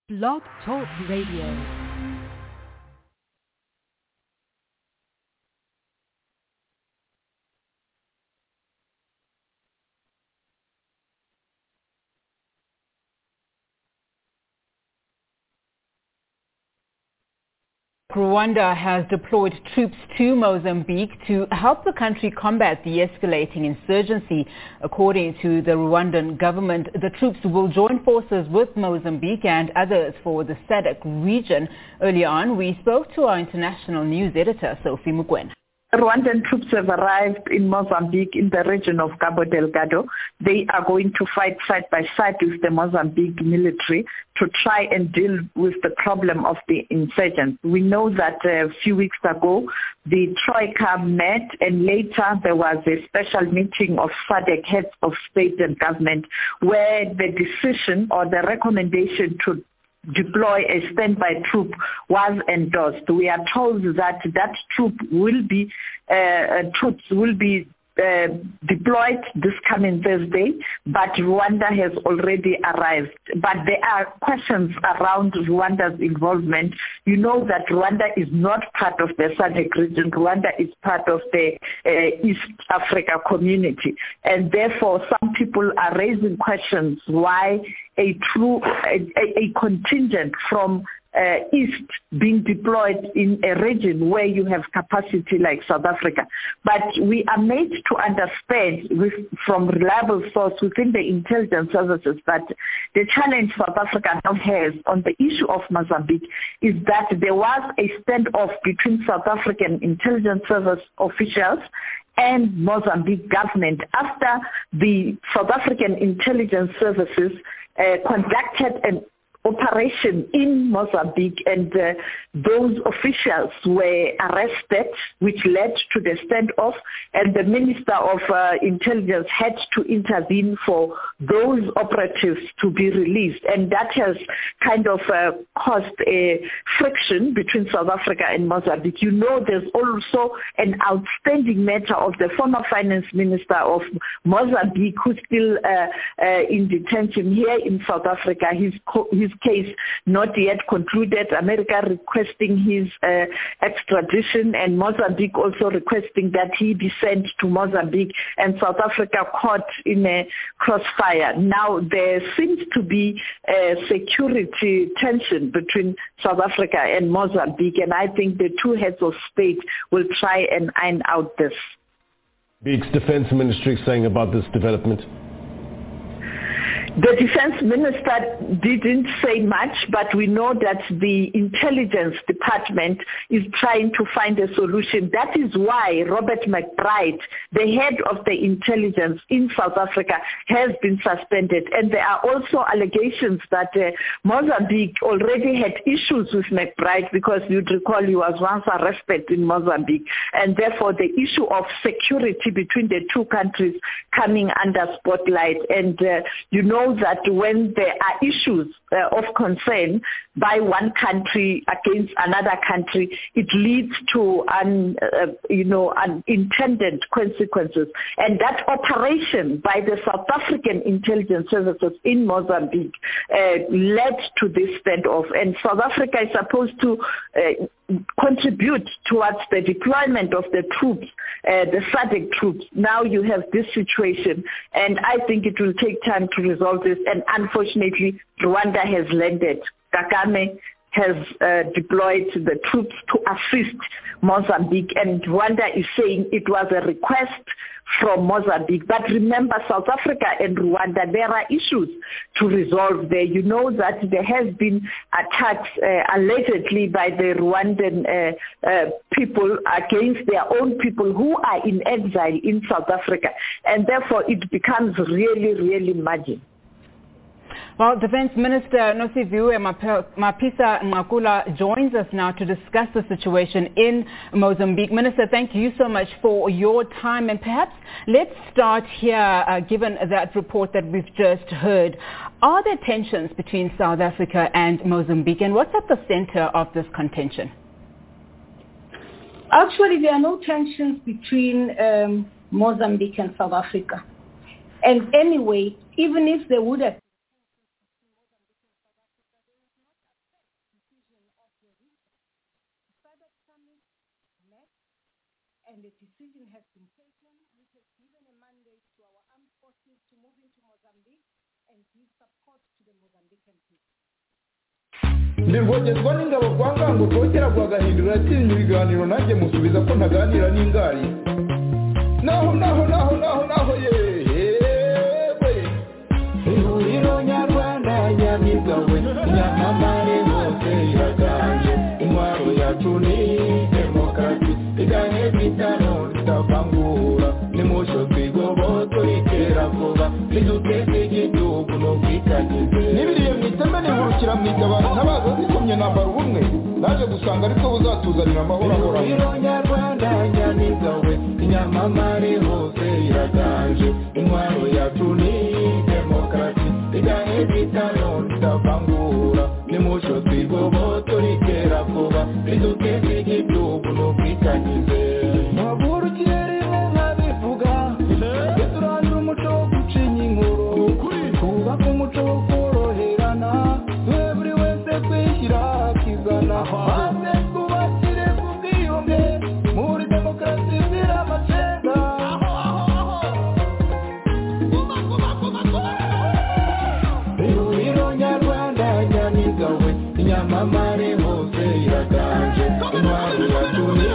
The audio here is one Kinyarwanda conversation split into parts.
Blog Talk Radio. Rwanda has deployed troops to Mozambique to help the country combat the escalating insurgency. According to the Rwandan government, the troops will join forces with Mozambique and others for the SADC region. Earlier on, we spoke to our international news editor, Sophie Mugwen. Rwandan troops have arrived in Mozambique in the region of Cabo Delgado. They are going to fight side by side with the Mozambique military to try and deal with the problem of the insurgents. We know that uh, a few weeks ago the Troika met and later there was a special meeting of SADC heads of state and government where the decision or the recommendation to deploy a standby troop was endorsed. We are told that that troop will be uh, troops will be uh, deployed this coming Thursday, but Rwanda has already arrived. But there are questions around Rwanda's involvement. You know that Rwanda is not part of the SADC region. Rwanda is part of the uh, East Africa community. And therefore, some people are raising questions why a true, a, a contingent from uh, east being deployed in a region where you have capacity like South Africa. But we are made to understand with, from reliable source within the intelligence services that the challenge South Africa now has on the issue of Mozambique is that there was a standoff between South African intelligence service officials and Mozambique government after the South African intelligence services uh, conducted an operation in Mozambique and uh, those officials were arrested which led to the standoff and the Minister of uh, Intelligence had to intervene for those operatives to be released and that has kind of uh, caused a friction between South Africa and Mozambique. You know there's also an outstanding matter of the former finance minister of Mozambique who's still in detention here in South Africa. He's, co- he's case not yet concluded. America requesting his uh, extradition and Mozambique also requesting that he be sent to Mozambique and South Africa caught in a crossfire. Now there seems to be a security tension between South Africa and Mozambique and I think the two heads of state will try and iron out this. Beek's defense ministry saying about this development? The defense minister didn't say much, but we know that the intelligence department is trying to find a solution. That is why Robert McBride, the head of the intelligence in South Africa, has been suspended. And there are also allegations that uh, Mozambique already had issues with McBride because you'd recall he was once arrested in Mozambique. And therefore the issue of security between the two countries coming under spotlight. And uh, you know that when there are issues uh, of concern by one country against another country, it leads to un, uh, you know unintended consequences. And that operation by the South African intelligence services in Mozambique uh, led to this standoff. And South Africa is supposed to contribute towards the deployment of the troops, uh, the SADC troops. Now you have this situation, and I think it will take time to resolve this. And unfortunately, Rwanda has landed. Kagame has uh, deployed the troops to assist Mozambique, and Rwanda is saying it was a request from Mozambique. But remember, South Africa and Rwanda, there are issues to resolve there. You know that there has been attacks uh, allegedly by the Rwandan uh, uh, people against their own people who are in exile in South Africa. And therefore, it becomes really, really marginal. Well, Defense Minister Nosiviwe Mapisa Ngakula joins us now to discuss the situation in Mozambique. Minister, thank you so much for your time. And perhaps let's start here, uh, given that report that we've just heard. Are there tensions between South Africa and Mozambique? And what's at the center of this contention? Actually, there are no tensions between um, Mozambique and South Africa. And anyway, even if there would have Father Summit met and a decision has been taken which has given a mandate to our armed forces to move into Mozambique and give support to the Mozambican people. nirwogerwa n'ingabo kwa ngango rwogera kwa gahindura yatsinze ibiganiro nanjye musubiza ko ntaganira n'ingari naho naho naho naho naho yewe ihuriro nyarwanda nyamigawe nyamamare hose iraganje intwaro yacu ni demokarasi iganye bitano tutavangura nimusho twigoboto itera vuba niduteze igihugu n'ubwitangize n'ibiriye mu iteme nihurukira mu itabaro ntabaza zikomye nambara ubumwe naje gusanga ariko buzatuzanira amahoro ahoraho ihuriro nyarwanda nyamigawe inyamamare hose iraganje intwaro yacu ni demokarasi iganye bitano tutavangura nimusho twigoboto ritera vuba riduteze igihugu n'ubwitangize ntabwurukire nkabivuga turangira umuco wo gucinya inkuru twubake umuco wo koroherana twe buri wese kwishyira akizana maze twubakire ku bwiyunge muri demokarasi zira amacenda ihuriro nyarwanda nyamigawe inyamamare hose iraganje intwari yacu ni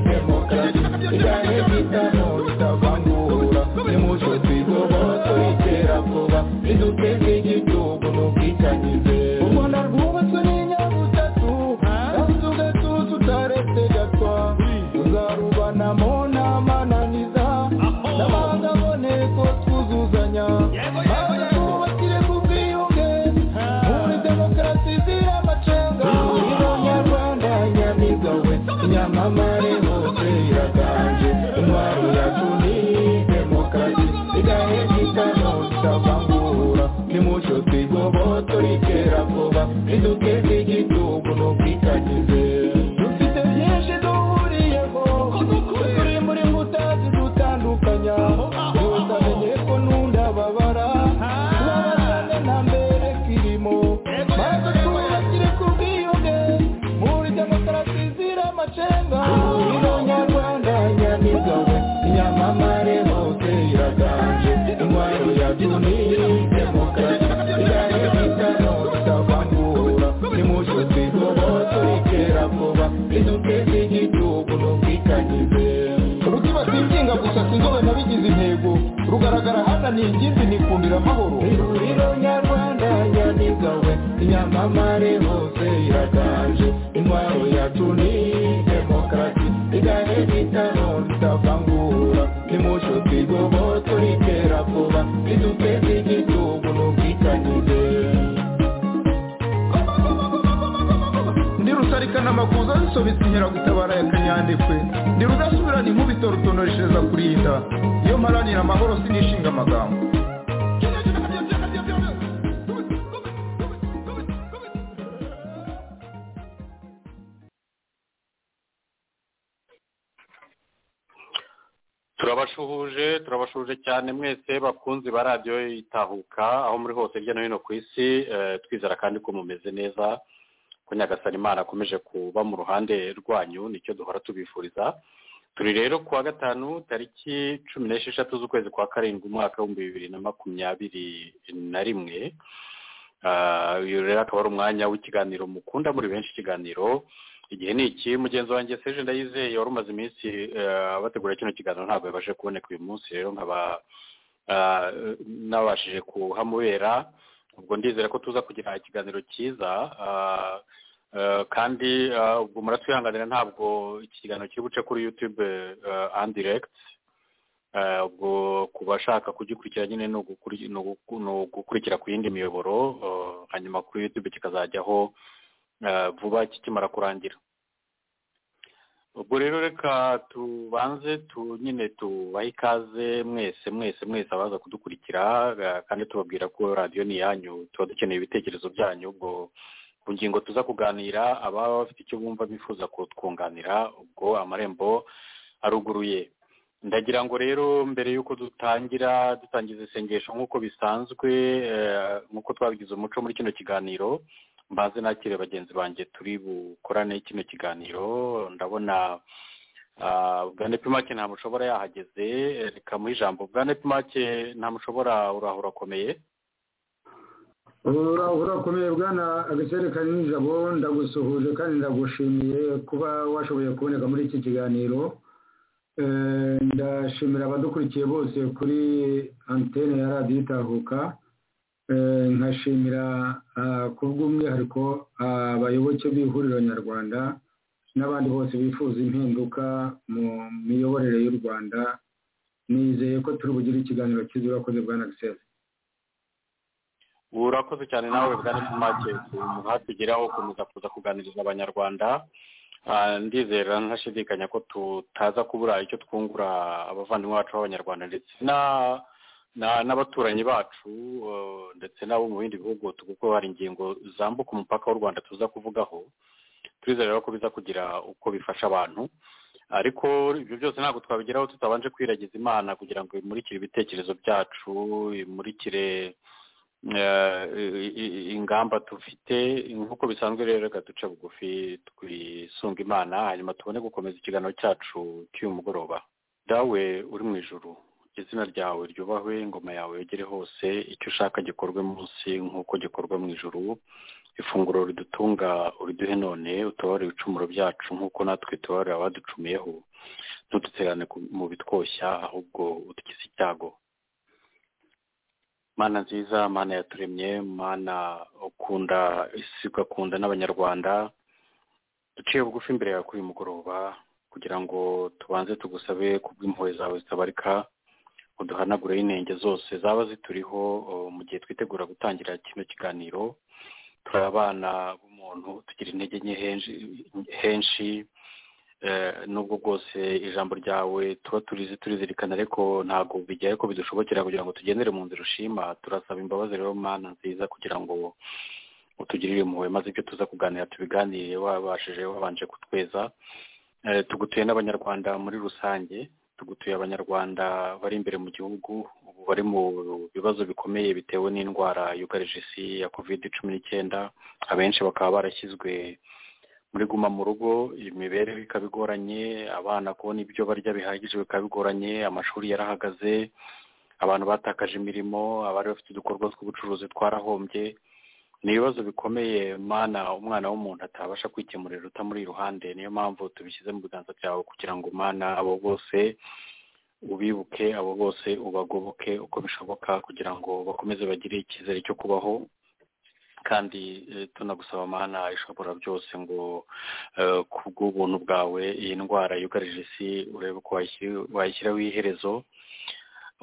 demokarasi igahe bitamo bitavangura nimuco twigoboto itera vuba riduteze igihugu n'ubwitangize ubona rwubatswe n'inyabutatu kandi ugatuza utaretse gatwa tuzarubanamo n'amananiza n'abandi aboneko twuzuzanya maze twubakire ku bwiyunge muri demokarasi ziri amacenga ihuriro nyarwanda nyamigawe inyamamare hose iraganje intwaro yacu ni demokarasi igahe gitano tutavangura nimucyo twigoboto ritera vuba riduteze igihugu n'ubwitangize dufite byinshi duhuriyeho turi muri nkuta zidutandukanya yose amenye ko n'undababara tubabazane na mbere kirimo maze twubakire ku bwiyunge muri demokarasi zira amacenga ino nyarwanda nyamigawe inyamamare hose iraganje intwaro yacu ni demokarasi igahe bitano tutavangura nimucyo twigoboto ritera vuba riduteze igihugu n'ubwitangize rutibatikinga gusa sinzobe nabigize intego rugaragara hana ni ingimbi nikundira amahoro ihuriro nyarwanda nyamigawe inyamamare hose iraganje intwaro yacu ni demokarasi igahe bitano tutavangura nimucyo twigoboto ritera vuba riduteze igihugu n'ubwitangize ndi rusarikana amakuza zisobetse inkeragutabara ya kanyandekwe ndi rudasubirana inkubito rutonoreshereza kurinda iyo mparanira amahoro sinishinga amagambo turabashuhuje turabashuhuje cyane mwese bakunzi ba radiyo itahuka aho muri hose hirya no hino ku isi eh, twizera kandi ko mumeze neza ko nyagasani imana akomeje kuba mu ruhande rwanyu nicyo duhora tubifuriza turi rero ku wa gatanu tariki cumi n'esheshatu z'ukwezi kwa karindwi umwaka w'ibihumbi bibiri na makumyabiri na rimwe Ah, uyu rero akaba ari umwanya w'ikiganiro mukunda muri benshi ikiganiro igihe ni iki mugenzi wanjye seje ndayizeye wari umaze iminsi eh, bategura kino kiganiro ntabwo yabashe kuboneka uyu munsi rero nkaba ah, nabashije kuhamubera ubwo ndizera ko tuza kugira ikiganiro cyiza ah, eh, kandi ah, ubwo muratwihanganira ntabwo iki kiganiro kiri buce kuri yutube andiregiti Eh, ubwo ku bashaka kugikurikira nyine ni ugukuri- ni ugu- ni ugukurikira ku yindi miyoboro eh, hanyuma kuri yutube kikazajyaho eh, vuba kikimara kurangira ubwo rero reka tubanze tu nyine tubahe ikaze mwese mwese mwese abaza kudukurikira eh, kandi tubabwira ko radiyo ni iyanyu tuba dukeneye ibitekerezo byanyu ubwo ku ngingo tuza kuganira ababa bafite icyo bumva bifuza kutwunganira ubwo amarembo aruguruye ndagira ngo rero mbere y'uko dutangira dutangiza isengesho nk'uko bisanzwe eh, nk'uko twabigize umuco muri kino kiganiro mbaze nakire bagenzi banjye turi bukorane kino kiganiro ndabona bwane pimake nta mushobora yahageze reka muhe ijambo bwane pimake nta mushobora uraho urakomeye uraho urakomeye bwana agacerekani n'ijabo ndagusuhuje kandi ndagushimiye kuba washoboye kuboneka muri iki kiganiro ndashimira abadukurikiye bose kuri antene ya radiyo itahuka nkashimira bw'umwihariko abayoboke b'ihuriro nyarwanda n'abandi bose bifuza impinduka mu miyoborere y'u rwanda nizeye ko turi bugire ikiganiro cyiza urakoze bwa nagiseri urakoze cyane nawe bwa nagiseri muhatugeraho gukomeza kuza kuganiriza abanyarwanda ndizera ntashidikanya ko tutaza kubura icyo twungura abavandimwe bacu b'abanyarwanda ndetse n'abaturanyi bacu ndetse n'abo mu bindi bihugu kuko hari ingingo zambuka umupaka w'u rwanda tuza kuvugaho turizera ko biza kugira uko bifasha abantu ariko ibyo byose ntabwo twabigeraho tutabanje kwiragiza imana kugira ngo imurikire ibitekerezo byacu imurikire ingamba dufite nk'uko bisanzwe rero reka duce bugufi twisunga imana hanyuma tubone gukomeza ikiganiro cyacu cy'uyu mugoroba dawe uri mu ijoro izina ryawe ryubahwe ingoma yawe yegere hose icyo ushaka gikorwe munsi nk'uko gikorwa mu ijoro ifunguro ridutunga uriduhe none utabare ibicumuro byacu nk'uko natwe tubarira abaducumiyeho ntuduterane mu bitwoshya ahubwo udukize icyago mana nziza mana yaturemye mana ukunda isi ugakunda n'abanyarwanda duciye bugufi imbere yawe kuri uyu mugoroba kugira ngo tubanze tugusabe kubw'impuhwe zawe zitabarika uduhanagure inenge zose zaba zituriho mu gihe twitegura gutangira kino kiganiro turi abana b'umuntu tugira intege nke henshi nubwo bwose ijambo ryawe tuba turizi turizirikana ariko ntabwo bijyaye ko bidushobokera kugira ngo tugendere mu nzira ushima turasaba imbabazi rero mana nziza kugira ngo utugirire impuhwe maze ibyo tuza kuganira tubiganire wabashije wabanje kutweza tugutuye n'abanyarwanda muri rusange tugutuye abanyarwanda bari imbere mu gihugu ubu bari mu bibazo bikomeye bitewe n'indwara yugarije isi ya kovide cumi n'icyenda abenshi bakaba barashyizwe muri guma mu rugo imibereho ikaba igoranye abana kubona ibyo barya bihagije bikaba bigoranye amashuri yarahagaze abantu batakaje imirimo abari bafite udukorwa tw'ubucuruzi twarahombye ni ibibazo bikomeye mana umwana w'umuntu atabasha kwikemurira utamuri iruhande niyo mpamvu tubishyize mu biganza byawe kugira ngo umwana abo bose ubibuke abo bose ubagoboke uko bishoboka kugira ngo bakomeze bagire icyizere cyo kubaho kandi tunagusaba mana ishobora byose ngo kubw'ubuntu bwawe iyi ndwara yugarije isi urebe ko wayishyiraho iherezo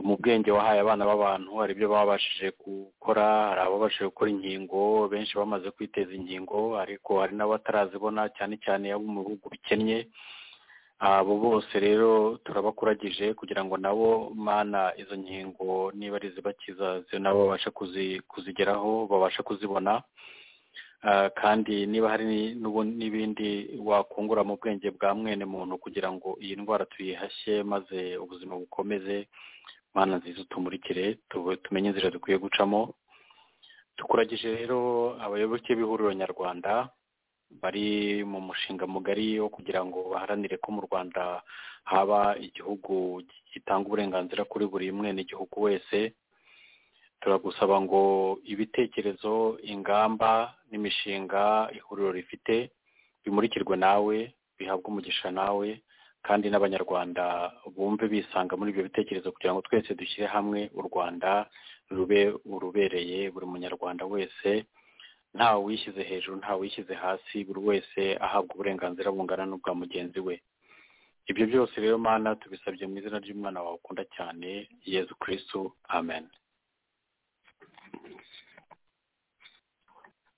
mu bwenge wahaye abana b'abantu hari ibyo baba babashije gukora hari ababashije gukora inkingo benshi bamaze kwiteza inkingo ariko hari n'abatarazibona cyane cyane abo mu bihugu bikennye abo bose rero turabakuragije kugira ngo nabo mana izo nkingo niba ari izibakiza nabo babashe kuzigeraho babashe kuzibona kandi niba hari n'ibindi wakungura mu bwenge bwa mwene muntu kugira ngo iyi ndwara tuyihashye maze ubuzima bukomeze mana nziza utumurikire tumenye inzira dukwiye gucamo tukuragije rero abayoboke b'ihuriro nyarwanda bari mu mushinga mugari wo kugira ngo baharanire ko mu rwanda haba igihugu gitanga uburenganzira kuri buri mwenegihugu wese turagusaba ngo ibitekerezo ingamba n'imishinga ihuriro rifite bimurikirwe nawe bihabwe umugisha nawe kandi n'abanyarwanda bumve bisanga muri ibyo bitekerezo kugira ngo twese dushyire hamwe u rwanda rube urubereye buri munyarwanda wese nta wishyize hejuru nta wishyize hasi buri wese ahabwa uburenganzira bungana n'ubwa mugenzi we ibyo byose rero mana tubisabye mu izina ry'umwana wawe ukunda cyane yezu kirisitu amen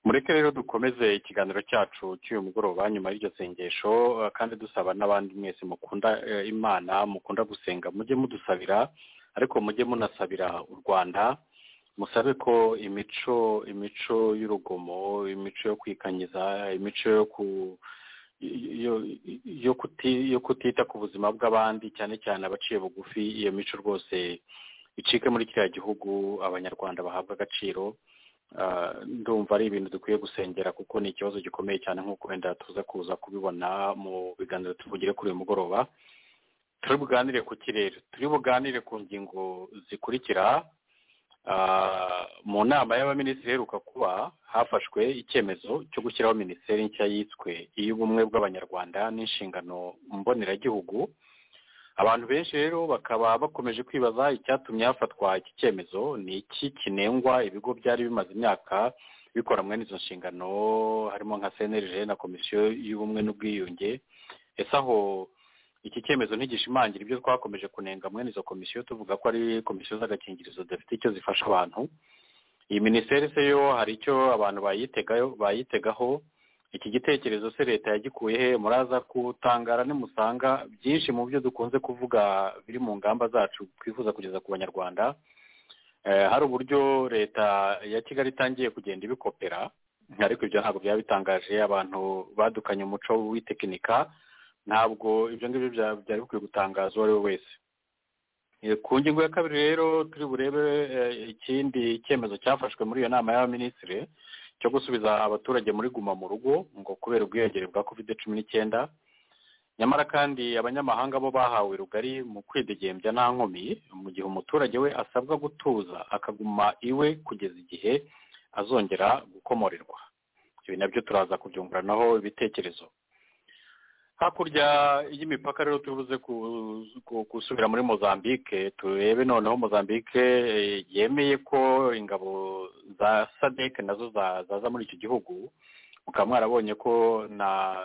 mureke rero dukomeze ikiganiro cyacu cy'uyu mugoroba nyuma y'iryo sengesho kandi dusaba n'abandi mwese mukunda imana mukunda gusenga mujye mudusabira ariko mujye munasabira u rwanda musabe ko imico imico y'urugomo imico yo kwikanyiza imico yo ku yo kutita ku buzima bw'abandi cyane cyane abaciye bugufi iyo mico rwose icike muri kiriya gihugu abanyarwanda bahabwa agaciro ndumva ari ibintu dukwiye gusengera kuko ni ikibazo gikomeye cyane nk'uko wenda tuza kuza kubibona mu biganiro tuvugire kuri uyu mugoroba turi buganire ku kirere turi buganire ku ngingo zikurikira mu nama y'abaminisitiri iheruka kuba hafashwe icyemezo cyo gushyiraho minisiteri nshya yiswe iy'ubumwe bw'abanyarwanda n'inshingano mboneragihugu abantu benshi rero bakaba bakomeje kwibaza icyatumye hafatwa iki cyemezo ni iki kinengwa ibigo byari bimaze imyaka bikora mwene izo nshingano harimo nka cnrg na komisiyo y'ubumwe n'ubwiyunge ese aho iki cyemezo ntigishimangira ibyo twakomeje kunenga mwene izo komisiyo tuvuga ko ari komisiyo z'agakingirizo zidafite icyo zifasha abantu iyi minisiteri se yo hari icyo abantu bayitegaho iki gitekerezo se leta yagikuye he muraza kutangara nimusanga byinshi mu byo dukunze kuvuga biri mu ngamba zacu twifuza kugeza ku banyarwanda hari uburyo leta ya kigali itangiye kugenda ibikopera ariko ibyo ntabwo byaba bitangaje abantu badukanye umuco w'itekinika ntabwo ibyo ngibyo byari bikwiye gutangaza uwo ari we wese ku ngingo ya kabiri rero turi burebe ikindi cyemezo cyafashwe muri iyo nama y'abaminisitiri cyo gusubiza abaturage muri guma mu rugo ngo kubera ubwiyongere bwa kovide cumi n'icyenda nyamara kandi abanyamahanga bo bahawe rugari mu kwidegembya nta nkomyi mu gihe umuturage we asabwa gutuza akaguma iwe kugeza igihe azongera gukomorerwa ibi nabyo turaza kubyunguranaho ibitekerezo hakurya y'imipaka rero tuvuze gusubira muri mozambique turebe noneho mozambique yemeye ko ingabo za sadec nazo zaza muri icyo gihugu mukaba mwarabonye ko na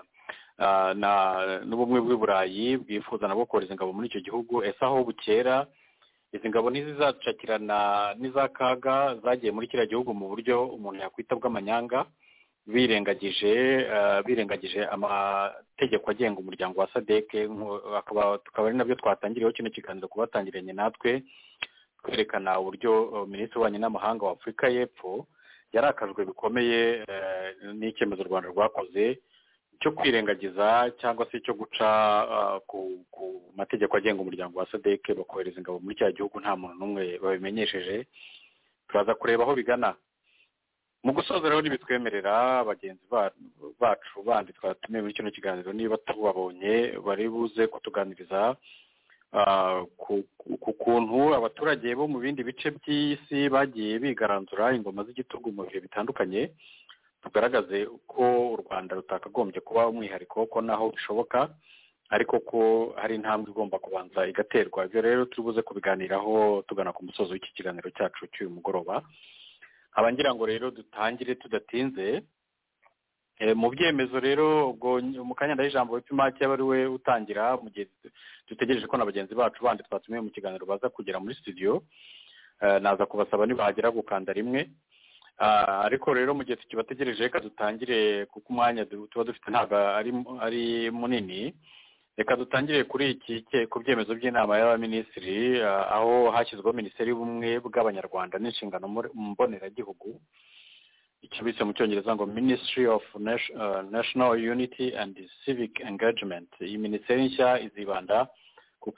n'ubumwe bw'iburayi bwifuza nabwo kohereza ingabo muri icyo gihugu ese aho bukera izi ngabo ntizizacakirana n'iza kaga zagiye muri kiriya gihugu mu buryo umuntu yakwita bw'amanyanga birengagije birengagije amategeko agenga umuryango wa sadeke tukaba ari nabyo twatangiriyeho kino kiganiro kuba batangiranye natwe twerekana uburyo minisitiri w'ububanyi n'amahanga wa afurika y'epfo yarakajwe bikomeye n'icyemezo u rwanda rwakoze cyo kwirengagiza cyangwa se cyo guca ku mategeko agenga umuryango wa sadeke bakohereza ingabo muri cya gihugu nta muntu n'umwe babimenyesheje turaza kureba aho bigana mu gusoza rero ntibitwemerera bagenzi bacu bandi twatumiye muri kino kiganiro niba tubabonye bari buze kutuganiriza ku kuntu abaturage bo mu bindi bice by'isi bagiye bigaranzura ingoma z'igitugu mu bihe bitandukanye tugaragaze ko u rwanda rutakagombye kuba umwihariko ko naho bishoboka ariko ko hari intambwe igomba kubanza igaterwa ibyo rero turi buze kubiganiraho tugana ku musozo w'iki kiganiro cyacu cy'uyu mugoroba abangira ngo rero dutangire tudatinze mu byemezo rero ubwo mu kanya ndaho ijambo wipimake aba ari we utangira mu gihe dutegereje ko na bagenzi bacu bandi twatumiye mu kiganiro baza kugera muri studio naza kubasaba ntibahagera gukanda rimwe ariko rero mu gihe tukibategereje reka dutangire kuko umwanya tuba dufite ntabwo ari munini reka dutangire kuri iki ku byemezo by'inama y'abaminisitiri aho hashyizweho minisiteri y'ubumwe bw'abanyarwanda n'inshingano mboneragihugu icyo bise mu cyongereza ngo minisitiri ofu national unity and civic engagement iyi minisiteri nshya izibanda ku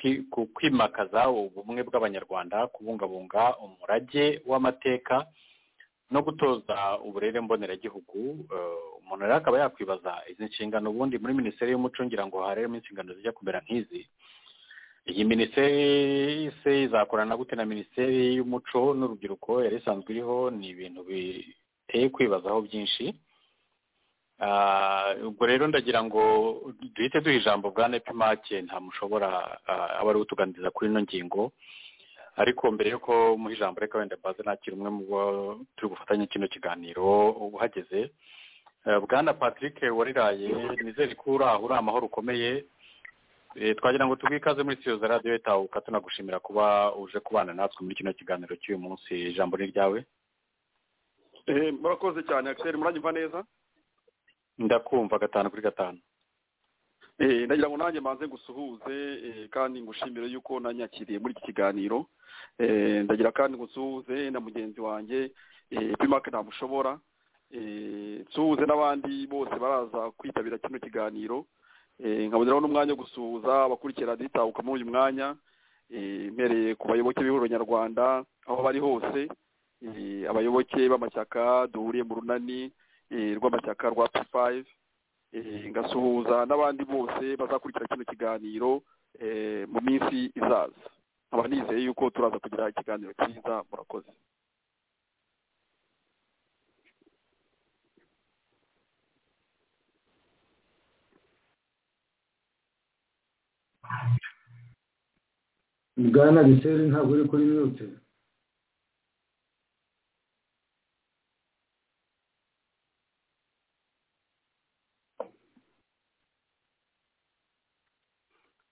kwimakaza ubumwe bw'abanyarwanda kubungabunga umurage w'amateka no gutoza uburere mboneragihugu umuntu rero akaba yakwibaza izi nshingano ubundi muri minisiteri y'umuco ngira ngo haremo inshingano zijya kumera nk'izi iyi minisiteri se izakorana gute na minisiteri y'umuco n'urubyiruko yari isanzwe iriho ni ibintu biteye kwibazaho byinshi ubwo rero ndagira ngo duhite duha ijambo bwa nepimake nta mushobora aba ariwe utuganiriza kuri ino ngingo ariko mbere y'uko muha ijambo reka wenda baze nakira umwe mu bo turi bufatanye kino kiganiro uhageze bwana patrick wariraye nizere ko uri aho uri amahoro ukomeye twagira ngo tuguhe ikaze muri sitiyo za radiyo itahuka tunagushimira kuba uje kubana natwe muri kino kiganiro cy'uyu munsi ijambo ni iryawe murakoze cyane akiseri muranyumva neza ndakumva gatanu kuri gatanu ndagira ngo nanjye mbanze ngusuhuze kandi ngushimire yuko nanyakiriye muri iki kiganiro ndagira kandi ngusuhuze na mugenzi wanjye pimake ntamushobora nsuhuze n'abandi bose baraza kwitabira kino kiganiro nkaboneraho n'umwanya wo gusuhuza abakurikira radiyo muri uyu mwanya mpereye ku bayoboke b'ihuriro nyarwanda aho bari hose eh, abayoboke b'amashyaka duhuriye mu runani eh, rw'amashyaka rwa p five eh, ngasuhuza n'abandi bose bazakurikira kino kiganiro eh, mu minsi izaza nkaba nizeye yuko turaza kugira ikiganiro cyiza murakoze bwana giseri ntabwo uri kuri mute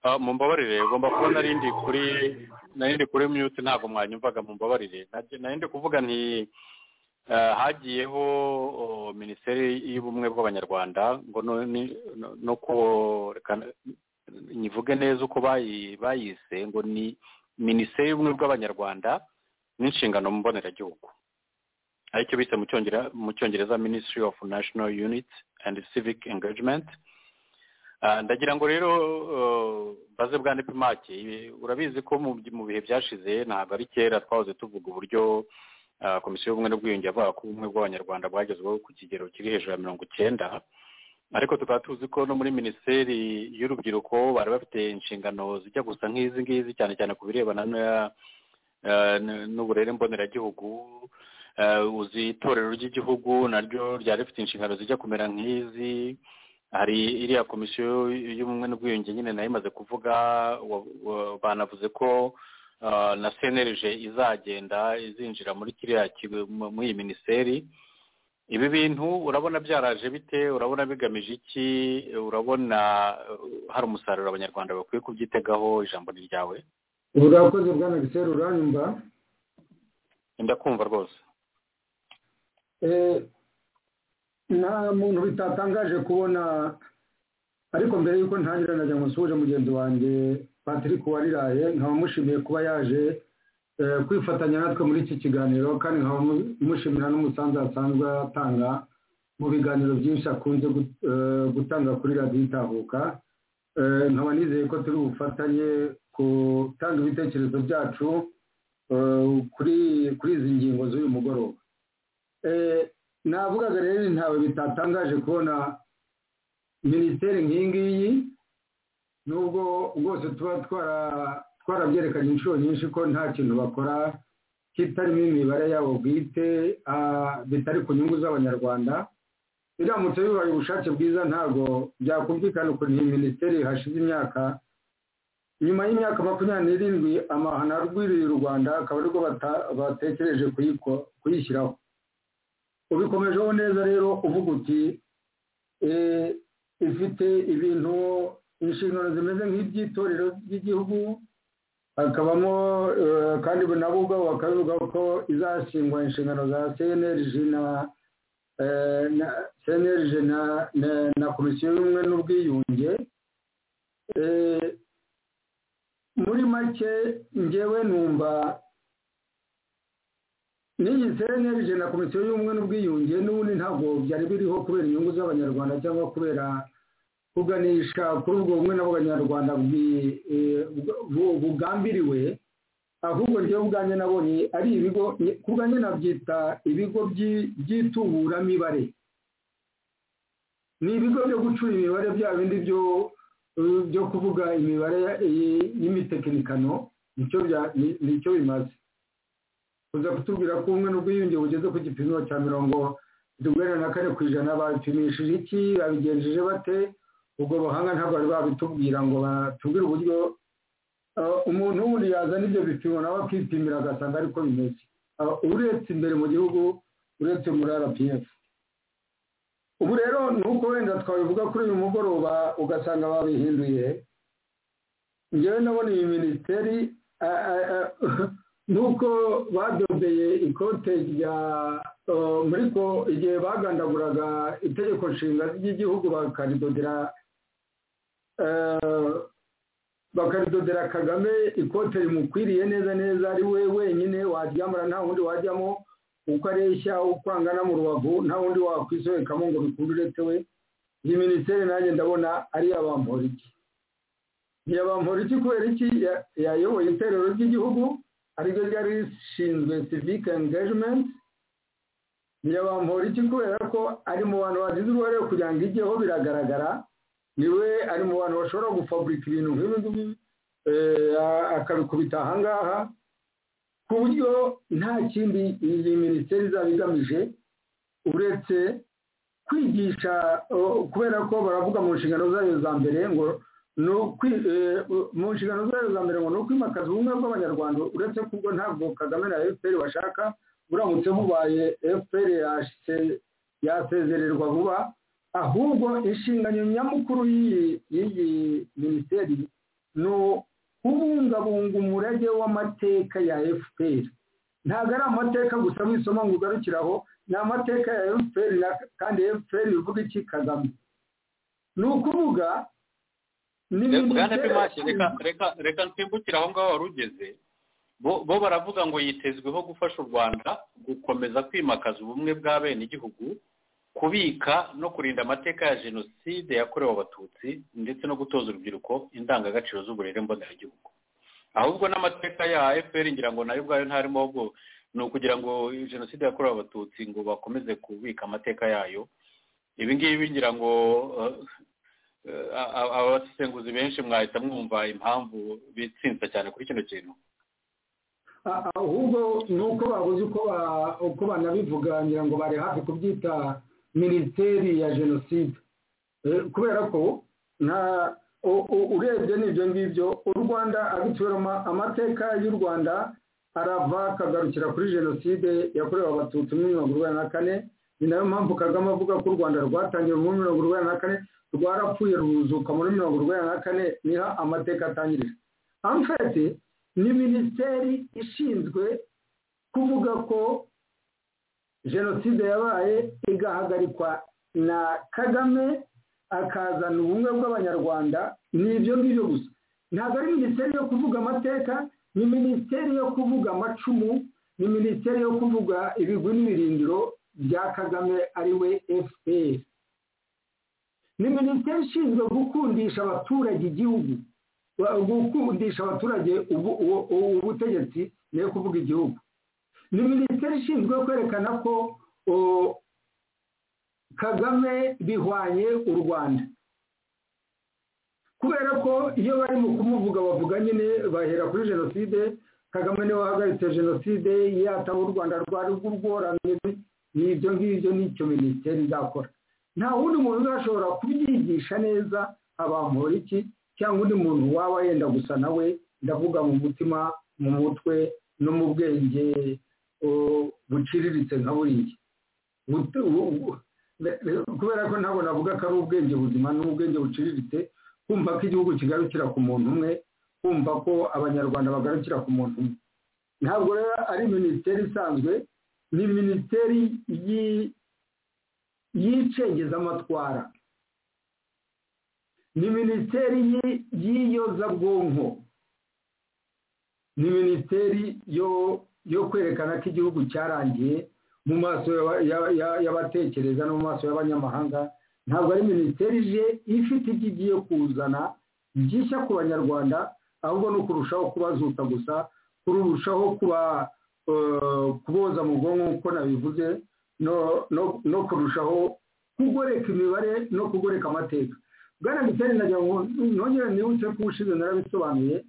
Ah, mumbabarire ugomba kuba nari ndi kuri nari ndi kuri mute ntabwo mwanyumvaga mumbabarire Nage- nari ndi kuvuga nti eh, hagiyeho oh, minisiteri y'ubumwe bw'abanyarwanda ngo no ni- no- no ko- reka nyivuge neza uko bayi- bayise ngo ni minisiteri y'ubumwe bw'abanyarwanda n'inshingano mboneragihugu aricyo bise mu cyongera- mu cyongereza ministry of national unit and civic engagement Ah, ndagira ngo rero eh, mbaze bwa nepimake urabizi ko mu mu bihe byashize ntabwo ari kera twahoze tuvuga uburyo ah, komisiyo y'ubumwe n'ubwiyunge yavuga ko ubumwe bw'abanyarwanda bwagezweho ku kigero kiri hejuru ya mirongo icyenda ariko tukaba tuzi ko no muri minisiteri y'urubyiruko bari bafite inshingano zijya gusa nk'izi ngizi cyane cyane ku birebana na- eh, n- n'uburere mboneragihugu Eh, uzi itorero ry'igihugu naryo ryari rifite inshingano zijya kumera nk'izi hari iriya komisiyo y'ubumwe n'ubwiyunge nyine nayo imaze kuvuga wa- wa- banavuze ko ah, na senerije izagenda izinjira muri kiriya kigo- mu- muri iyi minisiteri ibi bintu urabona byaraje bite urabona bigamije iki urabona eh, hari umusaruro abanyarwanda bakwiye kubyitegaho ijambo ni ryawe ubu urakoze bwana giseri uranyumva ndakumva rwose Eh, nta muntu bitatangaje kubona ariko mbere yuko ntangira najya ngo nsuhuje mugenzi wanjye patrick wariraye nkaba mushimiye kuba yaje eh, kwifatanya natwe muri iki kiganiro kandi nkaba mu- mushimira n'umusanzu asanzwe atanga mu biganiro byinshi akunze gut- eh, gutanga kuri radiyo itahuka Eh, nkaba nizeye ko turi bufatanye gutanga ibitekerezo byacu eh, kuri kuri izi ngingo z'uyu mugoroba Eh, navugaga rero ni ntawe bitatangaje kubona minisiteri nk'iyi ngiyi nubwo rwose tuba twara- twarabyerekanye inshuro nyinshi ko nta kintu bakora kitarimo imibare yabo bwite ah, bitari ku nyungu z'abanyarwanda biramutse bibaye ubushake bwiza ntabwo byakumvikana ukuntu iyi minisiteri hashize imyaka nyuma y'imyaka makumyabiri n'irindwi amahano arwiriye u rwanda akaba aribwo bata- batekereje kuyiko- kuyishyiraho ubikomejeho neza rero uvuga uti eh, ifite ibintu inshingano zimeze nk'iby'itorero ry'igihugu hakabamo eh, kandi nabo ubwabo bakabivuga ko izashingwa inshingano za cnlg na eh, na cnlg na na- na komisiyo y'ubumwe n'ubwiyunge Eh, muri make ngewe numva n'iyi cnlg na komisiyo y'ubumwe n'ubwiyunge n'ubundi ntabwo byari biriho kubera inyungu z'abanyarwanda cyangwa kubera kuganisha kuri ubwo bumwe n'abanyarwanda bwi- eh, bu- bu- bugambiriwe ahubwo njyewe ubwanjye nabonye ari ibigo ku bwanjye nabyita ibigo by'i- by'ituburamibare ni ibigo byo gucura imibare bya bindi byo eh, byo kuvuga imibare eh, y'imitekinikano nicyo bya- ni- nicyo bimaze uza kutubwira ko ubumwe n'ubwiyunge bugeze ku gipimo cya mirongo itugana na kane ku ijana babipimishije iki babigenjeje bate ubwo buhanga ntabwo bari babitubwira ngo batubwire uburyo eh, umuntu wundi yazana ibyo bipimo nawe akipimira agasanga ariko bimeze Ah, uretse imbere mu gihugu uretse muri rpf ubu rero nuko wenda twabivuga kuri uyu mugoroba ugasanga babihinduye ngewe nabona iyi minisiteri a- a- a- nuko badodeye ikote rya eh, muri ko igihe bagandaguraga itegeko nshinga ry'igihugu bakaridodera eh, bakaridodera kagame ikote rimukwiriye neza neza ari we wenyine waryambara nta wundi wajyamo uko areshya uko angana mu rubavu nta wundi wakwisobekamo ngo bikunde uretse we iyi minisiteri nanjye ndabona ari iy'abamporiki ntiyabamporiki kubera iki Ya- yayoboye itorero ry'igihugu ariryo ryari rishinzwe civic engagement ntiyabambura iki kubera ko ari mu bantu bagize uruhare kugira ngo ijyeho biragaragara niwe ari mu bantu bashobora gufaburika ibintu nk'ibi ngibi akabikubita ahangaha ku buryo nta kindi iyi minisiteri izaba igamije uretse kwigisha kubera ko baravuga mu nshingano zayo za mbere ngo mu nshingano zayo za mbere ngo ni ukwimakaza ubumwe bw'abanyarwanda uretse kuko ntabwo kagame na fpr bashaka buramutse bubaye fpr yasezererwa vuba ahubwo inshingano nyamukuru y'iyi minisiteri ni kubungabunga umurage w'amateka ya fpr ntabwo ari amateka gusa w'isomo ngo ugarukiraho ni amateka ya fpr kandi fpr ivuga iki kagame ni ukuvuga reka nsimbukire aho ngaho wari ugeze bo baravuga ngo yitezweho gufasha u rwanda gukomeza kwimakaza ubumwe bw'abenegihugu kubika no kurinda amateka ya jenoside yakorewe abatutsi ndetse no gutoza urubyiruko indangagaciro z'uburere mboneragihugu ahubwo n'amateka ya efuperi ngira ngo nayo ubwayo ntarimo ahubwo ni ukugira ngo jenoside yakorewe abatutsi ngo bakomeze kubika amateka yayo ibi ngibi ngira ngo abasesenguzi benshi mwahita mwumva impamvu bitsinze cyane kuri kino kintu ahubwo ni uko babuze uko banabivuga ngira ngo bari hafi kubyita minisiteri ya jenoside kubera ko urebye n'ibyo ngibyo u rwanda abitweramo amateka y'u rwanda arava akagarukira kuri jenoside yakorewe abatutsi muri mirongo irindwi na kane ni nayo mpamvu kagame avuga ko u rwanda rwatangiye muri mirongo irindwi na kane rwarapfuye ruzuka muri mirongo irindwi na kane niho amateka atangirije amfete ni minisiteri ishinzwe kuvuga ko jenoside yabaye igahagarikwa na kagame akazana ubumwe bw'abanyarwanda ni ibyo ngibyo gusa ntabwo ari minisiteri yo kuvuga amateka ni minisiteri yo kuvuga amacumu ni minisiteri yo kuvuga ibigwi n'ibirindiro bya kagame ari we fpr ni minisiteri ishinzwe gukundisha abaturage igihugu gukundisha abaturage ubutegetsi niyo kuvuga igihugu ni minisiteri ishinzwe kwerekana ko kagame bihwanye u rwanda kubera ko iyo bari mu kumuvuga bavuga nyine bahera kuri jenoside kagame niwe wahagaritse jenoside yataho u rwanda rwari rw'urworamye ni ibyo ngibyo n'icyo minisiteri izakora nta wundi muntu uzashobora kubyigisha neza abamura iki cyangwa undi muntu waba yenda gusa nawe ndavuga mu mutima mu mutwe no mu bwenge buciriritse nka buriya kubera ko ntabwo navuga ko ari ubwenge buzima n'ubwenge buciriritse kumva ko igihugu kigarukira ku muntu umwe kumva ko abanyarwanda bagarukira ku muntu umwe ntabwo rero ari minisiteri isanzwe ni minisiteri y'incengezamatwara ni minisiteri y'iyozabwonko ni minisiteri yo kwerekana ko igihugu cyarangiye mu maso y'abatekereza no mu maso y'abanyamahanga ntabwo ari minisiteri ije ifite ibyo igiye kuzana byishya ku banyarwanda ahubwo no kurushaho kubazuta gusa kurushaho kuboza mu bwonko nk'uko nabivuze no kurushaho kugoreka imibare no kugoreka amateka bwana mitari nagira ngo nongere nibutse ko ubushize narabisobanuye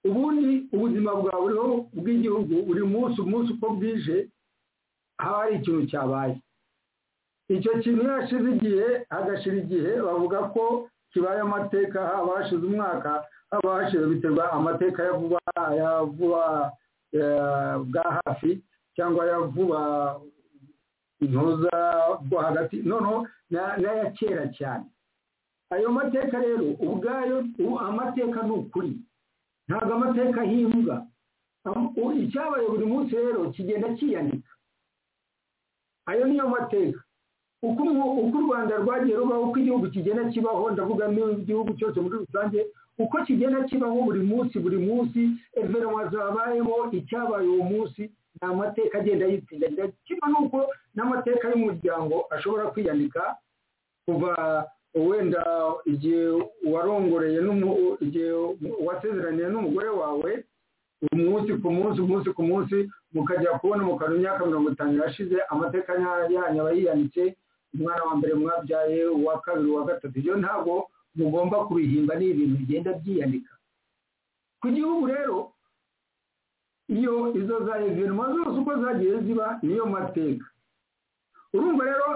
ubundi ubuzima bwa buriho bw'igihugu buri munsi umunsi uko bwije haba hari ikintu cyabaye icyo kintu iyo hashize igihe hagashira igihe bavuga ko kibaye amateka haba hashize umwaka haba hashize biterwa amateka ya vuba ya vuba bwa hafi cyangwa ya vuba intuza bwo hagati noneho n'aya kera cyane ayo mateka rero ubwayo amateka ni ukuri ntabwo amateka ahimbwa icyabaye buri munsi rero kigenda kiyandika ayo niyo mateka uko u rwanda rwagiye rubaho uko igihugu kigenda kibaho ndavuga n'igihugu cyose muri rusange uko kigenda kibaho buri munsi buri munsi evenwa zabayemo icyabaye uwo munsi ni amateka agenda yitinda kimwe n'uko n'amateka y'umuryango ashobora kwiyandika kuva wenda igihe warongoreye igihe wasezeraniye n'umugore wawe umunsi ku munsi umunsi ku munsi mukajya kubona mukabona imyaka mirongo itanu irashize amateka yanyu aba yiyanditse umwana wa mbere mwabyaye uwa kabiri uwa gatatu ibyo ntabwo mugomba kubihimba ni ibintu bigenda byiyandika ku gihugu rero iyo izo za evenema zose uko zagiye ziba niyo mateka urumva rero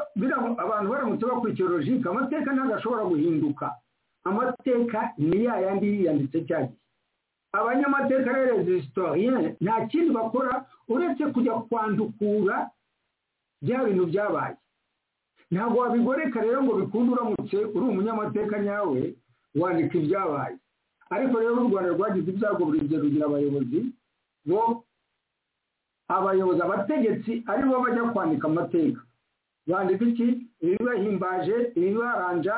abantu baramutse bakurikiye logike amateka ntabwo ashobora guhinduka amateka ni ya yandi yiyanditse cya gihe abanyamateka rero resitoriyene nta kindi bakora uretse kujya kwandukura bya bintu byabaye ntabwo wabigoreka rero ngo bikunde uramutse uri umunyamateka nyawe wandika ibyabaye ariko rero u rwanda rwagize ibyago buri gihe rugira abayobozi bo abayobozi abategetsi ari bo bajya kwandika amateka bandika iki ibibahimbaje ibibaranja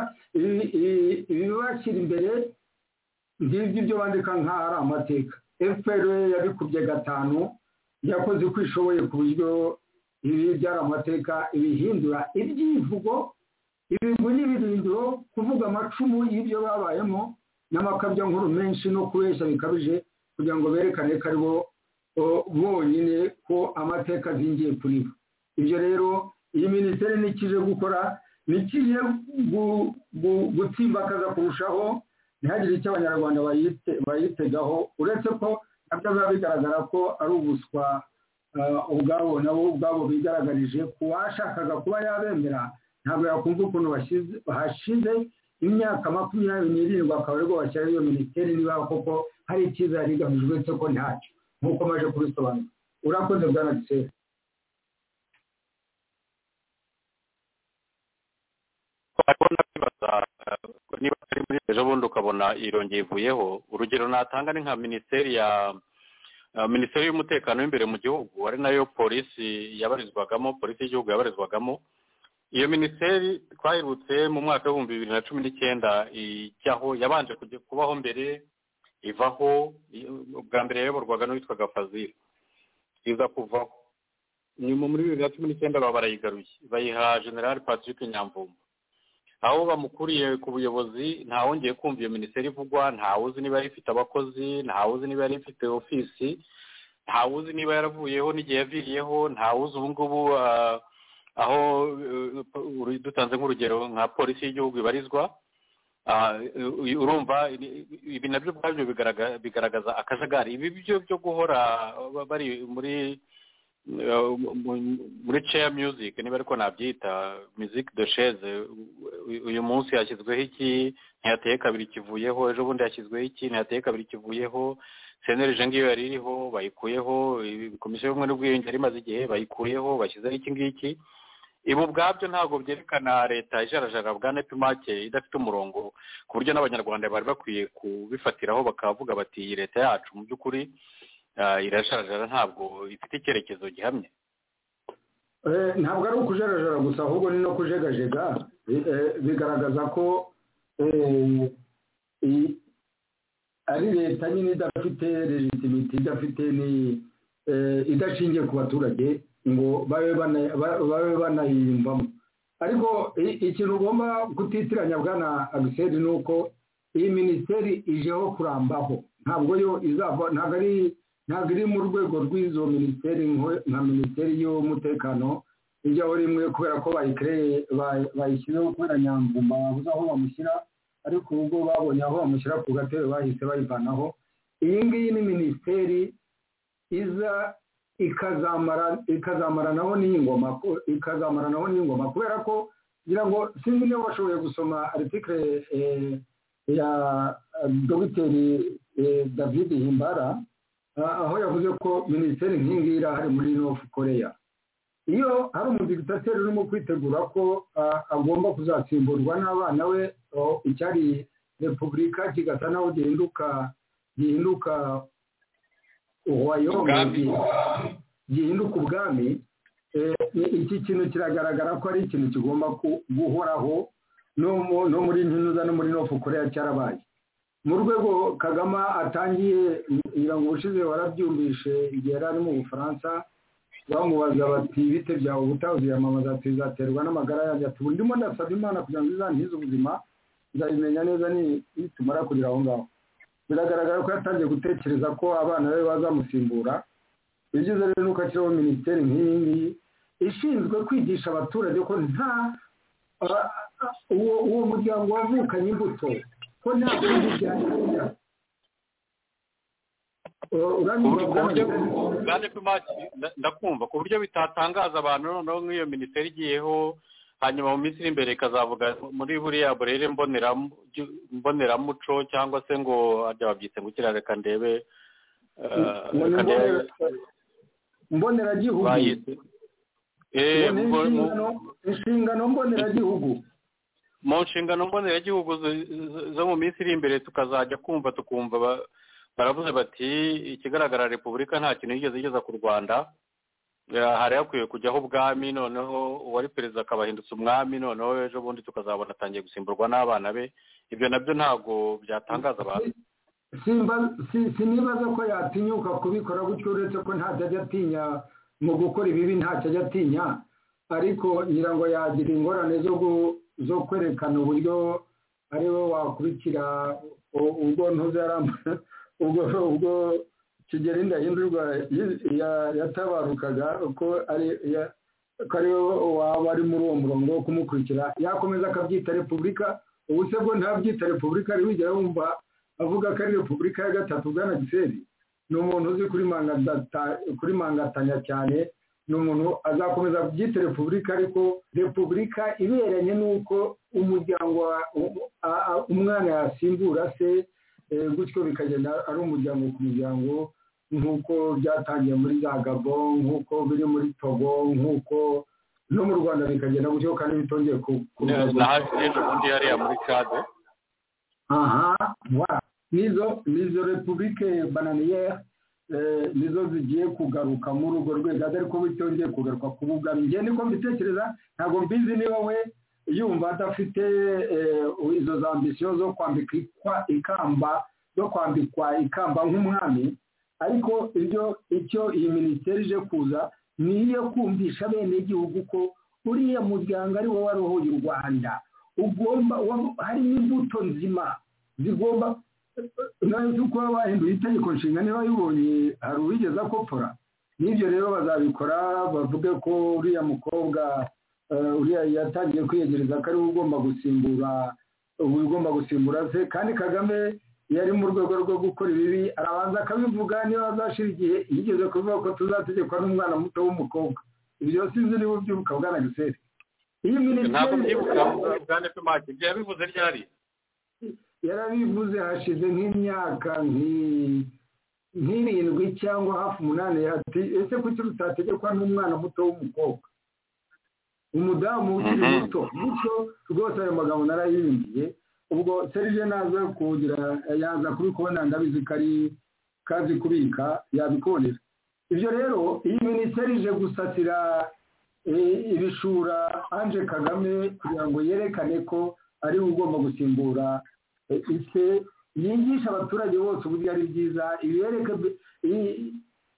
ibibashyira imbere ngibyo ibyo bandika nk'aho ari amateka fpr yabikubye gatanu yakoze uko ishoboye ku buryo ibi byari amateka ibihindura ibyivugo ibintu n'ibirindiro kuvuga amacumu y'ibyo babayemo n'amakabyankuru menshi no kubeshya bikabije kugira ngo berekane ko ari bo bonyine ko amateka azingiye kuri bo ibyo rero iyi minisiteri nikije gukora nikije gutsimbakaza kurushaho ntihagire icyo abanyarwanda bayitegaho uretse ko nabyo biba bigaragara ko ari ubuswa ubwabo nabo ubwabo bigaragarije ku washakaga kuba yabemera ntabwo yakumva ukuntu hashize imyaka makumyabiri n'irindwi akaba aribwo bashyiraho iyo minisiteri niba koko hari icyizere igamije uretse ko ntacyo nk'uko maze kubisobanura urakoze bwa nagiseri urabona kwibaza niba ari muri ejo bundi ukabona irongeye ivuyeho urugero natanga ni nka minisiteri ya minisiteri y'umutekano w'imbere mu gihugu ari nayo polisi yabarizwagamo polisi y'igihugu yabarizwagamo iyo minisiteri twahirutse mu mwaka w'ibihumbi bibiri na cumi n'icyenda ijyaho yabanje kubaho mbere ivaho bwa mbere yayoborwaga n'uwitwaga fazili iza kuvaho nyuma muri bibiri na cumi n'icyenda baba barayigaruye bayiha generali patrick nyamvumba aho bamukuriye ku buyobozi ntawongeye kumva iyo minisiteri ivugwa ntawuzi niba yari ifite abakozi ntawuzi niba yari ifite ofisi ntawuzi niba yaravuyeho n'igihe yaviriyeho ntawuzi ubu ngubu aho dutanze nk'urugero nka polisi y'igihugu ibarizwa urumva ibi nabyo ubwabyo bigaragaza akajagari ibi byo byo guhora bari muri muri ceya muziki niba ariko nabyita muziki dosheze uyu munsi yashyizweho iki ntiyateye kabiri kivuyeho ejo bundi yashyizweho iki ntiyateye kabiri kivuyeho seneri ngiyo yari iriho bayikuyeho komisiyo y'ubumwe n'ubwiyunge yari imaze igihe bayikuyeho bashyizeho iki ngiki ibi ubwabyo ntabwo byerekana leta ijarajara bwa nepimake idafite umurongo ku buryo n'abanyarwanda bari bakwiye kubifatiraho bakavuga bati iyi leta yacu mu by'ukuri irasharajara ntabwo ifite icyerekezo gihamye ntabwo ari ukujarajara gusa ahubwo ni no kujegajega bigaragaza ko ari leta nyine idafite legitimiti idafite idashingiye ku baturage ngo babe banayiyumvamo ariko ikintu ugomba kutitiranya bwana agiseri ni uko iyi minisiteri ijeho kurambaho ntabwo yo izava ntabwo ari ntabwo iri mu rwego rw'izo minisiteri nka minisiteri y'umutekano ijyaho rimwe kubera ko bayikereye bayishyizeho kubera nyangumba babuze aho bamushyira ariko ubwo babonye aho bamushyira ku gatebe bahise bayivanaho iyi ngiyi ni minisiteri iza ikazamaranaho n'ingoma ikazamaranaho n'ingoma kubera ko ngira ngo sinzi niba bashoboye gusoma aritikire ya dogiteri david himbara aho yavuze ko minisiteri nk'iyi irahari muri nofu koreya iyo hari umudigitateri urimo kwitegura ko agomba kuzasimburwa n'abana we icyari repubulika kigasa naho gihinduka gihinduka uwayoboye gihinduka ubwami iki kintu kiragaragara ko ari ikintu kigomba guhoraho no muri ntinuza no muri nofu koreya cyarabaye mu rwego kagame atangiye ngira ngo ubushize warabyumvishe igihe yari ari mu bufaransa bamubaza bati ibite byawe ubutaha uziyamamaza ati bizaterwa n'amagara yanjye ati ubu ndimo ndasaba imana kugira ngo izangize ubuzima nzabimenya neza nitumara kugera aho ngaho biragaragara ko yatangiye gutekereza ko abana be bazamusimbura ibyiza rero ni uko ashyiraho minisiteri nk'iyi ngiyi ishinzwe kwigisha abaturage ko nta uwo uwo muryango wavukanye imbuto ko nta kundi byagira ndakumva ku buryo bitatangaza abantu noneho nk'iyo minisiteri igiyeho hanyuma mu minsi iri imbere ikazavuga muri buriya burere mboneramuco cyangwa se ngo babyise ngo ukira reka ndebe mboneragihugu inshingano mboneragihugu mu nshingano mboneragihugu zo mu minsi iri imbere tukazajya kumva tukumva baravuze bati ikigaragara repubulika nta kintu yigeze igeza ku rwanda hari hakwiye kujyaho ubwami noneho uwari perezida akabahindutse umwami noneho ejo bundi tukazabona atangiye gusimburwa n'abana be ibyo nabyo ntabwo byatangaza abantu sinibaza ko yatinyuka kubikora gutyo uretse ko ntacyo ajya atinya mu gukora ibibi ntacyo ajya atinya ariko ngira ngo yagira ingorane zo kwerekana uburyo ariwe wakurikira ubwo ntuzi yarambuye ubwo ubwo kigeli ndahindurwa yatabarukaga ko ari waba ari muri uwo murongo wo kumukurikira yakomeza akabyita repubulika ubu se bwo ntabyita repubulika ari wigera wumva avuga ko ari repubulika ya gatatu bwana giseri ni umuntu uzi kurimangatanya cyane ni umuntu azakomeza kubyita repubulika ariko repubulika iberanye n'uko umuryango umwana yasimbura se gutyo bikagenda ari umuryango ku muryango nk'uko byatangiye muri za gabo nk'uko biri muri togo nk'uko no mu rwanda bikagenda gutyo kandi bitongeye ku bundi hariya muri cade aha nizo nizo repubulike bananiyeri nizo zigiye kugaruka muri urwo rwego ariko bitongeye kugaruka ku bugari njye niko mbitekereza ntabwo mbizi niba we yumva adafite izo za ambisiyo zo kwambikwa ikamba zo kwambikwa ikamba nk'umwami ariko ibyo icyo iyi minisiteri ije kuza ni iyo kumvisha bene igihugu ko uriya muryango ari wo warohoye u rwanda ugomba harimo imbuto nzima zigomba nawe kuko baba bahinduye itegeko nshinga niba yibonye hari uwigeze akopfora n'ibyo rero bazabikora bavuge ko uriya mukobwa uriya yatangiye kwiyegereza ko ari we ugomba gusimbura ugomba gusimbura se kandi kagame iyo ari mu rwego rwo gukora ibibi arabanza akabivuga niba azashira igihe yigeze kuvuga ko tuzategekwa n'umwana muto w'umukobwa ibyo sinzi niba ubyibuka bwana giseri iyi minisiteri ntabwo mbyibuka bwana pimaki ibyo yabivuze ryari yarabivuze hashize nk'imyaka nk'irindwi cyangwa hafi umunani ati ese kuki rutategekwa n'umwana muto w'umukobwa umudamu ukiri muto bityo rwose ayo magambo narayiyumviye ubwo serije naza kugira yaza kubikubona ndabizi ko ari kazi kubika yabikubonera ibyo rero iyi minisiteri ije gusatira ibishura anje kagame kugira ngo yerekane ko ari we ugomba gusimbura ise yigisha abaturage bose uburyo ari byiza ibereke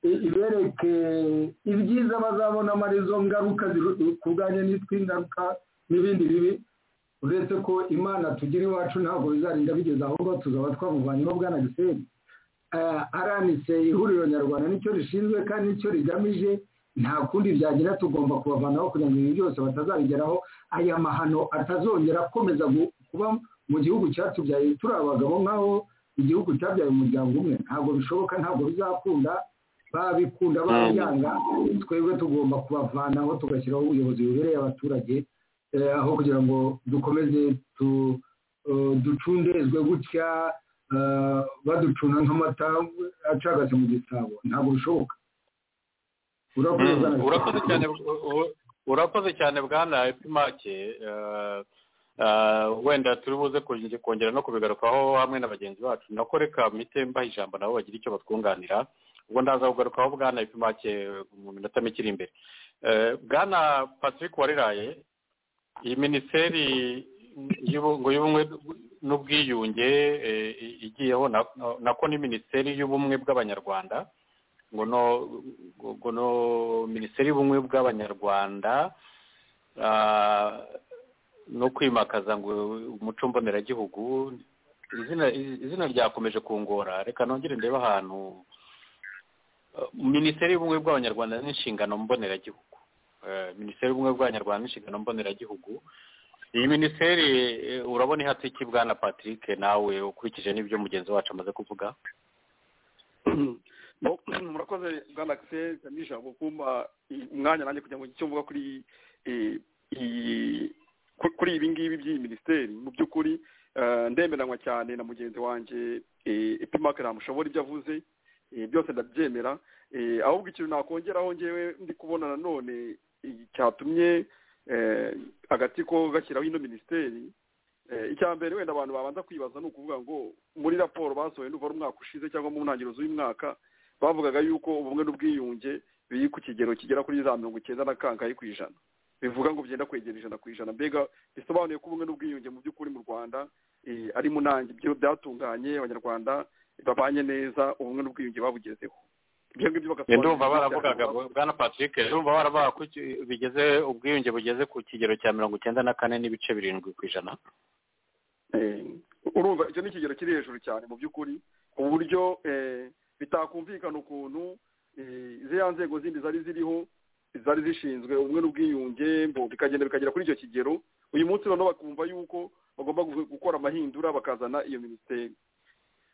ibereke ibyiza bazabona amarizo ngaruka kurwanya n'itwi ingaruka n'ibindi bibi uretse ko imana tugira iwacu ntabwo bizarinda bigeze ahubwo tuzaba twamuvanyeho bwana giseri aranitse ihuriro nyarwanda nicyo rishinzwe kandi nicyo rigamije nta kundi byagira tugomba kubavanaho kugira ngo ibintu byose batazabigeraho aya mahano atazongera akomeza kuba mu gihugu cyatubyaye turi abagabo nk'aho igihugu cyabyaye umuryango umwe ntabwo bishoboka ntabwo bizakunda babikunda babyanga twebwe tugomba kubavanaho tugashyiraho ubuyobozi bubereye abaturage aho kugira ngo dukomeze ducundezwe gutya baducuna nk'amata acagase mu gisabo ntabwo bishoboka urakoze cyane bwana epimake wenda turi buze kongera no kubigarukaho hamwe na bagenzi bacu nako reka mite mbaha ijambo nabo bagira icyo batwunganira ubwo ndaza kugarukaho bwana epimake mu minota mike iri imbere bwana patrick wariraye iyi minisiteri y'ubumwe n'ubwiyunge igiyeho nako ni minisiteri y'ubumwe bw'abanyarwanda ngo no minisiteri y'ubumwe bw'abanyarwanda no kwimakaza ngo umuco mboneragihugu izina izina ryakomeje kungora reka nongere ndebe ahantu minisiteri y'ubumwe bw'abanyarwanda n'inshingano mboneragihugu minisiteri y'ubumwe bw'abanyarwanda n'inshingano mboneragihugu iyi minisiteri urabona ihatse iki bwana patrick nawe ukurikije n'ibyo mugenzi wacu amaze kuvuga murakoze bwana akiseri n'ijambo kumpa umwanya nanjye kugira ngo icyo mvuga kuri kuri ibi ngibi by'iyi minisiteri mu by'ukuri ndemeranywa cyane na mugenzi wanjye epimake ntamushobora ibyo avuze byose ndabyemera ahubwo ikintu nakongeraho ngewe ndi kubona nanone cyatumye agatsiko gashyiraho ino minisiteri icya mbere wenda abantu babanza kwibaza ni ukuvuga ngo muri raporo basohoye nuvura umwaka ushize cyangwa mu ntangiriro z'uyu mwaka bavugaga yuko ubumwe n'ubwiyunge biri ku kigero kigera kuri za mirongo icyenda na kangahe ku ijana bivuga ngo byenda kwegera ijana ku ijana mbega bisobanuye ko ubumwe n'ubwiyunge mu by'ukuri mu rwanda ari mu nange ibyo byatunganye abanyarwanda babanye neza ubumwe n'ubwiyunge babugezeho ibyo ngibyo bagasobanura ndumva baravugaga bwana patrick ndumva baravuga ko bigeze ubwiyunge bugeze ku kigero cya mirongo icyenda na kane n'ibice birindwi ku ijana urumva icyo ni ikigero kiri hejuru cyane mu by'ukuri ku buryo bitakumvikana ukuntu ziriya nzego zindi zari ziriho zari zishinzwe ubumwe n'ubwiyunge bikagenda bikagera kuri icyo kigero uyu munsi noneho bakumva yuko bagomba gukora amahindura bakazana iyo minisiteri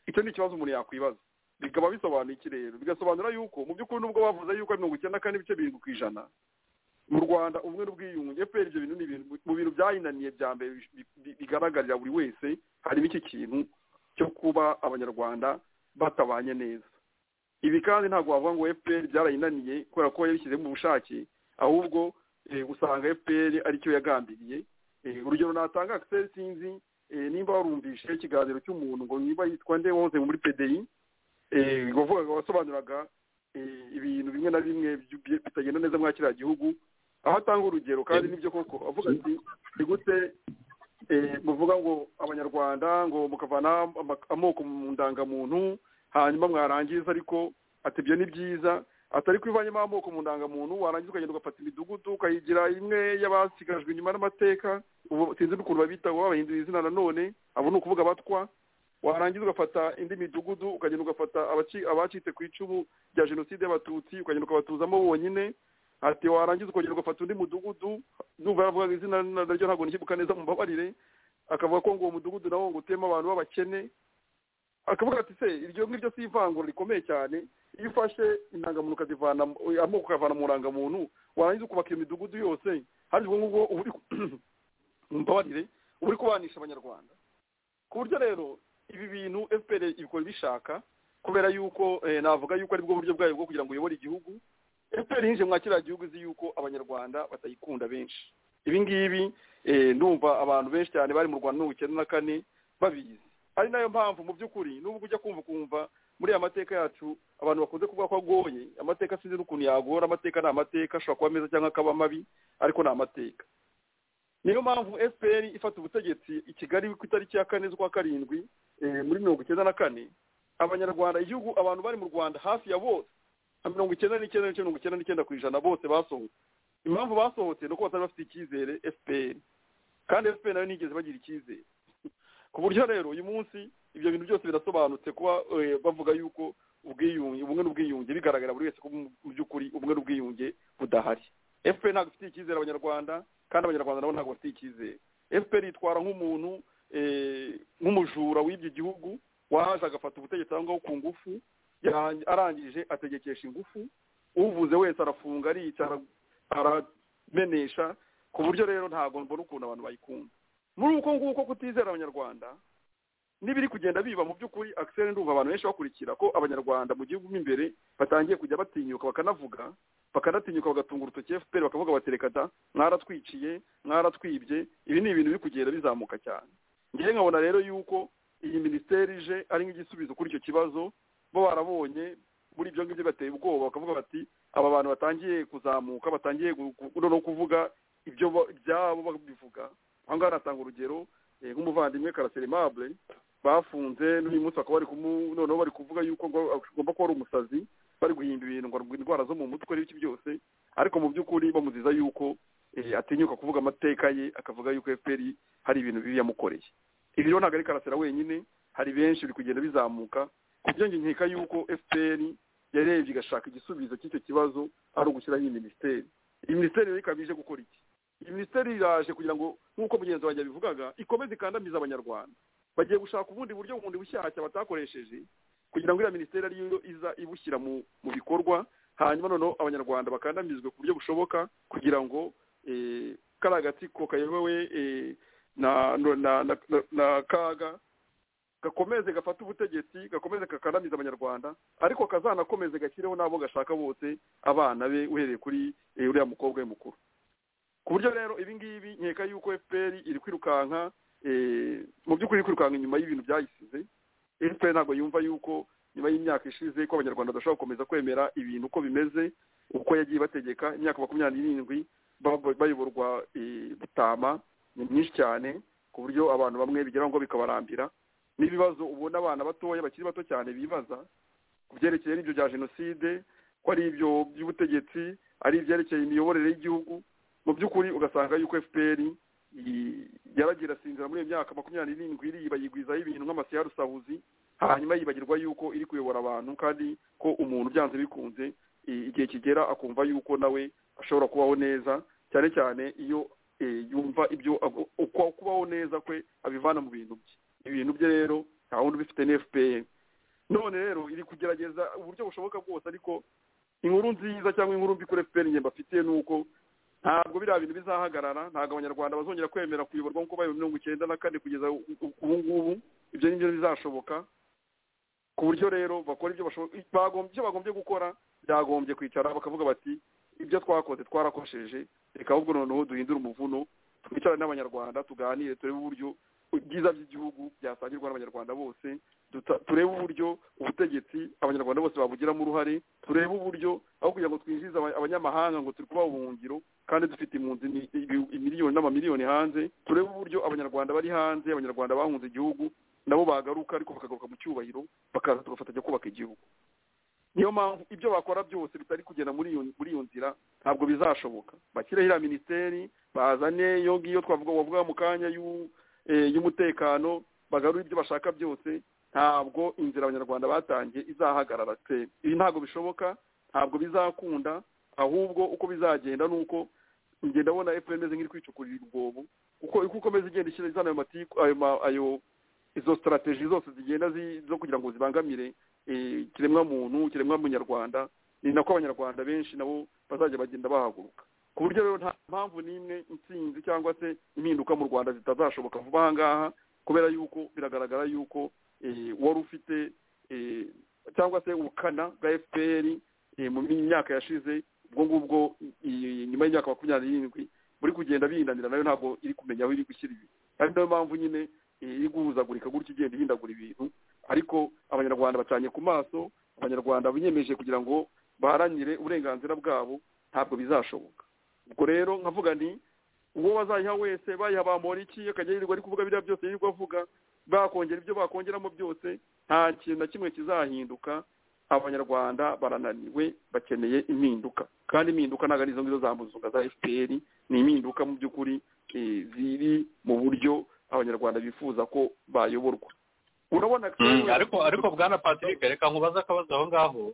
icyo ni ikibazo umuntu yakwibaza bikaba bisobanuye iki rero bigasobanura yuko mu by'ukuri nubwo bavuze yuko mirongo icyenda kane n'ibice birindwi ku ijana mu rwanda ubumwe n'ubwiyunge fpr ibyo bintu ni ibintu mu bintu byayinaniye bya mbere bigaragarira buri wese harimo iki kintu cyo kuba abanyarwanda batabanye neza ibi kandi ntabwo wavuga ngo fpr byarayinaniye kubera ko yabishyizemo ubushake ahubwo usanga fpr aricyo yagambiriye urugero natanga akiseri sinzi nimba warumvishe ikiganiro cy'umuntu ngo niba yitwa nde wahoze muri pdi wavugaga wasobanuraga ibintu bimwe na bimwe bitagenda neza muri kiriya gihugu aho atanga urugero kandi nibyo koko avuga ati ni gute muvuga ngo abanyarwanda ngo mukavana amoko mu ndangamuntu hanyuma mwarangiza ariko ati ibyo ni byiza atari kubivanyemo amoko mu ndangamuntu warangiza ukagenda ugafata imidugudu ukayigira imwe y'abasigajwe inyuma n'amateka ubu sinzi n'ukuntu babitaho babahindura izina nanone abo ni ukuvuga abatwa warangiza ugafata indi midugudu ukagenda ugafata abacitse ku icumu rya jenoside y'abatutsi ukagenda ukabatuzamo bonyine ati warangiza ukongera ugafata undi mudugudu numva yaravugaga izina naryo ntabwo ntikibuka neza mu mbabarire akavuga ko ngo uwo mudugudu nawo ngo utema abantu b'abakene akavuga ati se iryo ngiryo si ivangura rikomeye cyane iyo ufashe indangamuntu ukazivana amoko ukavana mu ndangamuntu warangiza ukubaka iyo midugudu yose hari ubwo ngubwo uba uri uba uri kubanisha abanyarwanda ku buryo rero ibi bintu fpr ibikora bishaka kubera yuko navuga yuko aribwo buryo bwayo bwo kugira ngo uyobore igihugu fpr yinjiye mwa kiriya gihugu izi yuko abanyarwanda batayikunda benshi ibi ngibi ndumva abantu benshi cyane bari mu rwanda mirongo icyenda na kane babizi ari nayo mpamvu mu by'ukuri n'ubwo ujya kumva ukumva muri aya mateka yacu abantu bakunze kuvuga ko agoye amateka sinzi n'ukuntu yagora amateka ni amateka ashobora kuba meza cyangwa akaba mabi ariko ni amateka niyo mpamvu fpr ifata ubutegetsi i kigali ku itariki ya kane z'ukwa karindwi muri mirongo icyenda na kane abanyarwanda igihugu abantu bari mu rwanda hafi ya bose mirongo icyenda n'icyenda n'ice mirongo icyenda n'icyenda ku ijana bose basohotse impamvu basohotse ni uko batari bafite icyizere fpr kandi fpr nayo nigeze bagira icyizere ku buryo rero uyu munsi ibyo bintu byose birasobanutse kuba bavuga yuko ubwiyunge ubumwe n'ubwiyunge bigaragara buri wese ko mu by'ukuri ubumwe n'ubwiyunge budahari fpr ntabwo ifitiye icyizere abanyarwanda kandi abanyarwanda nabo ntabwo bafitiye icyizere fpr yitwara nk'umuntu nk'umujura w'ibyo gihugu waje agafata ubutegetsi aho ngaho ku ngufu arangije ategekesha ingufu uvuze wese arafunga arica aramenesha ku buryo rero ntabwo mbona ukuntu abantu bayikunda muri uko nguko kutizera abanyarwanda n'ibiri kugenda biba mu by'ukuri akiseri ndumva abantu benshi bakurikira ko abanyarwanda mu gihugu mo imbere batangiye kujya batinyuka bakanavuga bakanatinyuka bagatunga urutoki fpr bakavuga bati reka da mwaratwiciye mwaratwibye ibi ni ibintu biri kugenda bizamuka cyane ngewe nkabona rero yuko iyi minisiteri ije ari nk'igisubizo kuri icyo kibazo bo barabonye muri ibyo ngibyo bateye ubwoba bakavuga bati aba bantu batangiye kuzamuka batangiye no kuvuga ibyo byabo babivuga aha ngaha natanga urugero nk'umuvandimwe karaserimabure bafunze n'uyu munsi bakaba bari noneho bari kuvuga yuko agomba kuba ari umusazi bari guhimba ibintu ngo indwara zo mu mutwe n'ibiki byose ariko mu by'ukuri bamuziza yuko atinyuka kuvuga amateka ye akavuga yuko fpr hari ibintu bibi yamukoreye ibi rero ntabwo ari karasira wenyine hari benshi biri kugenda bizamuka ku buryo njye nkeka yuko fpr yarebye igashaka igisubizo cy'icyo kibazo ari ugushyiraho iyi minisiteri iyi minisiteri rero ikaba ije gukora iki iyi minisiteri iraje kugira ngo nk'uko mugenzi wanjye yabivugaga ikomeze ikandamiza abanyarwanda bagiye gushaka ubundi buryo bundi bushyashya batakoresheje kugira ngo iriya minisiteri ariyo iza ibushyira mu bikorwa hanyuma noneho abanyarwanda bakandamizwe ku buryo bushoboka kugira ngo kariya gatsiko kayobowe na kaga gakomeze gafate ubutegetsi gakomeze kakandamiza abanyarwanda ariko kazanakomeze gashyireho n'abo gashaka bose abana be uhereye kuri uriya mukobwa we mukuru ku buryo rero ibi ngibi nkeka yuko fpr iri kwirukanka mu by'ukuri iri kwirukanka inyuma y'ibintu byayisize fpr ntabwo yumva yuko nyuma y'imyaka ishize ko abanyarwanda badashobora gukomeza kwemera ibintu uko bimeze uko yagiye bategeka imyaka makumyabiri n'irindwi bayoborwa butama ni myinshi cyane ku buryo abantu bamwe bigeraho ngo bikabarambira n'ibibazo ubona abana batoya bakiri bato cyane bibaza ku byerekeye n'ibyo bya jenoside ko ari ibyo by'ubutegetsi ari ibyerekeye imiyoborere y'igihugu mu by'ukuri ugasanga yuko fpr yaragira asinzira muri iyo myaka makumyabiri n'irindwi iriba yigwizaho ibintu nk'amasiya rusahuzi hanyuma yibagirwa yuko iri kuyobora abantu kandi ko umuntu byanze bikunze igihe kigera akumva yuko nawe ashobora kubaho neza cyane cyane iyo yumva ibyo kubaho neza kwe abivana mu bintu bye ibintu bye rero nta wundi ubifite ni fpr none rero iri kugerageza uburyo bushoboka bwose ariko inkuru nziza cyangwa inkuru mbi kuri fpr ngemba afitiye ni uko ntabwo biriya bintu bizahagarara ntabwo abanyarwanda bazongera kwemera kuyoborwa nk'uko bayo mirongo icyenda na kane kugeza ubu ngubu ibyo ni byo bizashoboka ku buryo rero bakora ibyo bagombye gukora byagombye kwicara bakavuga bati ibyo twakoze twarakosheje reka ahubwo noneho duhindure umuvuno twicarane n'abanyarwanda tuganire turebe uburyo ibyiza by'igihugu byasangirwa n'abanyarwanda bose turebe uburyo ubutegetsi abanyarwanda bose babugiramo uruhare turebe uburyo aho kugira ngo twinjize abanyamahanga ngo turi kubaha ubuhungiro kandi dufite impunzi miliyoni n'amamiliyoni hanze turebe uburyo abanyarwanda bari hanze abanyarwanda bahunze igihugu nabo bagaruka ariko bakagaruka mu cyubahiro bakaza tugafatanya kubaka igihugu niyo mpamvu ibyo bakora byose bitari kugenda muri iyo nzira ntabwo bizashoboka bashyireho iriya minisiteri bazane iyo ngiyo twavuga wavuga mu kanya y'u y'umutekano bagarura ibyo bashaka byose ntabwo inzira abanyarwanda batangiye izahagarara pe ibi ntabwo bishoboka ntabwo bizakunda ahubwo uko bizagenda ni uko ngenda abona efuperi imeze nk'iri kwicukurira ubwobo kuko uko ukomeza igenda ishyira izana ayo matiku ayo izo sitarateji zose zigenda zo kugira ngo zibangamire ikiremwa muntu ikiremwa munyarwanda ni nako abanyarwanda benshi nabo bazajya bagenda bahaguruka ku buryo rero nta mpamvu n'imwe intsinzi cyangwa se impinduka mu rwanda zitazashoboka vuba aha ngaha kubera yuko biragaragara yuko wari ufite cyangwa se ubukana bwa fpr mu myaka yashize ubwo ngubwo nyuma y'imyaka makumyabiri n'irindwi buri kugenda bihindanira nayo ntabwo iri kumenya aho iri gushyira ibi ari nayo mpamvu nyine iri guhuzagurika gutya igenda ihindagura ibintu ariko abanyarwanda bacanye ku maso abanyarwanda biyemeje kugira ngo baharanire uburenganzira bwabo ntabwo bizashoboka ubwo rero nkavuga nti uwo bazayiha wese bayiha bamoriki akajya yirirwa ari kuvuga biriya byose yirirwa avuga bakongera ibyo bakongeramo byose nta kintu na kimwe kizahinduka abanyarwanda barananiwe bakeneye impinduka kandi impinduka ntabwo ari izo ngizo za muzunga za fpr ni impinduka mu by'ukuri ziri mu buryo abanyarwanda bifuza ko bayoborwa urabona ariko ariko bwana patrick reka nkubaze akabazo aho ngaho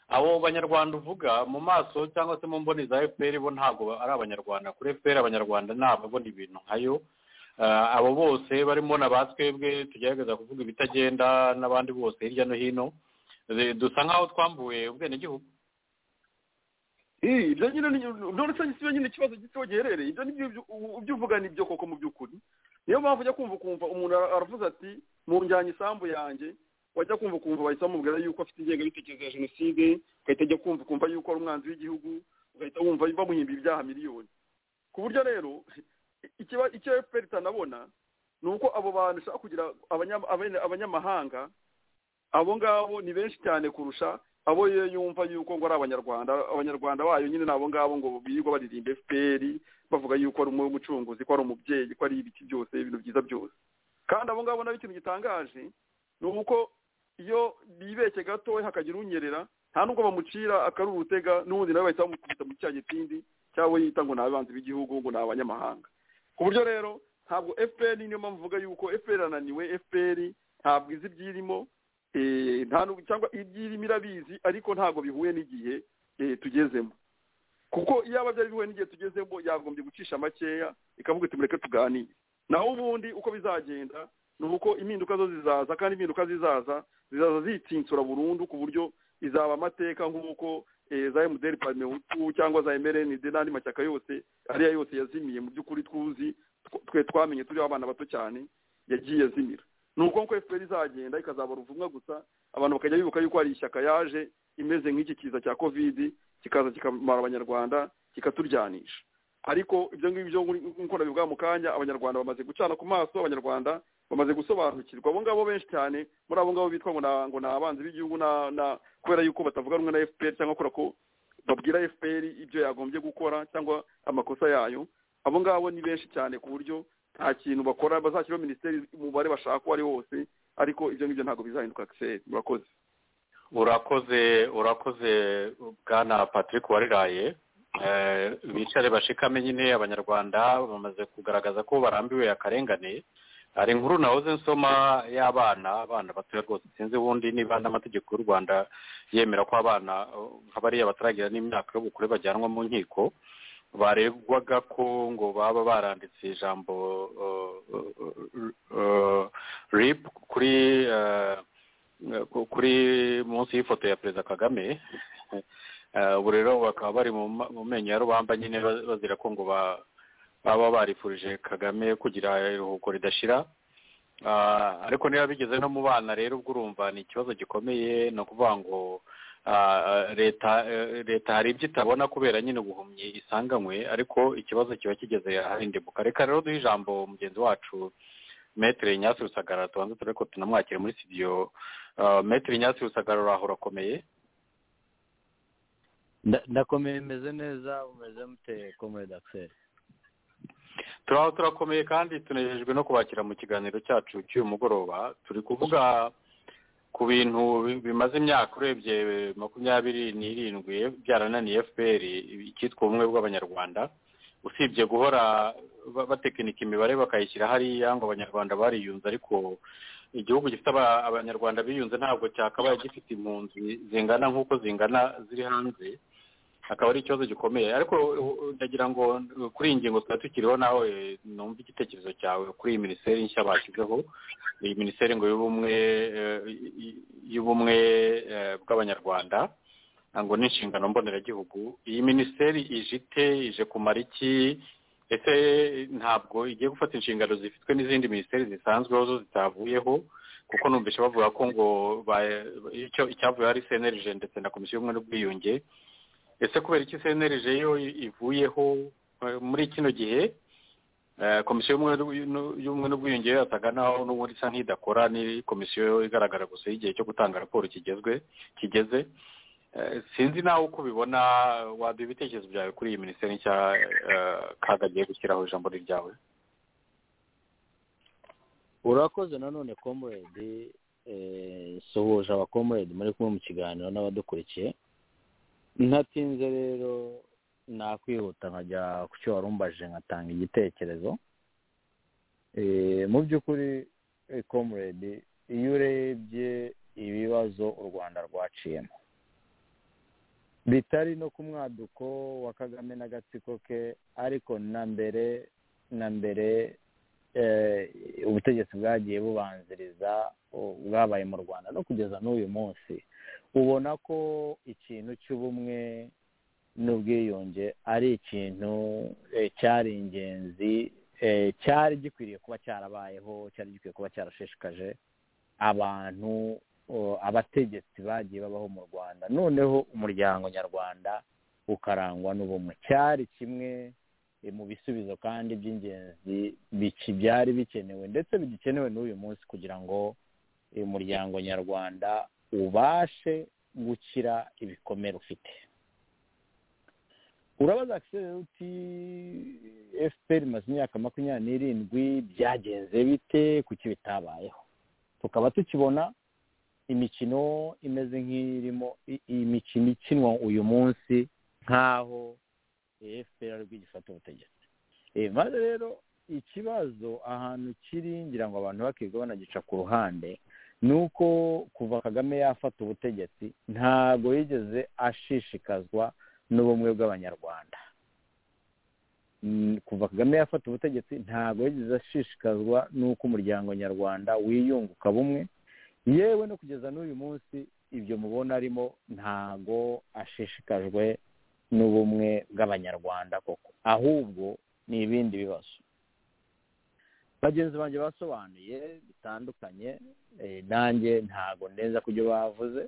abo banyarwanda uvuga mu maso cyangwa se mu mboni za fpr bo ntabwo ari abanyarwanda kuri fpr abanyarwanda ni ababona ibintu nkayo abo bose barimo na ba twebwe tugerageza kuvuga ibitagenda n'abandi bose hirya no hino dusa nk'aho twambuye ubwenegihugu ibyo nyine none se si nyine ikibazo gito giherereye ibyo ibyo uvuga ni ibyo koko mu by'ukuri niyo mpamvu ujya kumva ukumva umuntu aravuze ati mpunjyanye isambu yanjye wajya kumva ukumva bahita bamubwira yuko afite ingengabitekerezo ya jenoside ugahita ajya kumva ukumva yuko ari umwanzi w'igihugu ugahita wumva bamuhimba ibyaha miliyoni ku buryo rero icyo fpr itanabona ni uko abo bantu ishaka kugira abanyamahanga abo ngabo ni benshi cyane kurusha abo yo yumva yuko ngo ari abanyarwanda abanyarwanda bayo nyine ni abo ngabo ngo birirwa baririmba fpr bavuga yuko ari umucunguzi ko ari umubyeyi ko ari ibiki byose ibintu byiza byose kandi abo ngabo nabo ikintu gitangaje ni uko iyo bibeshye gatoya hakagira unyerera nta nubwo bamucira akaruru urutega n'ubundi nawe bahita bamukubita muri cya gitindi cyangwa yita ngo ni abanzi b'igihugu ngo ni abanyamahanga ku buryo rero ntabwo fpr niyo mpamvu mvuga yuko fpr irananiwe fpr ntabwo izi ibyirimo nta n'ubu cyangwa ibyirimo irabizi ariko ntabwo bihuye n'igihe tugezemo kuko iyo aba byari bihuye n'igihe tugezemo yagombye gucisha makeya ikavuga iti mureke tuganire naho ubundi uko bizagenda ni uko impinduka zo zizaza kandi impinduka zizaza zizaza zitinsura burundu ku buryo izaba amateka nk'uko za emutiyeni pamehutu cyangwa za emerenide n'andi mashyaka yose ariya yose yazimiye mu by'ukuri twuzi twe twamenye turiho abana bato cyane yagiye azimira ni uko nkuko efuperi izagenda ikazabara uruvumwa gusa abantu bakajya bibuka yuko hari ishyaka yaje imeze nk'iki kiza cya kovidi kikaza kikamara abanyarwanda kikaturyanisha ariko ibyo ngibyo nk'uko nabivuga mu kanya abanyarwanda bamaze gucana ku maso abanyarwanda bamaze gusobanukirwa abo ngabo benshi cyane muri abo ngabo bitwa ngo ni abanzi b'igihugu kubera yuko batavuga rumwe na fpr cyangwa kubera ko babwira fpr ibyo yagombye gukora cyangwa amakosa yayo abo ngabo ni benshi cyane ku buryo nta kintu bakora bazashyiraho minisiteri umubare bashaka uwo ari wose ariko ibyo ngibyo ntabwo bizahinduka kiseri murakoze urakoze urakoze bwana patrick wariraye bicare bashikame nyine abanyarwanda bamaze kugaragaza ko barambiwe akarengane hari inkuru nahoze nsoma y'abana abana batoya rwose sinzi ubundi niba n'amategeko y'u rwanda yemera ko abana bariya bataragira n'imyaka y'ubukure bajyanwa mu nkiko baregwaga ko ngo baba baranditse ijambo rip kuri kuri munsi y'ifoto ya perezida kagame ubu rero bakaba bari mu menyo ya rubamba nyine bazira ko ngo ba baba barifurije kagame kugira iruhuko ridashira ariko niba bigeze no mu bana rero ubwo urumva ni ikibazo gikomeye ni ukuvuga ngo leta leta hari ibyo itabona kubera nyine ubuhumyi isanganywe ariko ikibazo kiba kigeze ahandi buka reka rero duhe ijambo mugenzi wacu metero nyasi rusagara tubanza turebe ko tunamwakire muri sitidiyo metero nyasi rusagara uraho urakomeye ndakomeye meze neza umeze mute komedi akiseri turaho turakomeye kandi tunejejwe no kubakira mu kiganiro cyacu cy'uyu mugoroba turi kuvuga ku bintu bimaze imyaka urebye makumyabiri n'irindwi byarananiye fpr icyitwa ubumwe bw'abanyarwanda usibye guhora batekinika imibare bakayishyira hariya ngo abanyarwanda bariyunze ariko igihugu gifite abanyarwanda biyunze ntabwo cyakabaye gifite impunzi zingana nk'uko zingana ziri hanze akaba ari ikibazo gikomeye ariko ndagira ngo kuri iyi ngingo tuba tukiriho nawe numva igitekerezo cyawe kuri iyi minisiteri nshya bashyizeho iyi minisiteri ngo y'ubumwe y'ubumwe bw'abanyarwanda ngo n'inshingano mboneragihugu iyi minisiteri ije ite ije kumara iki ese ntabwo igiye gufata inshingano zifitwe n'izindi minisiteri zisanzweho zo zitavuyeho kuko numvise bavuga ko ngo icyavuyeho ari cnlg ndetse na komisiyo y'ubumwe n'ubwiyunge ese kubera iki cnlg yo ivuyeho muri kino gihe komisiyo y'ubumwe n'ubwiyunge yataga naho n'ubundi isa nk'idakora ni komisiyo igaragara gusa igihe cyo gutanga raporo kigezwe kigeze sinzi nawe uko ubibona waduha ibitekerezo byawe kuri iyi minisiteri nshya kaga agiye gushyiraho ijambo ryawe urakoze nanone komuredi suhuje abakomuredi muri kumwe mu kiganiro n'abadukurikiye ntatinze rero nakwihuta nkajya ku cyo warumbaje nkatanga igitekerezo mu by'ukuri komuredi iyo urebye ibibazo u rwanda rwaciyemo bitari no ku mwaduko wa kagame n'agatsiko ke ariko na mbere na mbere ubutegetsi bwagiye bubanziriza bwabaye mu rwanda no kugeza n'uyu munsi ubona ko ikintu cy'ubumwe n'ubwiyunge ari ikintu cyari ingenzi cyari gikwiriye kuba cyarabayeho cyari gikwiye kuba cyarashishikaje abantu abategetsi bagiye babaho mu rwanda noneho umuryango nyarwanda ukarangwa n'ubumwe cyari kimwe mu bisubizo kandi by'ingenzi byari bikenewe ndetse bigikenewe n'uyu munsi kugira ngo umuryango nyarwanda ubashe gukira ibikomere ufite urabaza uti efuperi imaze imyaka makumyabiri n'irindwi byagenze bite kuki bitabayeho tukaba tukibona imikino imeze nk'irimo imikino ikinwa uyu munsi nk'aho efuperi ari gifata ubutegetsi maze rero ikibazo ahantu kiri ngira ngo abantu bakiga banagica ku ruhande ni uko kuva kagame yafata ubutegetsi ntabwo yigeze ashishikazwa n'ubumwe bw'abanyarwanda kuva kagame yafata ubutegetsi ntabwo yigeze ashishikazwa n'uko umuryango nyarwanda wiyunguka bumwe yewe no kugeza n'uyu munsi ibyo mubona arimo ntabwo ashishikajwe n'ubumwe bw'abanyarwanda koko ahubwo ni ibindi bibazo bagenzi banjye basobanuye bitandukanye nanjye ntabwo neza ku byo bavuze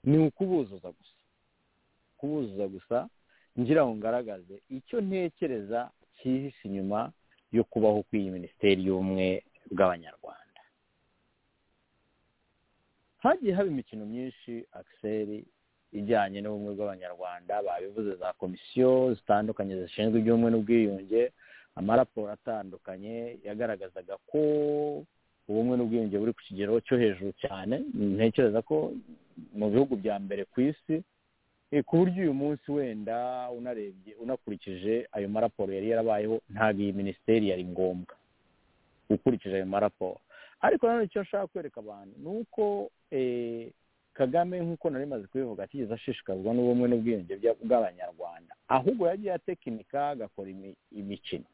ni ukubuzuza gusa kubuzuza gusa ngira ngo ngaragaze icyo ntekereza cyihishe inyuma yo kubaho kw'iyi minisiteri y'ubumwe bw'abanyarwanda hagiye haba imikino myinshi akiseri ijyanye n'ubumwe bw'abanyarwanda babivuze za komisiyo zitandukanye zishinzwe iby'ubumwe n'ubwiyunge amaraporo atandukanye yagaragazaga ko ubumwe n'ubwiyunge buri ku kigero cyo hejuru cyane ntekereza ko mu bihugu bya mbere ku isi ku buryo uyu munsi wenda unarebye unakurikije ayo maraporo yari yarabayeho ntabwo iyi minisiteri yari ngombwa ukurikije ayo maraporo ariko nanone icyo nshaka kwereka abantu ni uko kagame nk'uko nari maze kubivuga atigeze ashishikazwa n'ubumwe n'ubwiyunge bw'abanyarwanda ahubwo yagiye atekinika agakora imikino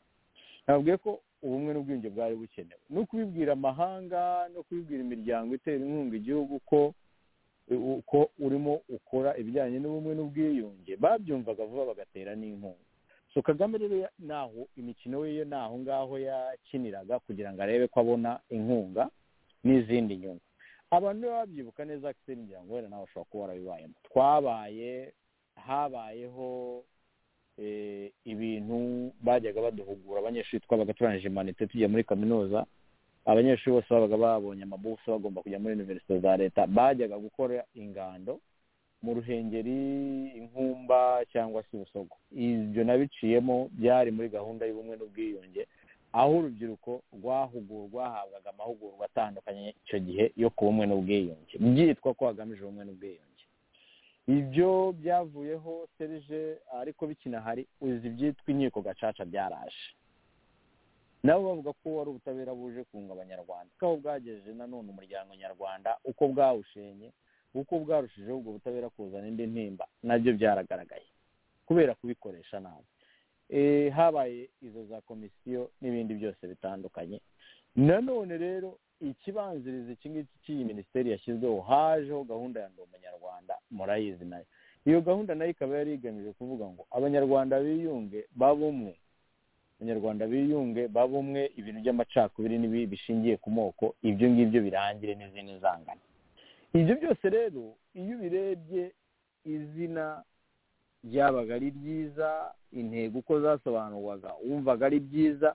nababwiye ko ubumwe n'ubwiyunge bwari bukenewe no kubibwira amahanga no kubibwira imiryango itera inkunga igihugu ko uko urimo ukora ibijyanye n'ubumwe n'ubwiyunge babyumvaga vuba bagatera n'inkunga so kagame rero naho imikino ye naho ngaho yakiniraga kugira ngo arebe ko abona inkunga n'izindi nyungu abantu babyibuka neza akiseri ngira ngo wenda nawe ushobora kuba warabibayemo twabaye habayeho ibintu bajyaga baduhugura abanyeshuri twabaga turangije imanite tugiye muri kaminuza abanyeshuri bose babaga babonye amabuso bagomba kujya muri iniverisite za leta bajyaga gukora ingando mu ruhengeri inkumba cyangwa se ubusogo ibyo nabiciyemo byari muri gahunda y'ubumwe n'ubwiyunge aho urubyiruko rwahugurwa hahabwaga amahugurwa atandukanye icyo gihe yo ku bumwe n'ubwiyunge byitwa ko hagamije ubumwe n'ubwiyunge ibyo byavuyeho serije ariko bikinahari uzi ibyitwa inkiko gacaca byaraje nabo bavuga ko wari ubutabera buje kunga abanyarwanda ko bwagejeje nanone umuryango nyarwanda uko bwawushenye uko bwarushijeho ubwo butabera kuzana indi ntimba nabyo byaragaragaye kubera kubikoresha nabi habaye izo za komisiyo n'ibindi byose bitandukanye nanone rero ikibanziriza iki ngiki cy'iyi minisiteri yashyizweho hajeho gahunda ya ndi umunyarwanda murayizi nayo iyo gahunda nayo ikaba yari igamije kuvuga ngo abanyarwanda biyunge babumwe abanyarwanda biyunge babumwe ibintu by'amacakubiri n'ibi bishingiye ku moko ibyo ngibyo birangire n'izindi zangana ibyo byose rero iyo ubirebye izina ryabaga ari ryiza intego uko zasobanurwaga wumvaga ari byiza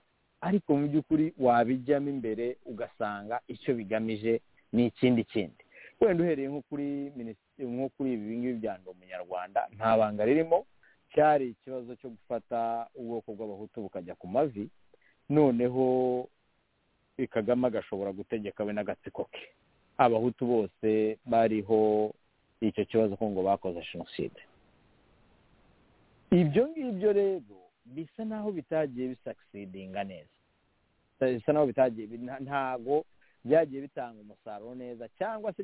ariko mu by'ukuri wabijyamo imbere ugasanga icyo bigamije ni ikindi kindi wenda uhereye nko kuri nko kuri ibi ngibi bya ndi umunyarwanda nta banga ririmo cyari ikibazo cyo gufata ubwoko bw'abahutu bukajya ku mavi noneho kagame agashobora gutegeka we n'agatsiko ke abahutu bose bariho icyo kibazo ko ngo bakoze jenoside ibyo ngibyo rero bisa naho bitagiye bisakisidinga neza bisa naho bitagiye ntabwo byagiye bitanga umusaruro neza cyangwa se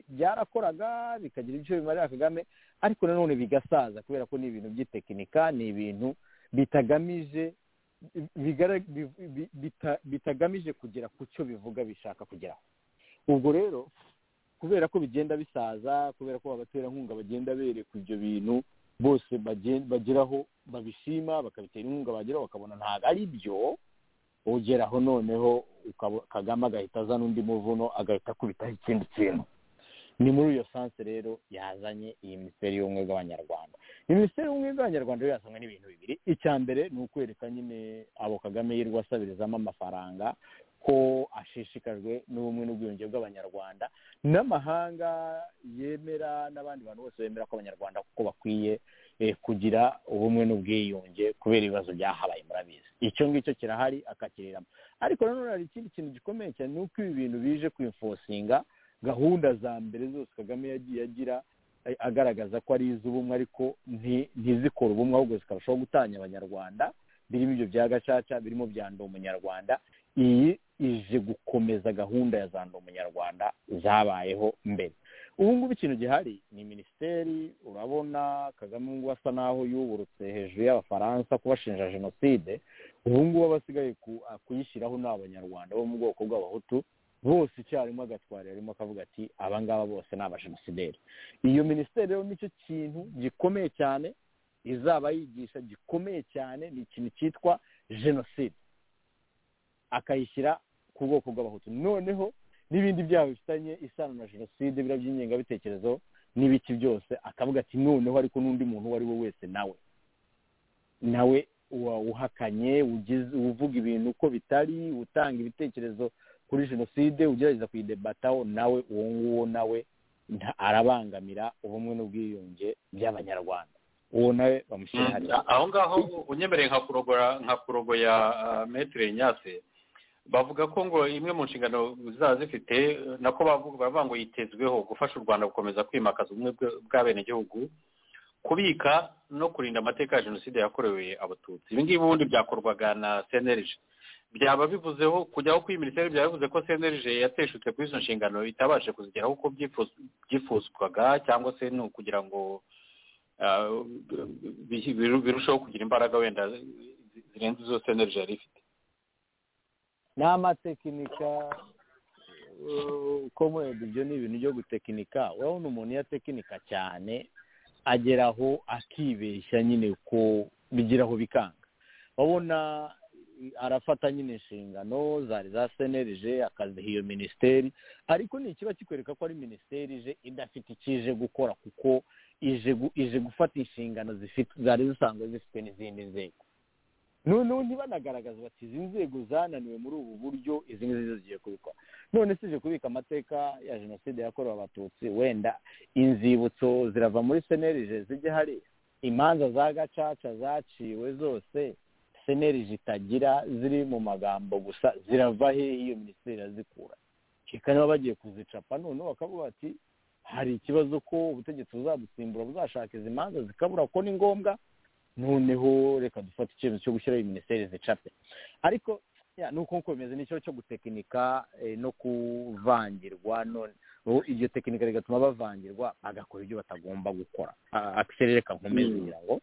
byarakoraga bikagira ibyo bimarira kagame ariko nanone bigasaza kubera ko ni ibintu by'itekinika ni ibintu bitagamije bitagamije kugera ku cyo bivuga bishaka kugeraho ubwo rero kubera ko bigenda bisaza kubera ko abaterankunga bagenda berekwa ibyo bintu bose bageraho babishima bakabitera inkunga bageraho bakabona ntabwo ari byo ugeraho noneho kagame agahita azana undi muvuno agahita akubitaho ikindi kintu ni muri iyo sanse rero yazanye iyi minisiteri y'ubumwe bw'abanyarwanda iyi minisiteri y'ubumwe bw'abanyarwanda rero yazanywe n'ibintu bibiri icya mbere ni ukwereka nyine abo kagame yirwa asabirizamo amafaranga ko ashishikajwe n'ubumwe n'ubwiyunge bw'abanyarwanda n'amahanga yemera n'abandi bantu bose bemera ko abanyarwanda kuko bakwiye kugira ubumwe n'ubwiyunge kubera ibibazo byahabaye murabizi icyo ngicyo kirahari akakiriramo ariko nanone hari ikindi kintu gikomeye cyane ni uko ibi bintu bije kwimfosinga gahunda za mbere zose kagame yagiye agira agaragaza ko ari iz'ubumwe ariko ntizikore ubumwe ahubwo zikarushaho gutanya abanyarwanda birimo ibyo bya gacaca birimo bya ndi umunyarwanda iyi ije gukomeza gahunda ya za ndi umunyarwanda zabayeho mbere ubu ngubu ikintu gihari ni minisiteri urabona kagame ngubu asa n'aho yuburutse hejuru y'abafaransa kubashinja jenoside ubu ngubu abasigaye kuyishyiraho ni abanyarwanda bo mu bwoko bw'abahutu bose icyarimwe agatwara arimo akavuga ati abangaba bose ni abajenosideri iyo minisiteri rero nicyo kintu gikomeye cyane izaba yigisha gikomeye cyane ni ikintu cyitwa jenoside akayishyira ku bwoko bw'abahutu noneho n'ibindi byaha bifitanye isano na jenoside biriya by'ingengabitekerezo n'ibiki byose akavuga ati noneho ariko n'undi muntu uwo ari we wese nawe nawe uhakanye uvuga ibintu uko bitari utanga ibitekerezo kuri jenoside ugerageza kuyidebataho nawe uwo nguwo nawe arabangamira ubumwe n'ubwiyunge by'abanyarwanda uwo nawe bamushyira hariya aho ngaho unyemereye nka kurobora nka kuroboya metire nyase bavuga ko ngo imwe mu nshingano zaba zifite nako bavuga ngo yitezweho gufasha u rwanda gukomeza kwimakaza ubumwe bw'abenegihugu kubika no kurinda amateka ya jenoside yakorewe abatutsi ibi ngibi ubundi byakorwaga na senerije byaba bivuzeho kujyaho kuri minisiteri byaba bivuze ko senerije yateshutse kuri izo nshingano itabashe kuzigeraho uko byifuzwaga cyangwa se ni ukugira ngo birusheho kugira imbaraga wenda zirenze izo senerije yari ifite ni amatekinika uko mwenda ibyo ni ibintu byo gutekinika urabona umuntu iyo atekinika cyane ageraho akibeshya nyine ko bigiraho bikanga urabona arafata nyine inshingano zari za senerije akaziha iyo minisiteri ariko ni ikiba kikwereka ko ari minisiteri ije idafite icyo ije gukora kuko ije gufata inshingano zari zisanzwe zifite n'izindi nzego noneho ntibanagaragaza bati izi nzego zananiwe muri ubu buryo izi ngizi zigiye kubikora none si ije kubika amateka ya jenoside yakorewe abatutsi wenda inzibutso zirava muri senerije zijya hari imanza za gacaca zaciwe zose seneri zitagira ziri mu magambo gusa zirava hehe iyo minisiteri irazikura reka bagiye kuzicapa noneho bakavuga bati hari ikibazo ko ubutegetsi buzadusimbura buzashaka izi manza zikabura ko ni ngombwa noneho reka dufate icyemezo cyo gushyiraho iyi minisiteri zicape ariko nuko nkuko bimeze n'ikibazo cyo gutekinika no kuvangirwa none iryo tekinika rigatuma bavangirwa bagakora ibyo batagomba gukora akiserere kankomeze kugira ngo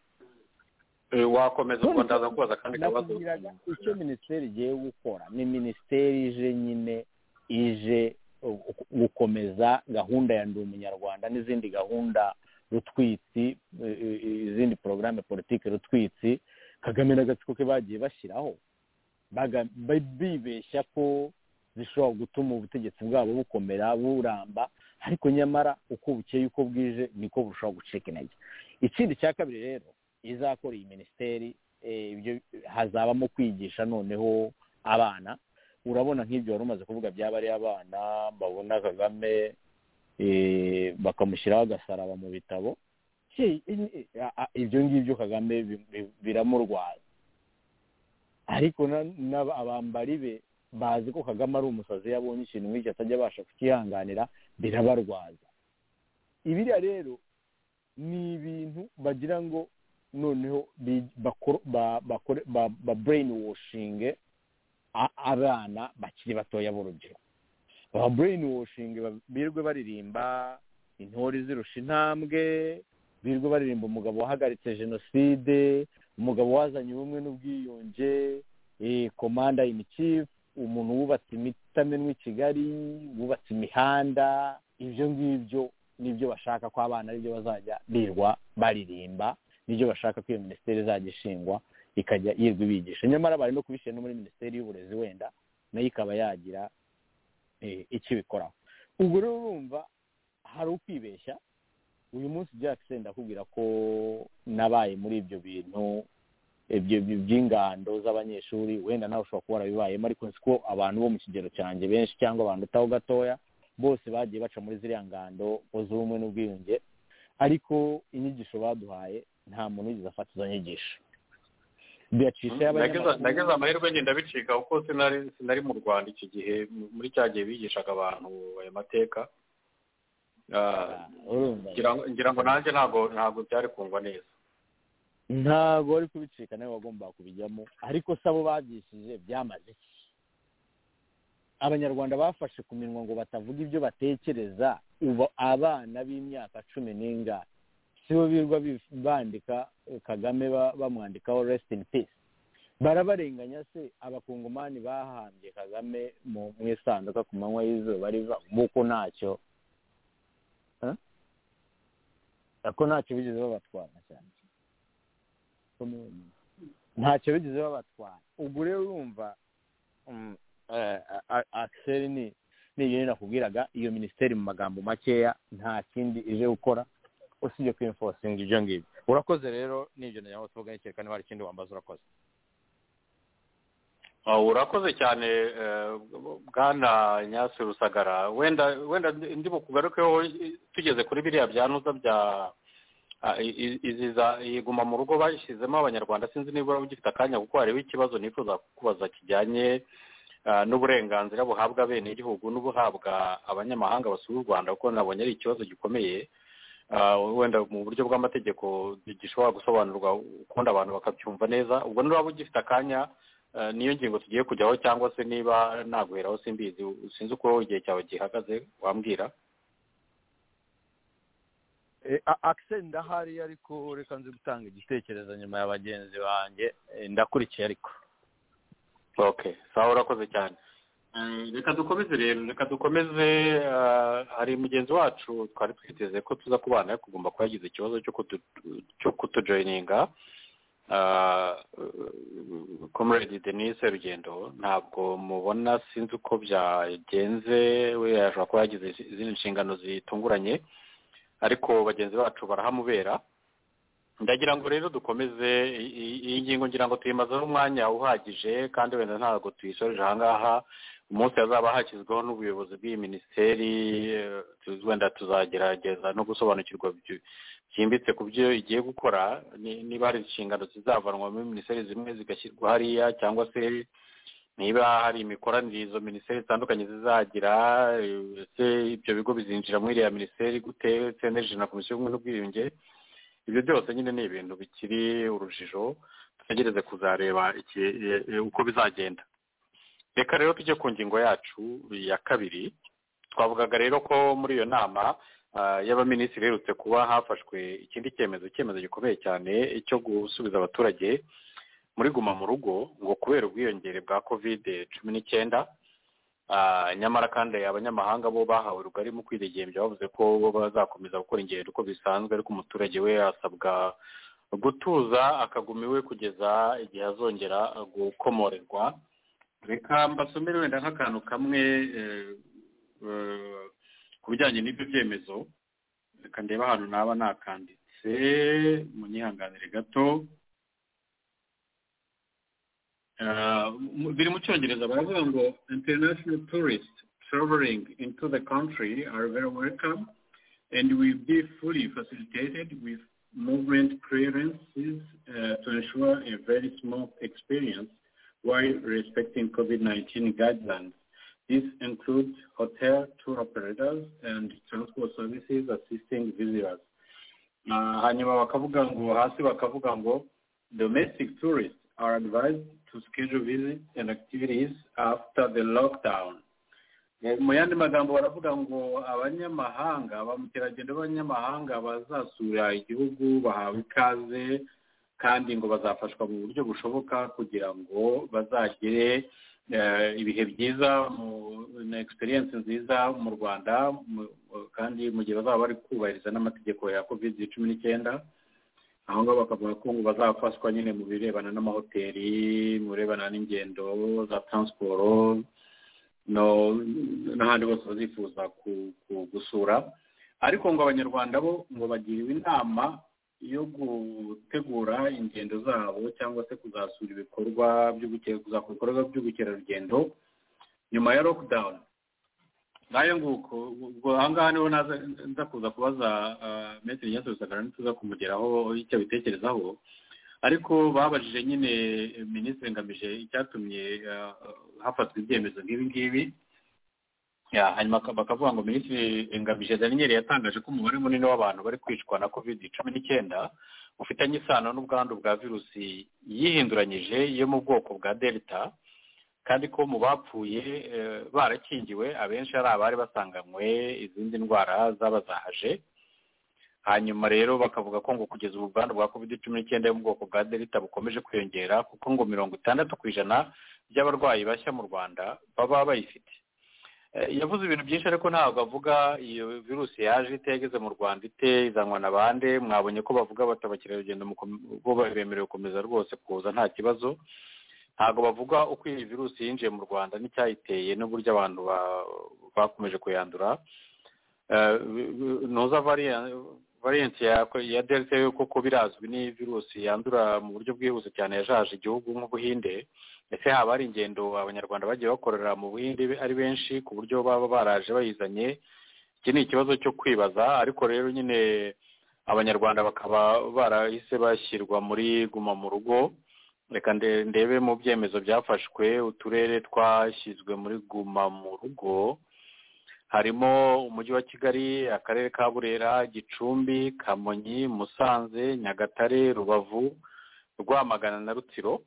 wakomeza ubwo ndaza kubaza kandi kabazo icyo minisiteri igiye gukora ni minisiteri ije nyine ije gukomeza gahunda ya ndi umunyarwanda n'izindi gahunda rutwitsi izindi porogaramu politiki rutwitsi kagame n'agatsiko ke bagiye bashyiraho bibeshya ko zishobora gutuma ubutegetsi bwabo bukomera buramba ariko nyamara uko bukeye uko bwije niko bushobora gucika intege ikindi cya kabiri rero izakora iyi minisiteri hazabamo kwigisha noneho abana urabona nk'ibyo wari umaze kuvuga byaba ari abana babona kagame bakamushyiraho agasaraba mu bitabo ibyo ngibyo kagame biramurwaza ariko abambari be bazi ko kagame ari umusazi iyo abonye ikintu nk'icyo atajya abasha kukihanganira birabarwaza ibiriya rero ni ibintu bagira ngo noneho ba bureyini woshinge abana bakiri batoya b'urubyiruko ba bureyini woshinge birwe baririmba intore zirusha intambwe birwe baririmba umugabo wahagaritse jenoside umugabo wazanye ubumwe n'ubwiyunge komanda ini cifu umuntu wubatse imitamenwa i kigali wubatse imihanda ibyo ngibyo nibyo bashaka ko abana aribyo bazajya birwa baririmba nibyo bashaka ko iyo minisiteri izajya ishingwa ikajya yirwa ibigisha nyamara bari no kubishyira no muri minisiteri y'uburezi wenda nayo ikaba yagira icyo ibikoraho ubwo rero urumva hari ukwibeshya uyu munsi byakise ndakubwira ko nabaye muri ibyo bintu by'ingando z'abanyeshuri wenda nawe ushobora kuba warabibayemo ariko nzi ko abantu bo mu kigero cyanjye benshi cyangwa abantu utaho gatoya bose bagiye baca muri ziriya ngando z'ubumwe n'ubwiyunge ariko inyigisho baduhaye nta muntu wigeze afata izo nyigisho nageze amahirwe ngenda bicika kuko sinari mu rwanda iki gihe muri cya gihe bigishaga abantu ayo mateka ngira ngo nanjye ntabwo byari kungwa neza ntabwo wari kubicika nawe wagombaga kubijyamo ariko se abo babyishije byamaze iki abanyarwanda bafashe ku minwa ngo batavuga ibyo batekereza ubu abana b'imyaka cumi n'ingahe sibo birirwa bandika kagame bamwandikaho rest in peace barabarenganya se abakungumani bahambye kagame mu isanduka ku manywa y'izuba riva nk'uko ntacyo ko ntacyo bigeze babatwara cyane ntacyo bigeze babatwara ubwo rero urumva akiseri ni ibintu nakubwiraga iyo minisiteri mu magambo makeya nta kindi ije gukora usibye kwimfosinga ibyo ngibyo urakoze rero n'ibyo nawe tuvuga kereka niba hari ikindi wambaza urakoze urakoze cyane bwana nyasi rusagara wenda wenda ndi bukugarukeho tugeze kuri biriya byanuza bya iziza iguma mu rugo bashyizemo abanyarwanda sinzi niba ugifite akanya kuko hariho ikibazo nifuza kubaza kijyanye n'uburenganzira buhabwa bene igihugu n'ubuhabwa abanyamahanga basura u rwanda kuko nabonye ari ikibazo gikomeye wenda mu buryo bw'amategeko gishobora gusobanurwa ukundi abantu bakabyumva neza ubwo niba ugifite akanya niyo ngingo tugiye kujyaho cyangwa se niba naguheraho simbizi sinzi uko igihe cyawe gihagaze wambwira akiseri ndahari ariko reka nzi gutanga igitekerezo nyuma ya bagenzi banjye ndakurikiye ariko ok sawa urakoze cyane reka dukomeze rero reka dukomeze hari mugenzi wacu twari twiteze ko tuza kubana ariko ugomba kuba yagize ikibazo cyo kutujoyininga comrade denise rugendo ntabwo mubona sinzi uko byagenze we yashobora kuba yagize izindi nshingano zitunguranye ariko bagenzi bacu barahamubera ndagira ngo rero dukomeze iyi ngingo ngira ngo tuyimazeho umwanya uhagije kandi wenda ntabwo tuyisoreje aha ngaha umunsi hazaba hashyizweho n'ubuyobozi bw'iyi minisiteri wenda tuzagerageza no gusobanukirwa byimbitse ku byo igiye gukora niba hari inshingano zizavanwa muri minisiteri zimwe zigashyirwa hariya cyangwa se niba hari imikoranire izo minisiteri zitandukanye zizagira ese ibyo bigo bizinjira muri iriya minisiteri gute seneje na komisiyo y'ubumwe n'ubwiyunge ibyo byose nyine ni ibintu bikiri urujijo tutegereze kuzareba uko bizagenda reka rero tujye ku ngingo yacu ya kabiri twavugaga rero ko muri iyo nama y'abaminisitiri iherutse kuba hafashwe ikindi cyemezo icyemezo gikomeye cyane cyo gusubiza abaturage muri guma mu rugo ngo kubera ubwiyongere bwa kovide cumi n'icyenda nyamara kandi abanyamahanga bo bahawe rugari mu kwidegembya bavuze ko bo bazakomeza gukora ingendo uko bisanzwe ariko umuturage we asabwa gutuza akaguma iwe kugeza igihe azongera gukomorerwa reka mbasomere wenda nk'akantu kamwe ku bijyanye n'ibyo byemezo reka ndebe ahantu naba nakanditse munyihanganire gato biri mu cyongereza baravuga ngo international tourists traveling into the country are very welcome and will be fully facilitated with movement clearances uh, to ensure a very smooth experience while respecting COVID-19 guidelines. This includes hotel tour operators and transport services assisting visitors. hanyuma bakavuga ngo hasi bakavuga ngo domestic tourists are advised to schedule visits and activities after the lockdown mu yandi magambo baravuga ngo abanyamahanga ba mukerarugendo b'abanyamahanga bazasura igihugu bahawe ikaze kandi ngo bazafashwa mu buryo bushoboka kugira ngo bazagire ibihe byiza na egisperiyensi nziza mu rwanda kandi mu gihe bazaba bari kubahiriza n'amategeko ya kovide cumi n'icyenda aho ngaho bakavuga ko ngo bazafashwa nyine mu birebana n'amahoteli mu birebana n'ingendo za taransiporo n'ahandi hose bazifuza gusura ariko ngo abanyarwanda bo ngo bagiriwe inama yo gutegura ingendo zabo cyangwa se kuzasura ibikorwa by'ubukerarugendo nyuma ya lockdown nayo nguko ubwo aha ngaha niho nza kuza kubaza metero nyinshi rusagara ntituza kumugeraho icyo abitekerezaho ariko babajije nyine minisitiri ngamije icyatumye hafatwa ibyemezo nk'ibi ngibi hanyuma bakavuga ngo minisitiri ngamije daniel yatangaje ko umubare munini w'abantu bari kwicwa na covid cumi n'icyenda ufitanye isano n'ubwandu bwa virusi yihinduranyije yo mu bwoko bwa delta kandi ko mu bapfuye barakingiwe abenshi ari abari basanganywe izindi ndwara zaba zahaje hanyuma rero bakavuga ko ngo kugeza ubu ubwandu bwa covid cumi n'icyenda yo mu bwoko bwa delta bukomeje kwiyongera kuko ngo mirongo itandatu ku ijana by'abarwayi bashya mu rwanda baba bayifite yavuze ibintu byinshi ariko ntabwo avuga iyo virusi yaje ite yageze mu rwanda ite izanwa na bande mwabonye ko bavuga bata abakerarugendo bo bemerewe gukomeza rwose kuza nta kibazo ntabwo bavuga uko iyi virusi yinjiye mu rwanda n'icyayiteye n'uburyo abantu bakomeje kuyandura ntuza variyanti ya delta yo kuko birazwi ni virusi yandura mu buryo bwihuse cyane yajaje igihugu nk'ubuhinde ndetse haba hari ingendo abanyarwanda bagiye bakorera mu buhinde ari benshi ku buryo baba baraje bayizanye iki ni ikibazo cyo kwibaza ariko rero nyine abanyarwanda bakaba barahise bashyirwa muri guma mu rugo reka ndebe mu byemezo byafashwe uturere twashyizwe muri guma mu rugo harimo umujyi wa kigali akarere ka burera gicumbi kamonyi musanze nyagatare rubavu rwamagana na rutsiro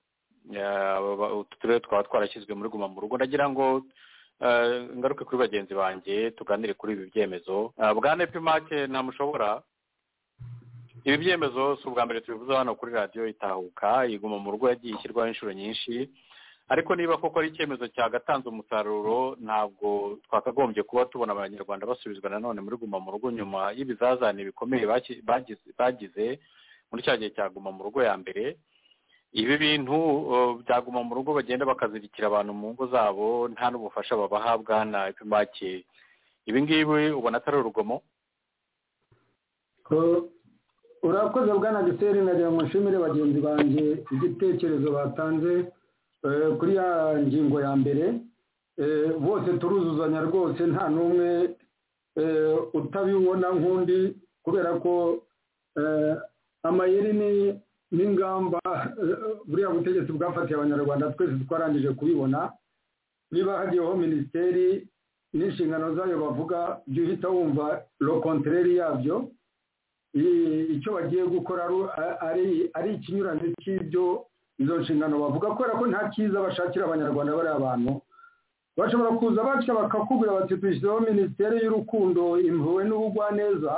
utu turere twaba twarashyizwe muri guma mu rugo ndagira ngo ngaruke kuri bagenzi banjye tuganire kuri ibi byemezo bwana epimake ntamushobora ibi byemezo si ubwa mbere tubivuze hano kuri radiyo itahuka iguma mu rugo yagiye ishyirwaho inshuro nyinshi ariko niba koko ari icyemezo cyagatanze umusaruro ntabwo twakagombye kuba tubona abanyarwanda basubizwa nanone muri guma mu rugo nyuma y'ibizazane bikomeye bagize muri cya gihe cya guma mu rugo ya mbere ibi bintu byaguma mu rugo bagenda bakazirikira abantu mu ngo zabo nta n'ubufasha babahabwa na epimake ibi ngibi ubona atari urugomo urakoze bwana giseri nagira ngo nshimire bagenzi banjye igitekerezo batanze kuri ya ngingo ya mbere bose turuzuzanya rwose nta n'umwe utabibona nk'undi kubera ko amayeri ni n'ingamba buriya butegetsi bwafatiye abanyarwanda twese twarangije kubibona niba hagiyeho minisiteri n'inshingano zayo bavuga jya uhita wumva rokontereri yabyo icyo bagiye gukora ari ikinyurane cy'ibyo izo nshingano bavuga kubera ko nta cyiza bashakira abanyarwanda bariya bantu bashobora kuza batya bakakubwira bati dushyizeho minisiteri y'urukundo impuwe n'ubugwaneza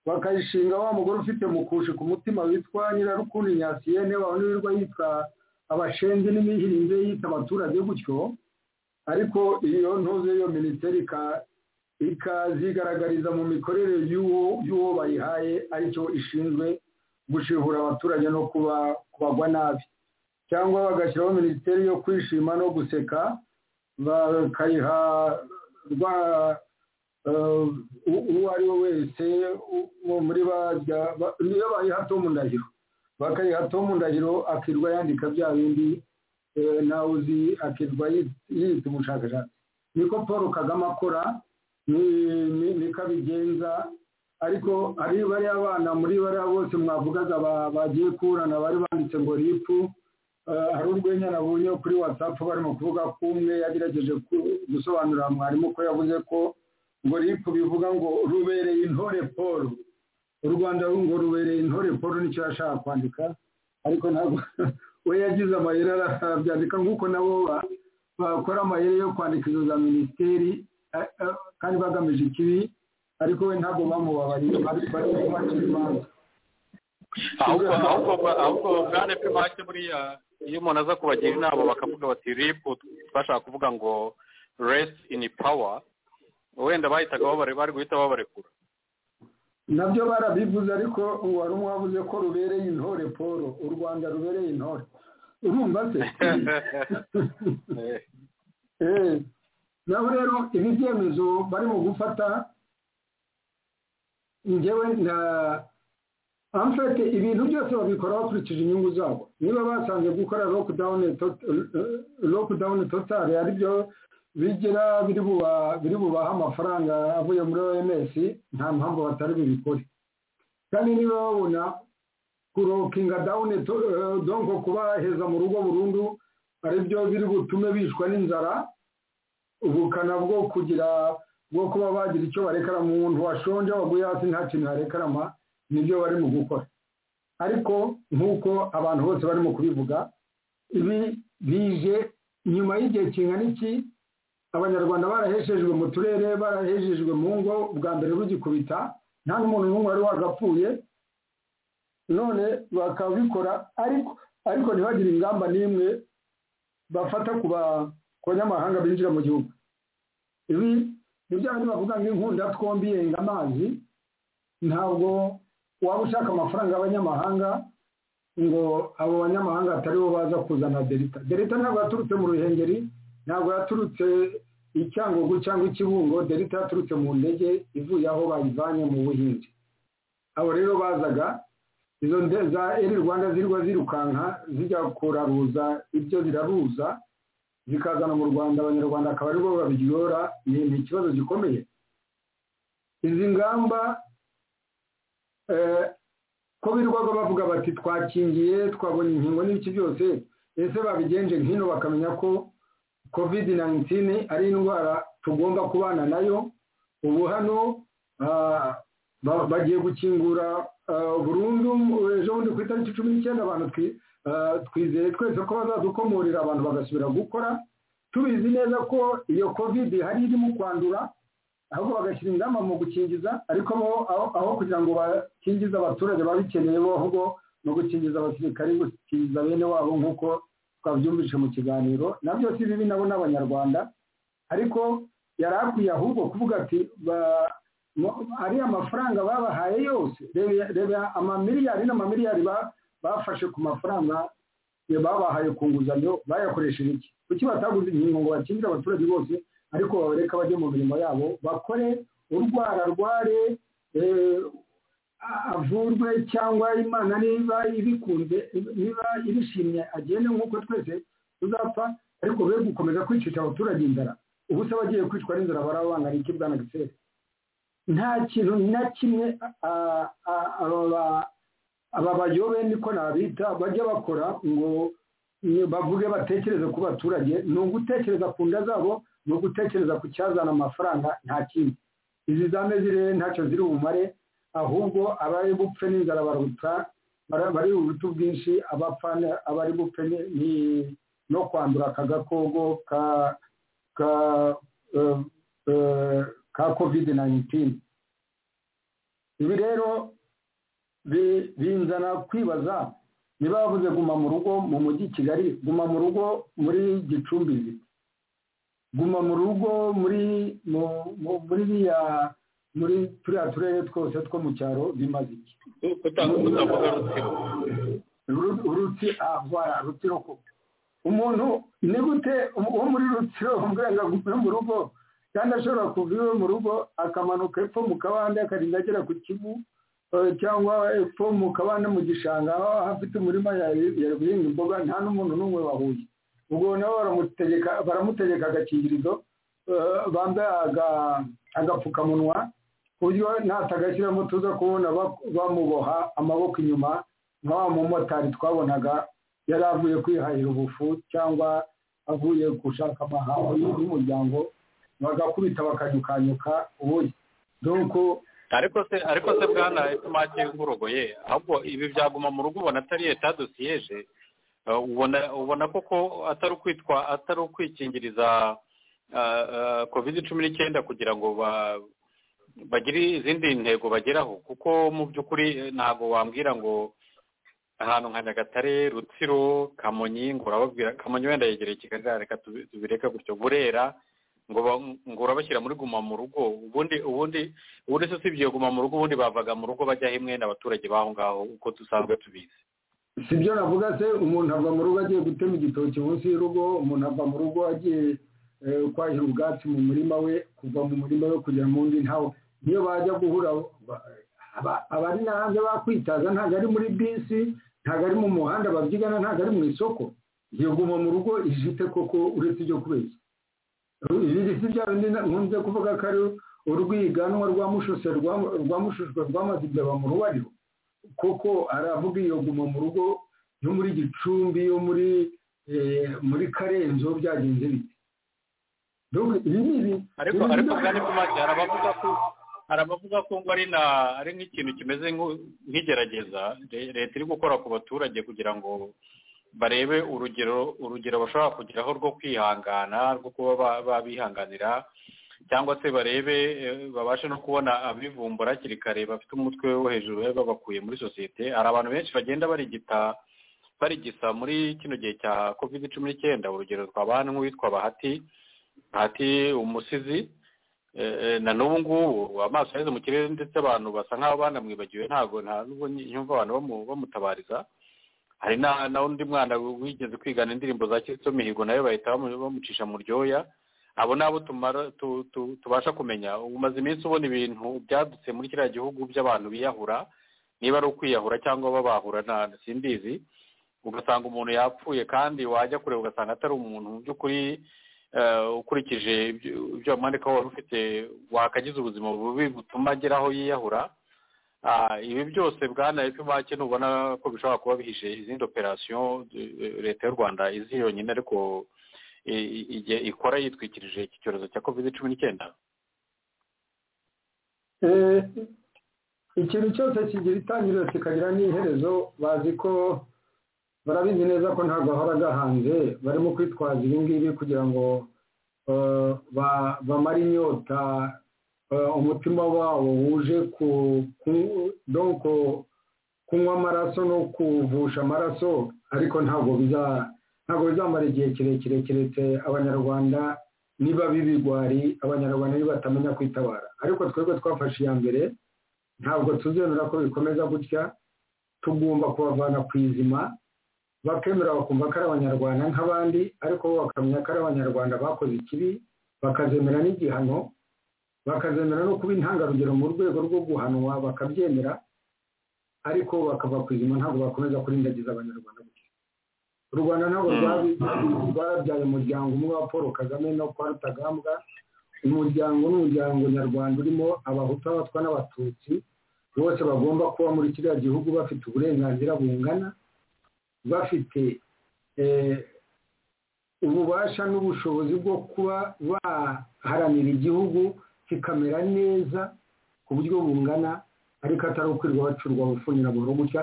bakayishinga wa mugore ufite mukushe ku mutima witwa nyirarukundo nyasiyene wirirwa yitwa abashenzi n'imihirinze yita abaturage gutyo ariko iyo ntuze iyo minisiteri ikazigaragariza mu mikorere y'uwo bayihaye aricyo ishinzwe gushihura abaturage no kubagwa nabi cyangwa bagashyiraho minisiteri yo kwishima no guseka bakayiha rwa uwo ari we wese muri bajya niyo bayiha tomu ndahiro bakayiha tomu ndahiro akirwa yandika bya bindi nawe uzi akirwa yita umushakashatsi niko paul kagame akora niko abigenza ariko hari bariya bana muri bariya bose mwavugaga bagiye kuburana bari banditse ngo ripu hari urwenya nabonye kuri watsapu barimo kuvuga ko umwe yagerageje gusobanurira mwarimu ko yavuze ko ngo ripu bivuga ngo rubereye intore paul u rwanda ngo rubereye intore paul nicyo yashaka kwandika ariko ntabwo we yagize amayeri arabyandika nk'uko nabo bakora amayeri yo kwandika izo za minisiteri kandi bagamije ikibi ariko we ntabwo bamubabariye barimo bacira imanza ahubwo bwana pimake buriya iyo umuntu aza kubagira inama bakavuga bati ripu bashaka kuvuga ngo resi ini pawa wenda bahitaga bari guhita babarekura nabyo barabivuze ariko wari umwavuze ko rubereye intore paul u rwanda rubereye intore urumva se naho rero ibi byemezo barimo gufata ngewe na amfete ibintu byose babikora bakurikije inyungu zabo niba basanze gukora lokudawuni totari ari byo bigira biri bubaha amafaranga avuye muri oms nta mpamvu batari bubikore kandi niba babona kurokinga dawuni donko kubaheza mu rugo burundu ari byo biri butume bishwa n'inzara ubukana bwo kugira bwo kuba bagira icyo barekera mu muntu washonje waguye hasi nta kintu yarekarama nibyo barimo gukora ariko nk'uko abantu bose barimo kubivuga ibi bije nyuma y'igihe kingana iki abanyarwanda baraheshejwe mu turere barahejejwe mu ngo bwa mbere rugikubita nta n'umuntu n'umwe wari wagapfuye none bakabikora ariko ariko ntibagire ingamba n'imwe bafata ku banyamahanga binjira mu gihugu ibi ni bya bindi bavuga ngo inkunda twombi yenga amazi ntabwo waba ushaka amafaranga y'abanyamahanga ngo abo banyamahanga atari bo baza kuzana delita delita ntabwo yaturutse mu ruhengeri ntabwo yaturutse i cyangugu cyangwa i kibungo delita yaturutse mu ndege ivuye aho bayivanye mu buhinzi abo rero bazaga izo za eri rwanda zirwa zirukanka zijya kuraruza ibyo ziraruza zikazana mu rwanda abanyarwanda akaba aribo babirora ni ikibazo gikomeye izi ngamba ko birwaga bavuga bati twakingiye twabonye inkingo n'iki byose ese babigenje nk'ino bakamenya ko covid nayinitini ari indwara tugomba kubana nayo ubu hano bagiye gukingura burundu ejo bundi ku itariki cumi n'icyenda abantu twizeye twese ko bazadukomorera abantu bagasubira gukora tubizi neza ko iyo covid hari irimo kwandura ahubwo bagashyira ingamba mu gukingiza ariko aho kugira ngo bakingize abaturage babikeneye bo ahubwo no gukingiza abasirikare gukingiza bene wabo nk'uko twabyumvise mu kiganiro nabyo si bibi nabo n'abanyarwanda ariko yari akwiye ahubwo kuvuga ati ariya mafaranga babahaye yose reba amamiliyari n'amamiliyari bafashe ku mafaranga babahaye ku nguzanyo bayakoresheje iki kuki bataguze inkingo ngo bakingire abaturage bose ariko babareka bajye mu mirimo yabo bakore urwara arware avurwe cyangwa imana niba ibikunze niba ibishimye agende nk'uko twese tuzapfa ariko be gukomeza kwicisha abaturage inzara ubu se abagiye kwicwa n'inzara barabangana iki bwana gisere nta kintu na kimwe aba bayobe niko nabita bajya bakora ngo bavuge batekereze ku baturage ni ugutekereza ku nda zabo ni ugutekereza ku cyazana amafaranga nta kindi izi za mezirere ntacyo ziri bumare ahubwo abari bupfe n'inzara baruta bari buruta ubwinshi abapfa abari bupfe no kwandura aka gakoko ka covid nayinitini ibi rero binzana kwibaza niba bavuze guma mu rugo mu mujyi kigali guma mu rugo muri gicumbi guma mu rugo muri muri biriya muri turiya turere twose two mu cyaro bimaze iki urutsi ahora rutsiro umuntu ni gute wo muri rutsiro umubwira ngo agume mu rugo kandi ashobora kuva iwe mu rugo akamanuka epfo mu kabande akarinda agera ku kivu cyangwa epfo mu kabande mu gishanga aho afite umurima yari guhinga imboga nta n'umuntu n'umwe wahuye ubwo nabo baramutegeka agakingirizo bambaye agapfukamunwa ku buryo natagashyiriramo tuza kubona bamuboha amaboko inyuma nka wa mumotari twabonaga yari avuye kwihahira ubufu cyangwa avuye gushaka amahaho y'umuryango bagakubita bakanyukanyuka ubuye doko ariko se ariko se bwana itumake ngurogoye ahubwo ibi byaguma mu rugo ubona atari leta dosiyeje ubona ubona koko atari ukwitwa atari ukwikingiriza covid cumi n'icyenda kugira ngo bagire izindi ntego bageraho kuko mu by'ukuri ntabwo wambwira ngo ahantu nka nyagatare rutsiro kamonyi ngo urababwira kamonyi wenda yegereye kigali reka tubireke gutyo burera ngo ngo urabashyira muri guma mu rugo ubundi ubundi ubundi se usibye guma mu rugo ubundi bavaga mu rugo bajyaho imwe n'abaturage b'aho ngaho uko dusanzwe tubizi si byo navuga se umuntu ava mu rugo agiye gutema igitoki munsi y'urugo umuntu ava mu rugo agiye kwahira ubwatsi mu murima we kuva mu murima we kujya mu wundi ntawe niyo bajya guhura abari hanze bakwitaza ntabwo ari muri bisi ntabwo ari mu muhanda babyigana ntabwo ari mu isoko iyo guma mu rugo ijite koko uretse ibyo kubeshya ibindi si bya bindi nkunze kuvuga ko ari urwiganwa rwa mushushe rwa mushushwe rwamaze imbeba mu rubariro kuko aravuga iyo guma mu rugo yo muri gicumbi yo muri muri karenzo byagenze bite ariko ariko kandi ku mazi hari abavuga ko hari abavuga ko ngo ari na ari nk'ikintu kimeze nk'igerageza leta iri gukora ku baturage kugira ngo barebe urugero urugero bashobora kugeraho rwo kwihangana rwo kuba babihanganira cyangwa se barebe babashe no kubona abivumbura hakiri kare bafite umutwe wo hejuru babakuye muri sosiyete hari abantu benshi bagenda barigita barigisa muri kino gihe cya kovide cumi n'icyenda urugero twabaha nk'uwitwa bahati bahati umusizi na n'ubu ngubu amaso yaheze mu kirere ndetse abantu basa nk'aho banamwibagiwe ntabwo nta n'ubwo nyumva abantu bamutabariza hari n'undi mwana wigeze kwigana indirimbo za kizito mihigo nawe bahita bamucisha mu ryoya abo ni abo tubasha kumenya umaze iminsi ubona ibintu byadutse muri kiriya gihugu by'abantu biyahura niba ari ukwiyahura cyangwa babahura simbizi ugasanga umuntu yapfuye kandi wajya kureba ugasanga atari umuntu mu by'ukuri ukurikije ibyo wamwandika wari ufite wakagize ubuzima bubi butuma agera aho yiyahura ibi byose bwana epimake ntubona ko bishobora kuba bihishe izindi operasiyo leta y'u rwanda izi yonyine ariko igihe ikora yitwikirije iki cyorezo cya covid cumi n'icyenda ikintu cyose kigira itangiriro kikagira n'iherezo bazi ko barabizi neza ko ntabwo bahora gahanze barimo kwitwaza ibi ngibi kugira ngo bamare inyota umutima wabo wuje kunywa amaraso no kuvusha amaraso ariko ntabwo bizamara igihe kirekire keretse abanyarwanda niba bibigwari abanyarwanda nibatamenya kwitabara ariko twebwe twafashe iya mbere ntabwo tuzemera ko bikomeza gutya tugomba kubavana ku izima bakemera bakumva ko ari abanyarwanda nk'abandi ariko bo bakamenya ko ari abanyarwanda bakoze ikibi bakazemera n'igihano bakazemera no kuba intangarugero mu rwego rwo guhanwa bakabyemera ariko bakava ku izima ntabwo bakomeza kurindagiza abanyarwanda u rwanda ntabwo rwabyaye umuryango umwe wa paul kagame no kwa rutagambwa umuryango ni umuryango nyarwanda urimo abahutu abatwa n'abatutsi bose bagomba kuba muri kiriya gihugu bafite uburenganzira bungana bafite ububasha n'ubushobozi bwo kuba baharanira igihugu kikamera neza ku buryo bungana ariko atari ukwirwa bacurwa gufunira buhoro gutya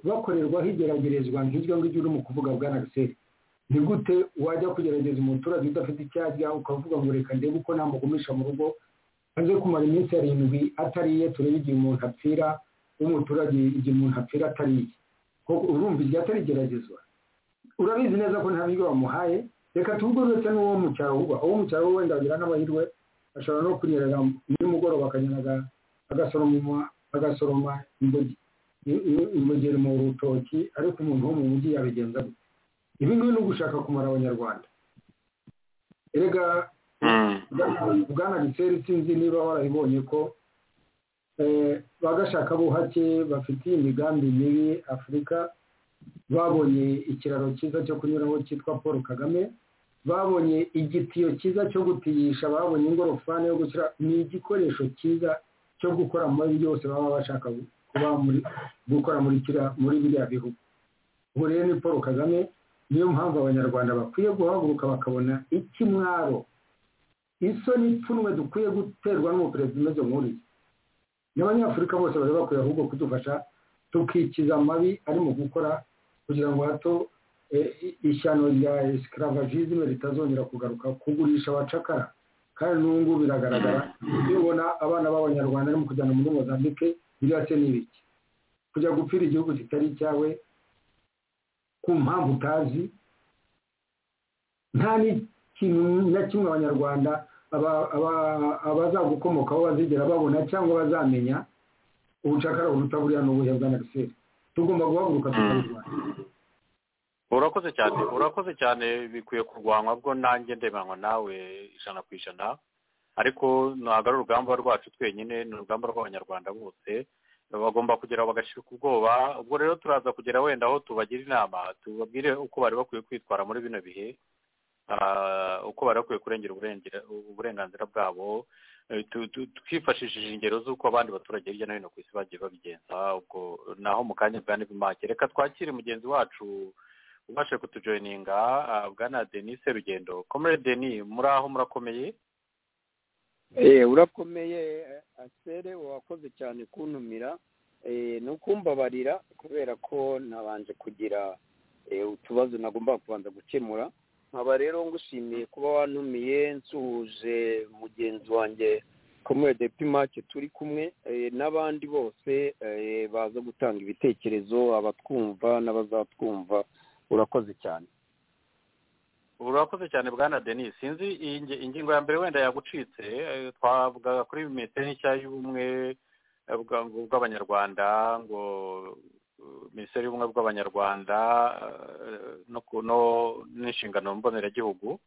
bakorerwaho igeragerezwa nk'iryo ngiryo urimo kuvuga bwa nagiseri ni gute wajya kugerageza umuturage udafite icyajya ukavuga ngo reka ndebe uko namugumisha mu rugo maze kumara iminsi arindwi atariye turebe igihe umuntu apfira w'umuturage igihe umuntu apfira atariye urumva iryo atari igeragezwa urabizi neza ko nta biryo bamuhaye reka tuvugururetse n'uwo mu cyaro uba uwo mu cyaro wenda agira n'amahirwe ashobora no kunyerera nimugoroba akanyaraga agasoroma imbogeri mu rutoki ariko umuntu wo mu mujyi yabigenza gute ibi ngibi ni ugushaka kumara abanyarwanda erega bwana giseri sinzi niba warabibonye ko bagashaka buhake bafitiye imigambi mibi afurika babonye ikiraro cyiza cyo kunyuraho cyitwa paul kagame babonye igitiyo cyiza cyo gutiyisha babonye ingorofani yo gushyira ni igikoresho cyiza cyo gukora muri byose baba bashaka kuba muri gukora muri kira muri biriya bihugu ubu rero ni paul kagame niyo mpamvu abanyarwanda bakwiye guhaguruka bakabona ikimwaro isoni ipfunwe dukwiye guterwa n'umuperezida umeze nk'uriya n'abanyafurika bose bari bakwiye ahubwo kudufasha tukikiza amabi ari mu gukora kugira ngo hato ishyano rya esikaravagisme ritazongera kugaruka kugurisha abacakara kandi n'ubu biragaragara iyo ubona abana b'abanyarwanda barimo kujyana muri mozambique biriya se ni ibiki kujya gupfira igihugu kitari icyawe ku mpamvu utazi nta n'ikintu na kimwe abanyarwanda abazagukomokaho bazigera babona cyangwa bazamenya ubucakara buruta buriya n'ubuhe bwa nagiseri tugomba guhaguruka tukarwanya urakoze cyane urakoze cyane bikwiye kurwanywa bwo nanjye ndemanywa nawe ijana ku ijana ariko ntabwo ari urugamba rwacu twenyine ni urugamba rw'abanyarwanda bose bagomba kugera bagashirika ubwoba ubwo rero turaza kugera wenda aho tubagira inama tubabwire uko bari bakwiye kwitwara muri bino bihe uko bari bakwiye kurengera uburenganzira bwabo twifashishije ingero z'uko abandi baturage hirya no hino ku isi bagiye babigenza ubwo naho mu kanya bwa nibimake reka twakire mugenzi wacu ubashe kutujoyininga bwana denise rugendo komere deni muri aho murakomeye urakomeye asere wakoze cyane kuntumira ni ukumbabarira kubera ko nabanje kugira utubazo nagomba kubanza gukemura nkaba rero ngushimiye kuba wantumiye nsuhuje mugenzi wanjye komwede pimake turi kumwe eh, n'abandi bose eh, baza gutanga ibitekerezo abatwumva n'abazatwumva urakoze cyane urakoze cyane bwana denis sinzi iyi nge- ingingo ya mbere wenda yagucitse eh, twavugaga kuri metero nshya y'ubumwe eh, bwa- bw'abanyarwanda ngo eh, minisiteri y'ubumwe bw'abanyarwanda eh, no ku- no- n'inshingano mboneragihugu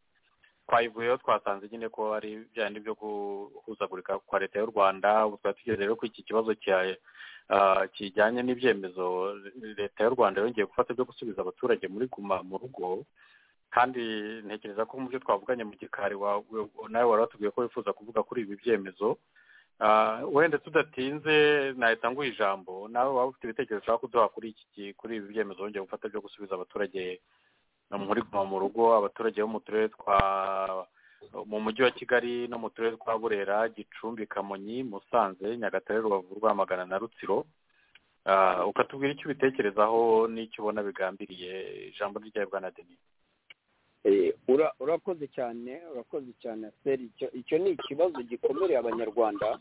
twayivuyeho twasanze nyine ko ari byandi byo guhuzagurika kwa leta y'u rwanda ubu twari tugeze rero ko iki kibazo cya- ah, kijyanye n'ibyemezo leta y'u rwanda yongeye gufata byo gusubiza abaturage muri guma mu rugo kandi ntekereza ko mu byo twavuganye mu gikari wa- we- nawe wari watubwiye ko wifuza kuvuga kuri ibi byemezo Ah, wenda tudatinze nahita nguha ijambo nawe waba ufite ibitekerezo ushaka kuduha kuri iki ki- kuri ibi byemezo wongeye gufata byo gusubiza abaturage muri guma mu rugo abaturage bo mu turere twa mu mujyi wa kigali no mu turere twa burera gicumbi kamonyi musanze nyagatare rubavu rwamagana na rutsiro Ah, ukatubwira icyo ubitekerezaho n'icyo ubona bigambiriye ijambo ryawe bwana denis Eh, ura- urakoze cyane urakoze cyane seri icyo icyo ni ikibazo gikomereye abanyarwanda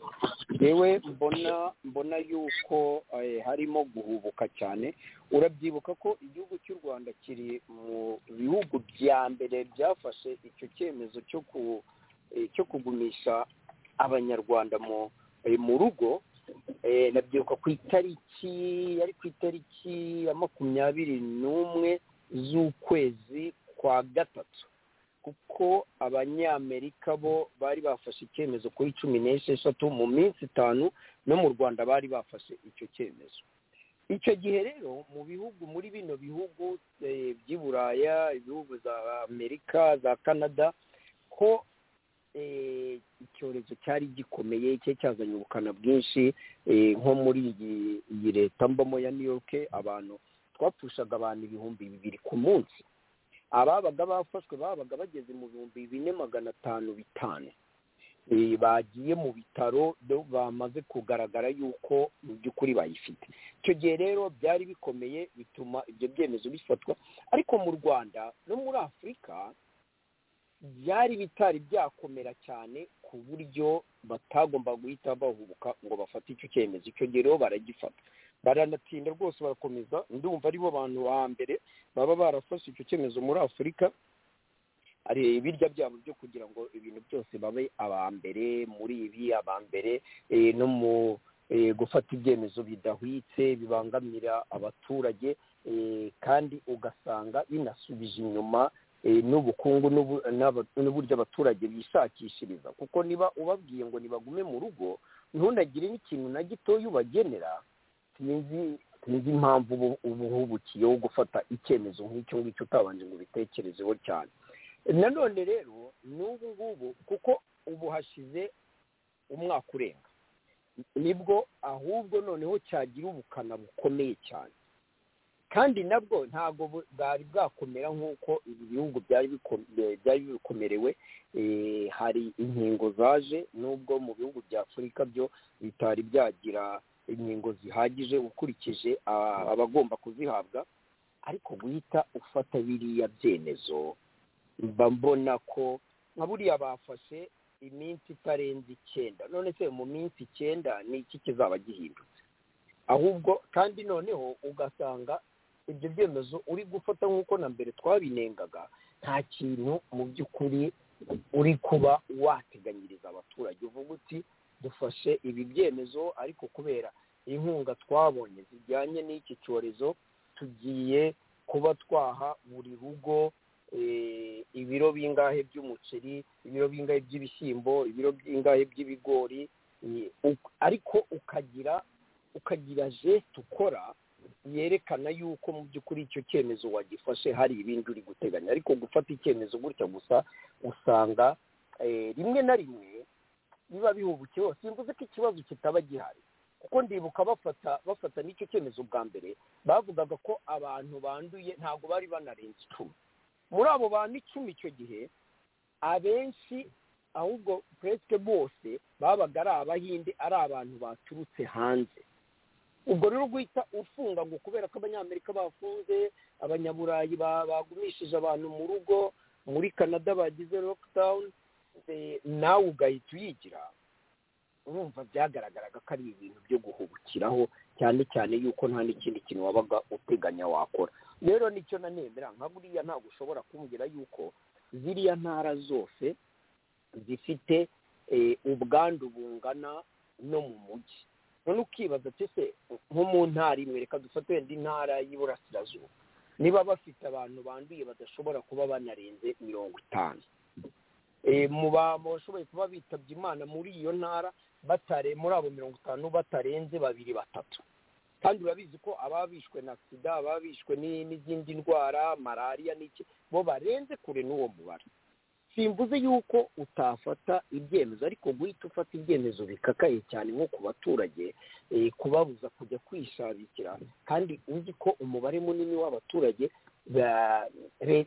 yewe mbona mbona yuko eh, harimo guhubuka cyane urabyibuka ko igihugu cy'u rwanda kiri mu bihugu bya mbere byafashe icyo cyemezo cyo ku eh, cyo kugumisha abanyarwanda mu eh, mu rugo Eh, ndabyibuka ku itariki yari ku itariki ya makumyabiri n'umwe z'ukwezi kwa gatatu kuko abanyamerika bo bari bafashe icyemezo kuri cumi n'esheshatu mu minsi itanu no mu rwanda bari bafashe icyo cyemezo icyo gihe rero mu bihugu muri bino bihugu eh, by'i buraya ibihugu za amerika za canada ko eh, icyorezo cyari gikomeye cyari cyazanye ubukana bwinshi eh, nko muri iyi- iyi leta mbamo ya new york abantu twapfushaga abantu ibihumbi bibiri ku munsi ababaga bafashwe babaga bageze mu bihumbi bine magana atanu bitanu Eh, bagiye mu bitaro do- bamaze kugaragara yuko mu by'ukuri bayifite icyo gihe rero byari bikomeye bituma ibyo byemezo bifatwa ariko mu rwanda no muri afurika byari bitari byakomera cyane ku buryo batagomba guhita bahubuka ngo bafate icyo cyemezo icyo gihe rero baragifata baranatinda rwose barakomeza ndumva aribo bantu ba mbere baba barafashe icyo cyemezo muri afurika ari ibirya byabo byo kugira ngo ibintu byose babe aba mbere muri ibi aba mbere eh, no mu eh, gufata ibyemezo bidahwitse bibangamira abaturage eh, kandi ugasanga binasubije inyuma eh, n'ubukungu n'ubu- n'aba- n'uburyo abaturage bishakishiriza kuko niba ubabwiye ngo nibagume mu rugo ntundagire n'ikintu na gitoya ubagenera sinzi sinzi impamvu ubu- ubuhubukiye wo gufata icyemezo nk'icyo ngicyo utabanje ngo ubitekerezeho cyane nanone rero n'ubu ngubu kuko ubu hashize umwaka urenga nibwo ahubwo noneho cyagira ubukana bukomeye cyane kandi nabwo ntabwo bu- bwari bwakomera nk'uko ibi bihugu byari biko- eh, byari bikomerewe Eh, hari inkingo zaje nubwo mu bihugu bya afurika byo bitari byagira inkingo zihagije ukurikije ah, abagomba kuzihabwa ariko guhita ufata biriya byemezo mba mbona ko nka buriya bafashe iminsi itarenze icyenda none se mu minsi icyenda ni iki kizaba gihindutse ahubwo kandi noneho ugasanga ibyo byemezo uri gufata nk'uko na mbere twabinengaga nta kintu mu by'ukuri uri kuba wateganyiriza abaturage uvuga uti dufashe ibi byemezo ariko kubera inkunga twabonye zijyanye n'iki cyorezo tugiye kuba twaha buri rugo eh, ibiro bingahe by'umuceri ibiro bingahe by'ibishyimbo ibiro bingahe by'ibigori eh, uk- ariko ukagira ukagira jesite ukora yerekana yuko mu by'ukuri icyo cyemezo wagifashe hari ibindi uri guteganya ariko gufata icyemezo gutya gusa usanga eh, rimwe na rimwe biba bihubukiyeho simvuze ko ikibazo kitaba gihari kuko ndibuka bafata bafata n'icyo cyemezo bwa mbere bavugaga ko abantu banduye ntabwo bari banarenze icumi muri abo bantu icumi icyo gihe abenshi ahubwo puresike bose babaga ari abahinde ari abantu baturutse hanze ubwo rero rwita ufunga ngo kubera ko abanyamerika bafunze abanyaburayi bagumishije abantu mu rugo muri canada bagize lockdown nawe ugahita uyigira urumva byagaragaraga ko ari ibintu byo guhubukiraho cyane cyane yuko nta n'ikindi kintu wabaga uteganya wakora rero nicyo nanemera nka buriya ntabwo ushobora kumbwira yuko ziriya ntara zose zifite ubwandu bungana no mu mujyi none ukibaza se nko mu ntara imwe reka dufate wenda intara y'iburasirazuba niba bafite abantu banduye badashobora kuba banarenze mirongo itanu mu bashoboye kuba bitabye imana muri iyo ntara batare muri abo mirongo itanu batarenze babiri batatu kandi urabizi ko ababishwe na sida ababishwe n'izindi ndwara malariya n'iki bo barenze kure n'uwo mubare simvuze yuko utafata ibyemezo ariko guhita ufata ibyemezo bikakaye cyane nko ku baturage kubabuza kujya kwishabikira kandi uzi ko umubare munini w'abaturage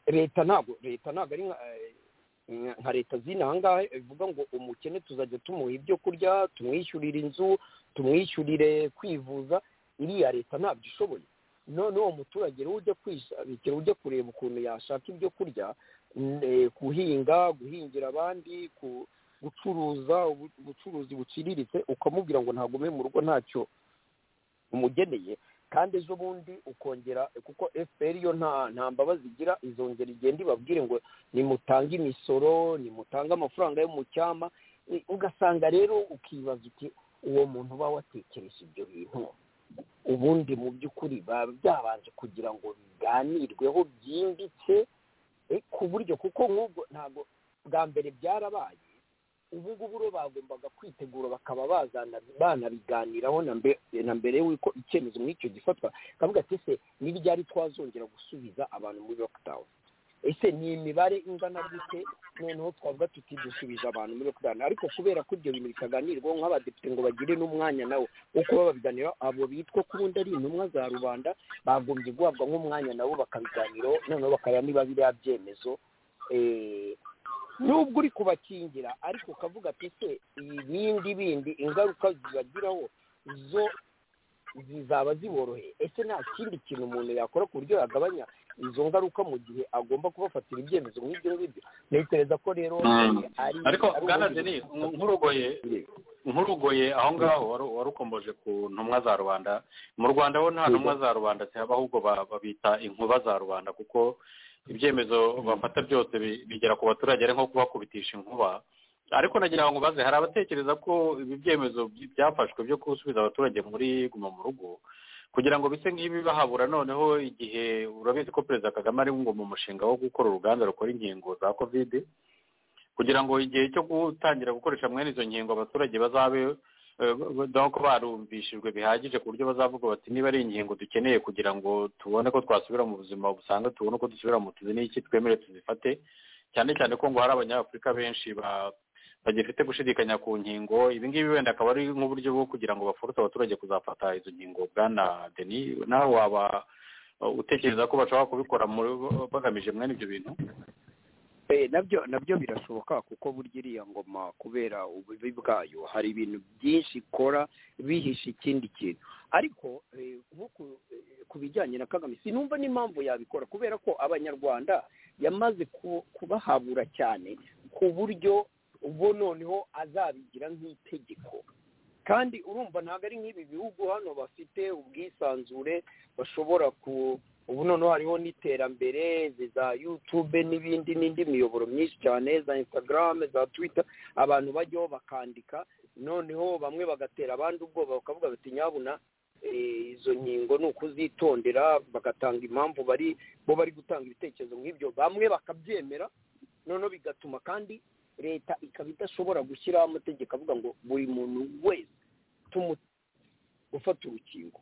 leta ntabwo leta ntabwo ari nka leta zino ahangaha bivuga ngo umukene tuzajya tumuha ibyo kurya tumwishyurira inzu tumwishyurire kwivuza iriya leta ntabyo ishoboye none uwo muturage rero ujya kwishabikira ujya kureba ukuntu yashaka ibyo kurya guhinga guhingira abandi gucuruza ubucuruzi buciriritse ukamubwira ngo ntagume mu rugo ntacyo umugeneye kandi ejo bundi ukongera kuko fpr yo nta mbabazi igira izongera igenda ibabwire ngo nimutange imisoro nimutange amafaranga yo mu cyama ugasanga rero ukibaza uti uwo muntu uba watekereje ibyo bintu ubundi mu by'ukuri baba byabanje kugira ngo biganirweho byimbitse ku buryo kuko nk'ubwo ntabwo bwa mbere byarabaye ubu ngubu rero bagombaga kwitegura bakaba bazana banabiganiraho na mbere y'uko icyemezo muri icyo gifatwa bakavuga ati ese n'iryari twazongera gusubiza abantu muri lockdown ese ni imibare ingana gute noneho twavuga tuti dusubiza abantu muri lockdown ariko kubera ko ibyo bintu bitaganirwaho nk'abadepite ngo bagire n'umwanya nawo wo kuba babiganiraho abo bitwa ko ubundi ari intumwa za rubanda bagombye guhabwa nk'umwanya nabo bakabiganiraho noneho bakareba niba biriya byemezo nubwo uri kubakingira ariko ukavuga ati ese ibindi bindi ingaruka zibagiraho zo zizaba ziboroheye ese nta kindi kintu umuntu yakora ku buryo yagabanya izo ngaruka mu gihe agomba kubafatira ibyemezo nk'ibyo ngibyo ntekereza ko rero ariko bwana denise nkurugoye nkurugoye aho ngaho warukomboje ku ntumwa za rubanda mu rwanda ho nta ntumwa za rubanda zihaba ahubwo babita inkuba za rubanda kuko ibyemezo bafata byose bigera ku baturage ari nko kubakubitisha inkuba ariko nagira ngo ubaze hari abatekereza ko ibi byemezo byafashwe byo gusubiza abaturage muri guma mu rugo kugira ngo bise nk'ibi bahabura noneho igihe urabizi ko perezida kagame ari ngo mu mushinga wo gukora uruganda rukora inkingo za kovide kugira ngo igihe cyo gutangira gukoresha mwene izo nkingo abaturage bazabe ko barumvishijwe bihagije ku buryo bazavuga bati niba ari inkingo dukeneye kugira ngo tubone ko twasubira mu buzima busanzwe tubone uko dusubira mu tuzi n'iki twemere tuzifate cyane cyane ko ngo hari abanyafurika benshi bagifite gushidikanya ku nkingo ibi ngibi wenda akaba ari nk'uburyo bwo kugira ngo bafurute abaturage kuzafata izo nkingo bwana deni nawe waba utekereza ko bashobora kubikora bagamije mwene ibyo bintu nabyo nabyo birashoboka kuko burya iriya ngoma kubera ububi bwayo hari ibintu byinshi ikora bihishe ikindi kintu ariko ku bijyanye na kagame sinumva n'impamvu yabikora kubera ko abanyarwanda yamaze kubahabura cyane ku buryo ubu noneho azabigira nk'itegeko kandi urumva ntabwo ari nk'ibi bihugu hano bafite ubwisanzure bashobora ku ubu noneho hariho n'iterambere za yutube n'ibindi n'indi miyoboro myinshi cyane za instagram za twita abantu bajyaho bakandika noneho bamwe bagatera abandi ubwoba bakavuga bati nyabuna izo nkingo ni ukuzitondera bagatanga impamvu bari bo bari gutanga ibitekerezo nk'ibyo bamwe bakabyemera noneho bigatuma kandi leta ikaba idashobora gushyiraho amategeko avuga ngo buri muntu wese ufata urukingo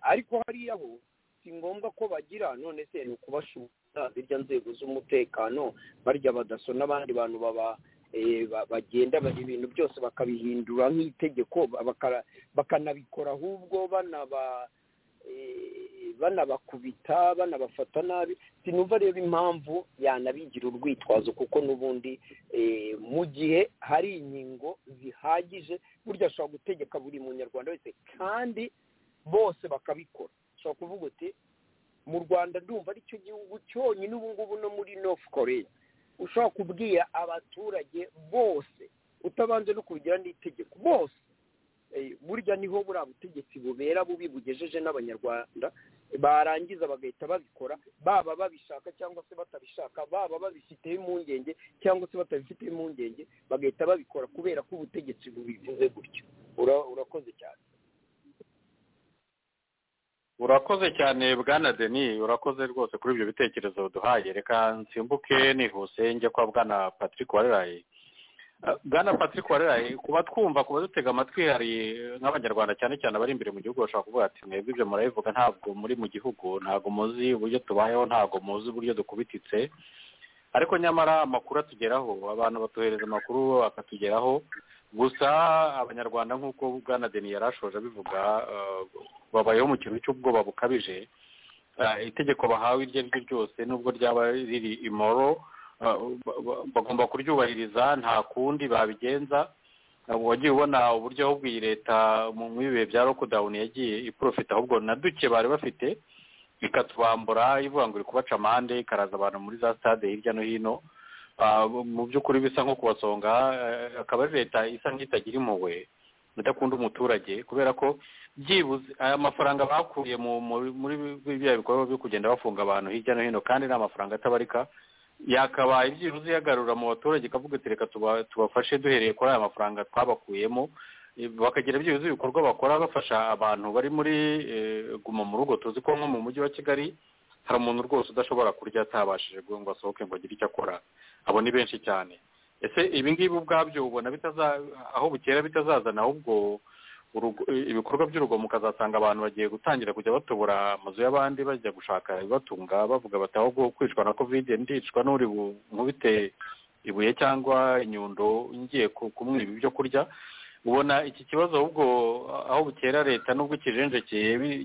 ariko hariya ho si ngombwa ko bagira none se ni ukubashuka zirya nzego z'umutekano barya badaso n'abandi bantu baba bagenda ibintu byose bakabihindura nk'itegeko bakanabikora ahubwo banaba banabakubita banabafata nabi sinumva rero impamvu yanabigira urwitwazo kuko n'ubundi mu gihe hari inkingo zihagije burya ashobora gutegeka buri munyarwanda wese kandi bose bakabikora ushobora kuvuga uti mu rwanda ndumva ari cyo gihugu cyonyine ubu ngubu no muri north korea ushobora kubwira abaturage bose utabanje no kubigira n'itegeko bose burya niho buriya butegetsi bubera bubi bugejeje n'abanyarwanda barangiza bagahita babikora baba babishaka cyangwa se batabishaka baba babifiteho impungenge cyangwa se batabifiteho impungenge bagahita babikora kubera ko ubutegetsi bubivuze gutyo urakoze cyane urakoze cyane bwana deni urakoze rwose kuri ibyo bitekerezo duhaye reka nsimbuke nihuse njye kwa bwana patrick wareraye bwana patrick wareraye kuba twumva kuba dutega amatwi hari nk'abanyarwanda cyane cyane abari imbere mu gihugu bashobora kuvuga ati mwebwe ibyo murabivuga ntabwo muri mu gihugu ntabwo muzi uburyo tubayeho ntabwo muzi uburyo dukubititse ariko nyamara amakuru atugeraho abantu batuhereza amakuru akatugeraho gusa abanyarwanda nk'uko bwana deni yari ashoje abivuga babayeho mu kintu cy'ubwoba bukabije itegeko bahawe iryo ari ryo ryose nubwo ryaba riri imoro bagomba kuryubahiriza nta kundi babigenza wagiye ubona uburyo ahubwo iyi leta muri bihe bya rokodawuni yagiye iporofita ahubwo na duke bari bafite ikatubambura ivuga ngo iri kubaca amande ikaraza abantu muri za stade hirya no hino mu by'ukuri bisa nko kubasonga akaba ari leta isa nk'itagira impuhwe idakunda umuturage kubera ko byibuze aya mafaranga bakuye muri biriya bikorwa byo kugenda bafunga abantu hirya no hino kandi ni amafaranga atabarika yakabaye byibuze iyagarura mu baturage ikavuga ati reka tubafashe duhereye kuri aya mafaranga twabakuyemo bakagira byibuze ibikorwa bakora bafasha abantu bari muri guma mu rugo tuzi ko nko mu mujyi wa kigali hari umuntu rwose udashobora kurya atabashije ngo asohoke ngo agire icyo akora abo ni benshi cyane ese ibi ngibi ubwabyo ubona aho bukera bitazazana ahubwo ibikorwa by'urugomo ukazasanga abantu bagiye gutangira kujya batobora amazu y'abandi bajya gushaka ibibatunga bavuga bati aho kwicwa na kovide ndicwa n'uri nkubite ibuye cyangwa inyundo ngiye kumwiba ibyo kurya ubona iki kibazo ahubwo aho bukera leta n'ubwo ikijenjekeye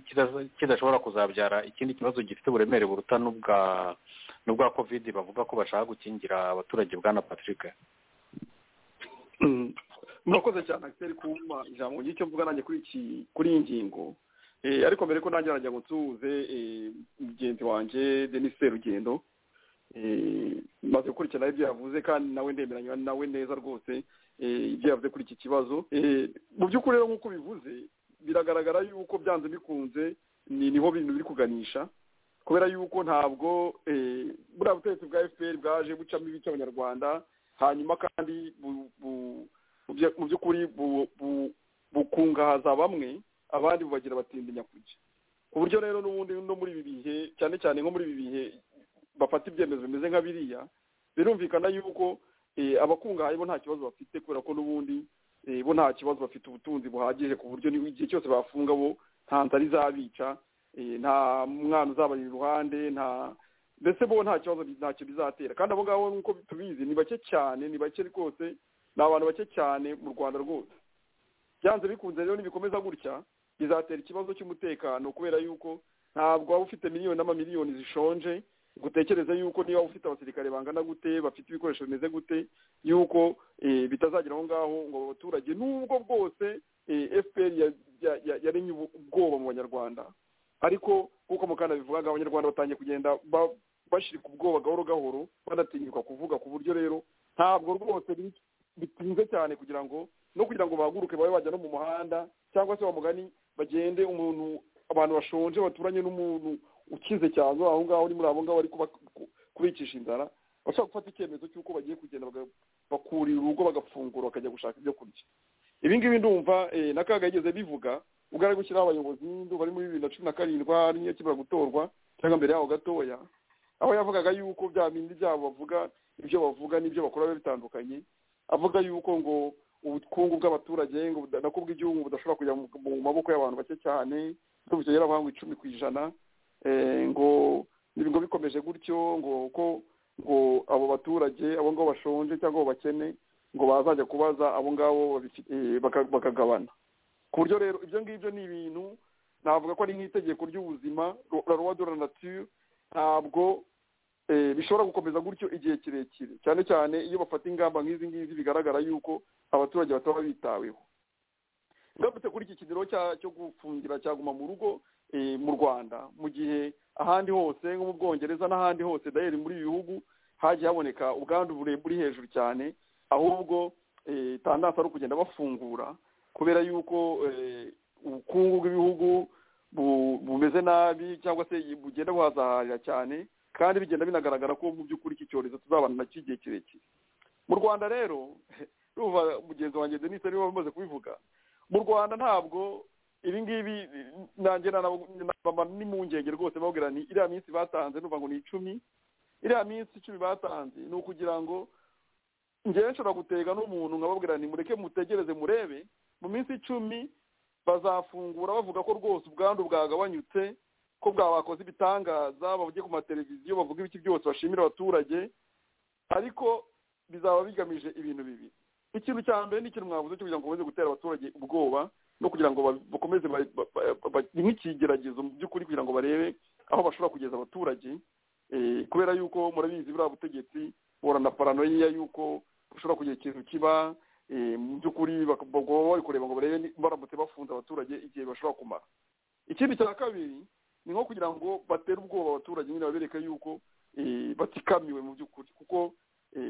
kidashobora kuzabyara ikindi kibazo gifite uburemere buruta n'ubwa kovide bavuga ko bashaka gukingira abaturage bwana patrick murakoze cyane akiseri kumpa ijambo ry'icyo mvuga nanjye kuri iki kuri iyi ngingo ariko mbere ko nanjye nagira ngo nsuhuze mugenzi wanjye denise serugendo maze gukurikirana ibyo yavuze kandi nawe ndemeranya nawe neza rwose ibyo yavuze kuri iki kibazo mu by'ukuri rero nk'uko bivuze biragaragara yuko byanze bikunze niho bintu biri kuganisha kubera yuko ntabwo buriya butegetsi bwa efuperi bwaje bucamo ibice abanyarwanda hanyuma kandi mu by'ukuri bukungahaza bamwe abandi bubagira batindinya kujya ku buryo rero n'ubundi no muri ibi bihe cyane cyane nko muri ibi bihe bafata ibyemezo bimeze nka biriya birumvikana yuko abakungahaye bo nta kibazo bafite kubera ko n'ubundi bo nta kibazo bafite ubutunzi buhagije ku buryo igihe cyose bafunga bo nta nzara izabica nta mwana uzabari iruhande nta mbese bo nta kibazo ntacyo bizatera kandi abo ngabo nk'uko tubizi ni bake cyane ni bake rwose ni abantu bake cyane mu rwanda rwose byanze bikunze rero nibikomeza gutya bizatera ikibazo cy'umutekano kubera yuko ntabwo waba ufite miliyoni n'amamiliyoni zishonje ngo utekereze yuko niba ufite abasirikare bangana gute bafite ibikoresho bimeze gute yuko bitazagera aho ngaho ngo abaturage n'ubwo bwose fpr yaremye ubwoba mu banyarwanda ariko nk'uko mukanda bivugaga abanyarwanda batangiye kugenda bashirika ubwoba gahoro gahoro banatinyuka kuvuga ku buryo rero ntabwo rwose bitinze cyane kugira ngo no kugira ngo bahaguruke babe bajya no mu muhanda cyangwa se bamugani bagende umuntu abantu bashonje baturanye n'umuntu ukize cyane aho ngaho ni muri abo ngabo bari kubicisha inzara bashobora gufata icyemezo cy'uko bagiye kugenda bakurira urugo bagafungura bakajya gushaka ibyo kurya ibi ngibi ndumva na kaga yigeze bivuga ubwo ari gushyiraho abayobozi ndumva ari muri bibiri na cumi na karindwi niyo akimara gutorwa cyangwa mbere yaho gatoya aho yavugaga yuko bya bindi byabo bavuga ibyo bavuga n'ibyo bakora biba bitandukanye avuga yuko ngo ubukungu bw'abaturage ngo nako bw'igihugu budashobora kujya mu maboko y'abantu bake cyane ndumva yaravuga ngo icumi ku ijana ngo ngo bikomeje gutyo ngo ko ngo abo baturage abo ngabo bashonje cyangwa abo bakene ngo bazajya kubaza abo ngabo bakagabana ku buryo rero ibyo ngibyo ni ibintu navuga ko ari nk'itegeko ry'ubuzima rwa de la nature ntabwo bishobora gukomeza gutyo igihe kirekire cyane cyane iyo bafata ingamba nk'izi ngizi bigaragara yuko abaturage bataba bitaweho ngarutse kuri iki kigero cyo gufungira cyaguma mu rugo mu rwanda mu gihe ahandi hose nko mu bwongereza n'ahandi hose dayeri muri ibi bihugu hagiye haboneka ubwandu buri hejuru cyane ahubwo itandatu ari ukugenda bafungura kubera yuko ubukungu bw'ibihugu bumeze nabi cyangwa se bugenda buhazaharira cyane kandi bigenda binagaragara ko mu by'ukuri iki cyorezo tuzabana nacyo igihe kirekire mu rwanda rero ruva mugenzi wanjye denise niba bamaze kubivuga mu rwanda ntabwo ibi ngibi nanjye ni mu ngenge rwose babwira ni iriya minsi batanze n'uvuga ngo ni icumi iriya minsi icumi batanze ni ukugira ngo ngewe nshobora gutega n'umuntu nkababwira ni mureke mutegereze murebe mu minsi icumi bazafungura bavuga ko rwose ubwandu bwagabanyutse ko bwabakoze ibitangaza bavuge ku mateleviziyo bavuga ibiki byose bashimira abaturage ariko bizaba bigamije ibintu bibiri ikintu cya mbere ni ikintu mwavuze cyo kugira ngo bakomeze gutera abaturage ubwoba no kugira ngo bakomeze ni nk'ikigeragezo mu by'ukuri kugira ngo barebe aho bashobora kugeza abaturage kubera yuko murabizi buriya butegetsi borana paranoia yuko bashobora kugira ikintu kiba mu by'ukuri bagomba bari kureba ngo barebe baramutse bafunze abaturage igihe bashobora kumara ikindi cya kabiri ni nko kugira ngo batere ubwoba abaturage nyine babereke yuko batikamiwe mu by'ukuri kuko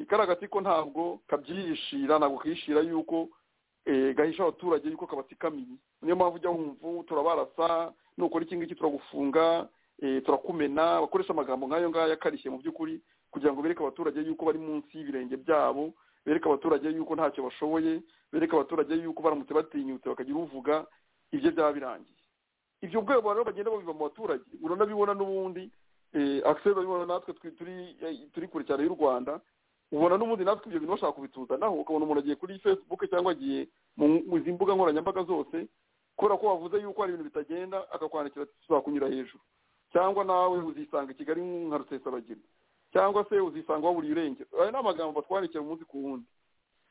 kariya gati ko ntabwo kabyihishira ntabwo kihishira yuko gahisha abaturage yuko kabatikamiye niyo mpamvu ujya wumva turabarasa nukora iki ngiki turagufunga turakumena bakoresha amagambo nk'ayo ngayo akarishye mu by'ukuri kugira ngo bereke abaturage yuko bari munsi y'ibirenge byabo bereke abaturage yuko ntacyo bashoboye bereke abaturage yuko baramutse batinyutse bakagira uvuga ibyo byaba birangiye ibyo bwego rero bagenda babiva mu baturage uranabibona n'ubundi akiseri urabibona natwe turi kure cyane y'u rwanda ubona n'ubundi natwe ibyo bintu bashaka kubituzanaho ukabona umuntu agiye kuri facebook cyangwa agiye mu izi mbuga nkoranyambaga zose kubera ko wavuze yuko hari ibintu bitagenda akakwandikira ati tuzakunyura hejuru cyangwa nawe uzisanga i kigali nka rusesabagina cyangwa se uzisanga waburiye irengero aya ni amagambo batwandikira umunsi ku wundi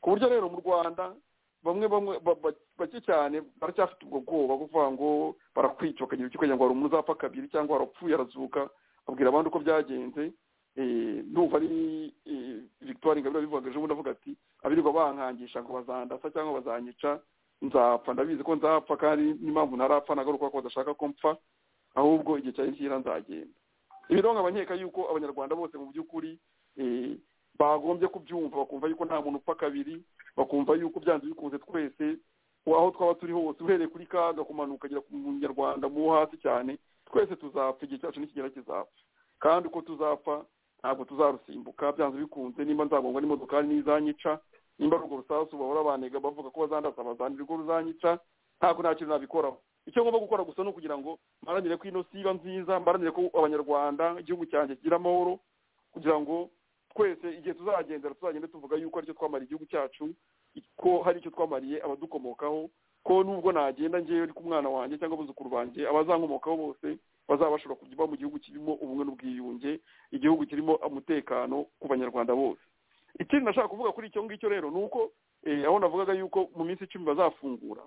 ku buryo rero mu rwanda bamwe bamwe bake cyane baracyafite ubwo bwoba kuvuga ngo barakwica bakagira icyo kugira ngo hari umuntu uzapfa kabiri cyangwa warapfuye arazuka abwira abandi uko byagenze ndumva ari victoire ingabire bivuga ejo bundi avuga ati abirirwa bankangisha ngo bazandasa cyangwa bazanyica nzapfa ndabizi ko nzapfa kandi n'impamvu ntarapfa nagaruka ko badashaka ko mpfa ahubwo igihe cyari kira nzagenda ibi rero nkabanyeka yuko abanyarwanda bose mu by'ukuri bagombye kubyumva bakumva yuko nta muntu upfa kabiri bakumva yuko byanze bikunze twese aho twaba turi hose uhereye kuri kaga kumanuka ukagera ku munyarwanda mu hasi cyane twese tuzapfa igihe cyacu nikigera kizapfa kandi uko tuzapfa ntabwo tuzarusimbuka byanze bikunze nimba nzagongwa n'imodokari n'izanyica nimba ari urwo rusasu bahora banega bavuga ko bazandasa bazanira urwo ruzanyica ntabwo nta kintu nabikoraho icyo ngomba gukora gusa ni ukugira ngo mparanire ko ino si iba nziza mparanire ko abanyarwanda igihugu cyanjye kigira amahoro kugira ngo twese igihe tuzagendera tuzagende tuvuga yuko aricyo twamariye igihugu cyacu ko hari icyo twamariye abadukomokaho ko nubwo nagenda ngewe ariko umwana wanjye cyangwa abuzukuru banjye abazankomokaho bose bazaba bashobora kuba mu gihugu kirimo ubumwe n'ubwiyunge igihugu kirimo umutekano ku banyarwanda bose ikindi nashaka kuvuga kuri icyo ngicyo rero ni uko aho navugaga yuko mu minsi icumi bazafungura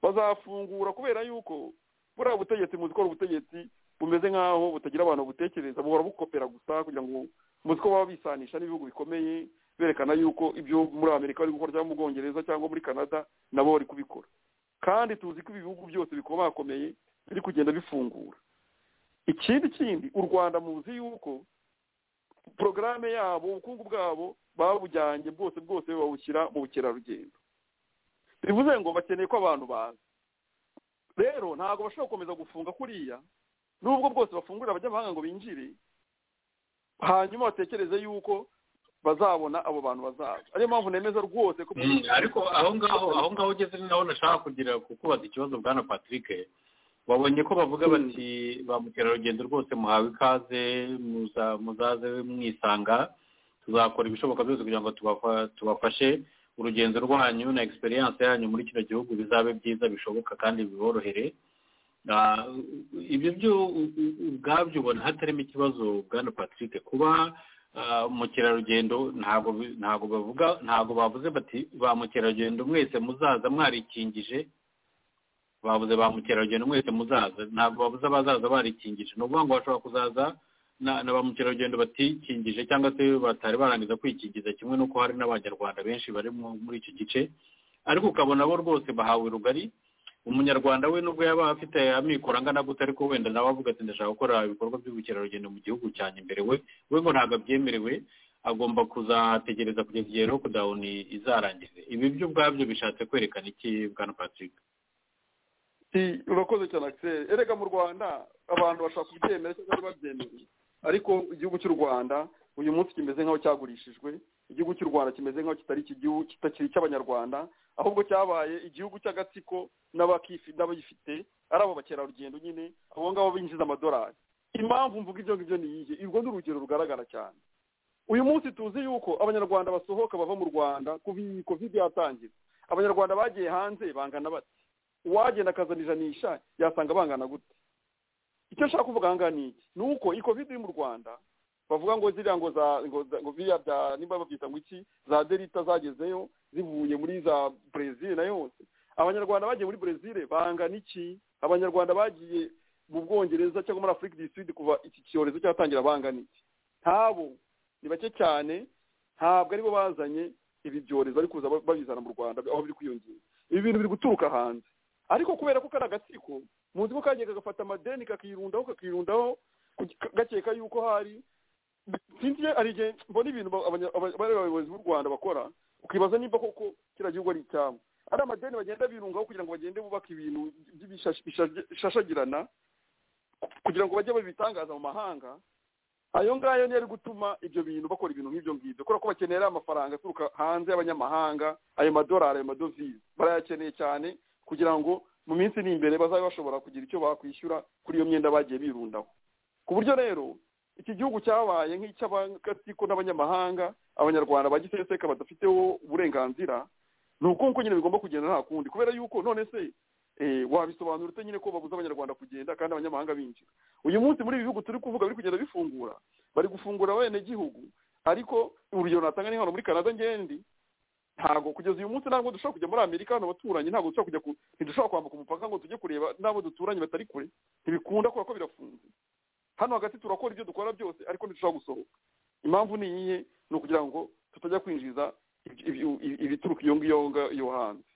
bazafungura kubera yuko buriya butegetsi muzi ko ubutegetsi bumeze nk'aho butagira abantu butekereza buhora bukopera gusa kugira ngo muzi ko baba bisanisha n'ibihugu bikomeye berekana yuko ibyo muri amerika bari gukora cyangwa mu bwongereza cyangwa muri canada nabo bari kubikora kandi tuzi ko ibi bihugu byose bikomakomeye biri kugenda bifungura ikindi kindi u rwanda muzi yuko porogaramu yabo ubukungu bwabo babujyanye bwose bwose babushyira mu bukerarugendo bivuze ngo bakeneye ko abantu baza rero ntabwo bashobora gukomeza gufunga kuriya n'ubwo bwose bafungurira abanyamahanga ngo binjire hanyuma batekereze yuko bazabona abo bantu bazaza ariyo mpamvu nemeza rwose ko ariko aho ngaho aho ngaho ugeze naho nashaka kugira kukubaza ikibazo bwana patrick wabonye ko bavuga bati ba mukerarugendo rwose muhawe ikaze muzaze mwisanga tuzakora ibishoboka byose kugira ngo tubafashe urugendo rwanyu na egisperiyanse yanyu muri kino gihugu bizabe byiza bishoboka kandi biborohere ibyo byo ubwabyo ubona hatarimo ikibazo bwana patrick kuba mukerarugendo ntabwo ntabwo bavuga ntabwo bavuze bati ba mukerarugendo mwese muzaza mwarikingije babuze ba mukerarugendo mwese muzaza ntabwo babuze abazaza barikingije ni ukuvuga ngo bashobora kuzaza na ba mukerarugendo batikingije cyangwa se batari barangiza kwikingiza kimwe n'uko hari n'abanyarwanda benshi bari muri icyo gice ariko ukabona bo rwose bahawe rugari umunyarwanda we nubwo yaba afite amikoro angana gute ariko wenda nawe avuga ati ndashaka gukora ibikorwa by'ubukerarugendo mu gihugu cyanjye imbere we we ngo ntabwo abyemerewe agomba kuzategereza kugeza igihe rokudawuni izarangiza ibi byo ubwabyo bishatse kwerekana iki bwana patrick urakoze cyane akiseri erega mu rwanda abantu bashaka kubyemera cyangwa babyemeye ariko igihugu cy'u rwanda uyu munsi kimeze nk'aho cyagurishijwe igihugu cy'u rwanda kimeze nk'aho kitari igihugu kitakiri icy'abanyarwanda ahubwo cyabaye igihugu cy'agatsiko n'abagifite ari abo bakerarugendo nyine abo ngabo binjiza amadolari impamvu mvuga ibyo ngibyo ni iyihe urwo ni urugero rugaragara cyane uyu munsi tuzi yuko abanyarwanda basohoka bava mu rwanda kuva iyi covid yatangira abanyarwanda bagiye hanze bangana bati uwagenda akazana ijanisha yasanga bangana gute icyo nshaka kuvuga aha ngaha ni iki ni uko iyi covid iri mu rwanda bavuga ngo ziriya ngo za ngo biriya bya nimba babyita ngo iki za delita zagezeyo zivuye muri za brezil na yose abanyarwanda bagiye muri brezil bangana iki abanyarwanda bagiye mu bwongereza cyangwa muri afurika du sud kuva iki cyorezo cyatangira bangana iki ntabo ni bake cyane ntabwo aribo bazanye ibi byorezo bari kuza babizana mu rwanda aho biri kwiyongera ibi bintu biri guturuka hanze ariko kubera ko kari agatsiko muzi ko kagiye kagafata amadeni kakirundaho kakirundaho gakeka yuko hari sinzi hari igihe mbona ibintu abayobozi b'u rwanda bakora ukibaza niba koko kiriya gihugu ari icyabo ari amadeni bagenda birungaho kugira ngo bagende bubake ibintu bishashagirana kugira ngo bajye babitangaza mu mahanga ayo ngayo niyo ari gutuma ibyo bintu bakora ibintu nk'ibyo ngibyo kubera ko bakenera amafaranga aturuka hanze y'abanyamahanga ayo madolari ayo madovize barayakeneye cyane kugira ngo mu minsi iri imbere bazabe bashobora kugira icyo bakwishyura kuri iyo myenda bagiye birundaho ku buryo rero iki gihugu cyabaye nk'icy'abagatsiko n'abanyamahanga abanyarwanda ba giseseka badafiteho uburenganzira ni uko nyine bigomba kugenda nta kundi kubera yuko none se wabisobanura ute nyine ko babuza abanyarwanda kugenda kandi abanyamahanga binjira uyu munsi muri ibi bihugu turi kuvuga biri kugenda bifungura bari gufungura abenegihugu ariko urugero natanga ni hano muri canada ngendi ntabwo kugeza uyu munsi ntabwo dushobora kujya muri amerika hano baturanyi ntabwo dushobora kujya ntidushobora kwambuka umupaka ngo tujye kureba n'abo duturanye batari kure ntibikunda kubera ko birafunze hano hagati turakora ibyo dukora byose ariko ntidushobora gusohoka impamvu ni iyihe ni ukugira ngo tutajya kwinjiza ibituruka iyo ngiyo yo hanze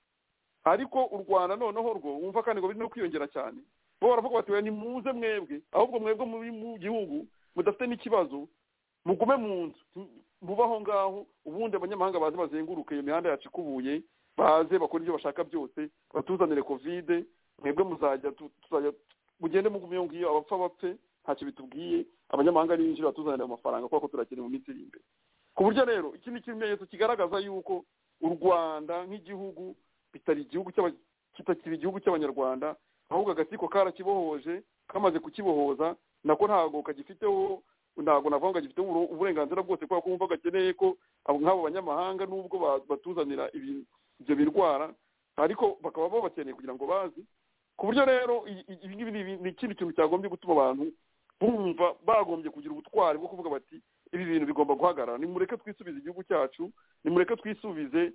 ariko u rwanda noneho rwo wumva kandi ngo biri no kwiyongera cyane bo baravuga bati ni muze mwebwe ahubwo mwebwe muri mu gihugu mudafite n'ikibazo mugume mu nzu muba aho ngaho ubundi abanyamahanga baze bazenguruke iyo mihanda yacu ikubuye baze bakora ibyo bashaka byose batuzanire kovide mwebwe muzajya tuzajya mugende mugume iyo ngiyo abapfa bapfe ntacyo bitubwiye abanyamahanga n'ibinjira batuzanira amafaranga kubera ko turakene mu minsi iri imbere ku buryo rero iki ni ikimenyetso kigaragaza yuko u rwanda nk'igihugu bitari igihugu kitakiri igihugu cy'abanyarwanda ahubwo agatsiko karakibohoje kamaze kukibohoza nako ntabwo kagifiteho ntabwo navuga ngo gifite uburenganzira bwose kubera ko wumva gakeneye ko nk'abo banyamahanga nubwo batuzanira ibyo birwara ariko bakaba babakeneye kugira ngo bazi ku buryo rero ibi ngibi ni ikindi kintu cyagombye gutuma abantu bumva bagombye kugira ubutwari bwo kuvuga bati ibi bintu bigomba guhagarara nimureke twisubize igihugu cyacu nimureke twisubize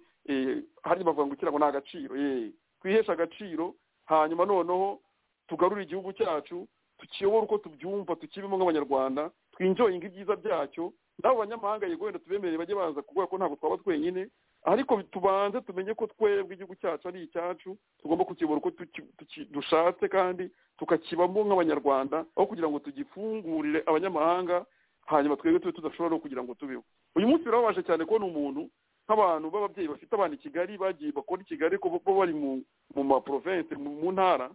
hari bavuga ngo ikirago ni agaciro yeee twiheshe agaciro hanyuma noneho tugarure igihugu cyacu tukiyobora uko tubyumva tukibemo nk'abanyarwanda twinjoyinga ibyiza byacyo n'abo banyamahanga yego wenda tubemerere bajye baza kubera ko ntabwo twaba twenyine ariko tubanze tumenye ko twebwe igihugu cyacu ari icyacu tugomba kukibura uko dushatse kandi tukakibamo nk'abanyarwanda aho kugira ngo tugifungurire abanyamahanga hanyuma twebwe tube tudashobora no kugira ngo tubeho uyu munsi birababaje cyane kubona umuntu nk'abantu b'ababyeyi bafite abana i kigali bagiye bakora i kigali ko bo bari mu maprovense mu ntara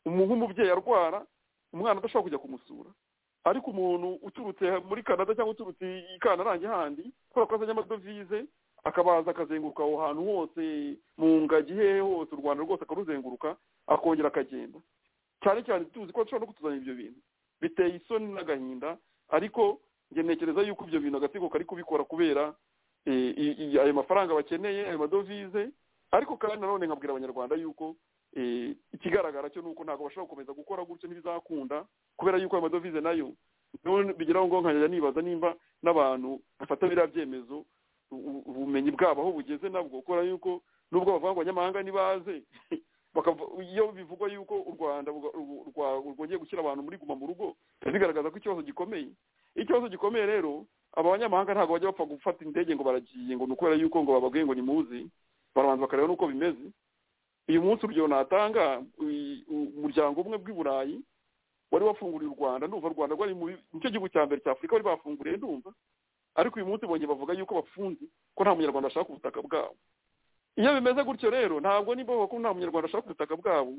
umuntu nk'umubyeyi arwara umwana adashobora kujya kumusura ariko umuntu uturutse muri canada cyangwa uturutse i kanarange handi kubera ko azanye amadovize akabaza akazenguruka aho hantu hose mu ngagi hehe hose u rwanda rwose akaruzenguruka akongera akagenda cyane cyane tuzi ko ashobora no kutuzanira ibyo bintu biteye isoni n'agahinda ariko njye ntekereza yuko ibyo bintu agatsiko kari kubikora kubera ayo mafaranga bakeneye ayo madovize ariko kandi nanone nkabwira abanyarwanda yuko ikigaragara cyo ni uko ntabwo bashobora gukomeza gukora gutyo ntibizakunda kubera yuko ayo madovize nayo bigeraho ngo nkajya nibaza nimba n'abantu bafata biriya byemezo ubumenyi bwabo aho bugeze nabwo kubera yuko nubwo bavuga ngo abanyamahanga ntibaze iyo bivugwa yuko u rwanda rwongeye gushyira abantu muri guma mu rugo bigaragaza ko ikibazo gikomeye ikibazo gikomeye rero aba banyamahanga ntabwo bajya bapfa gufata indege ngo baragiye ngo ni ukubera yuko ngo bababwiye ngo ni muzi barabanza bakareba n'uko bimeze uyu munsi urugero natanga umuryango umwe bw'i burayi wari wafunguriye u rwanda ndumva u rwanda rwari mu nicyo gihugu cya mbere cya afurika bari bafunguriye ndumva ariko uyu munsi bongeye bavuga yuko bafunze ko nta munyarwanda ashaka ubutaka bwabo iyo bimeze gutyo rero ntabwo nimba bavuga ko nta munyarwanda ashaka ubutaka bwabo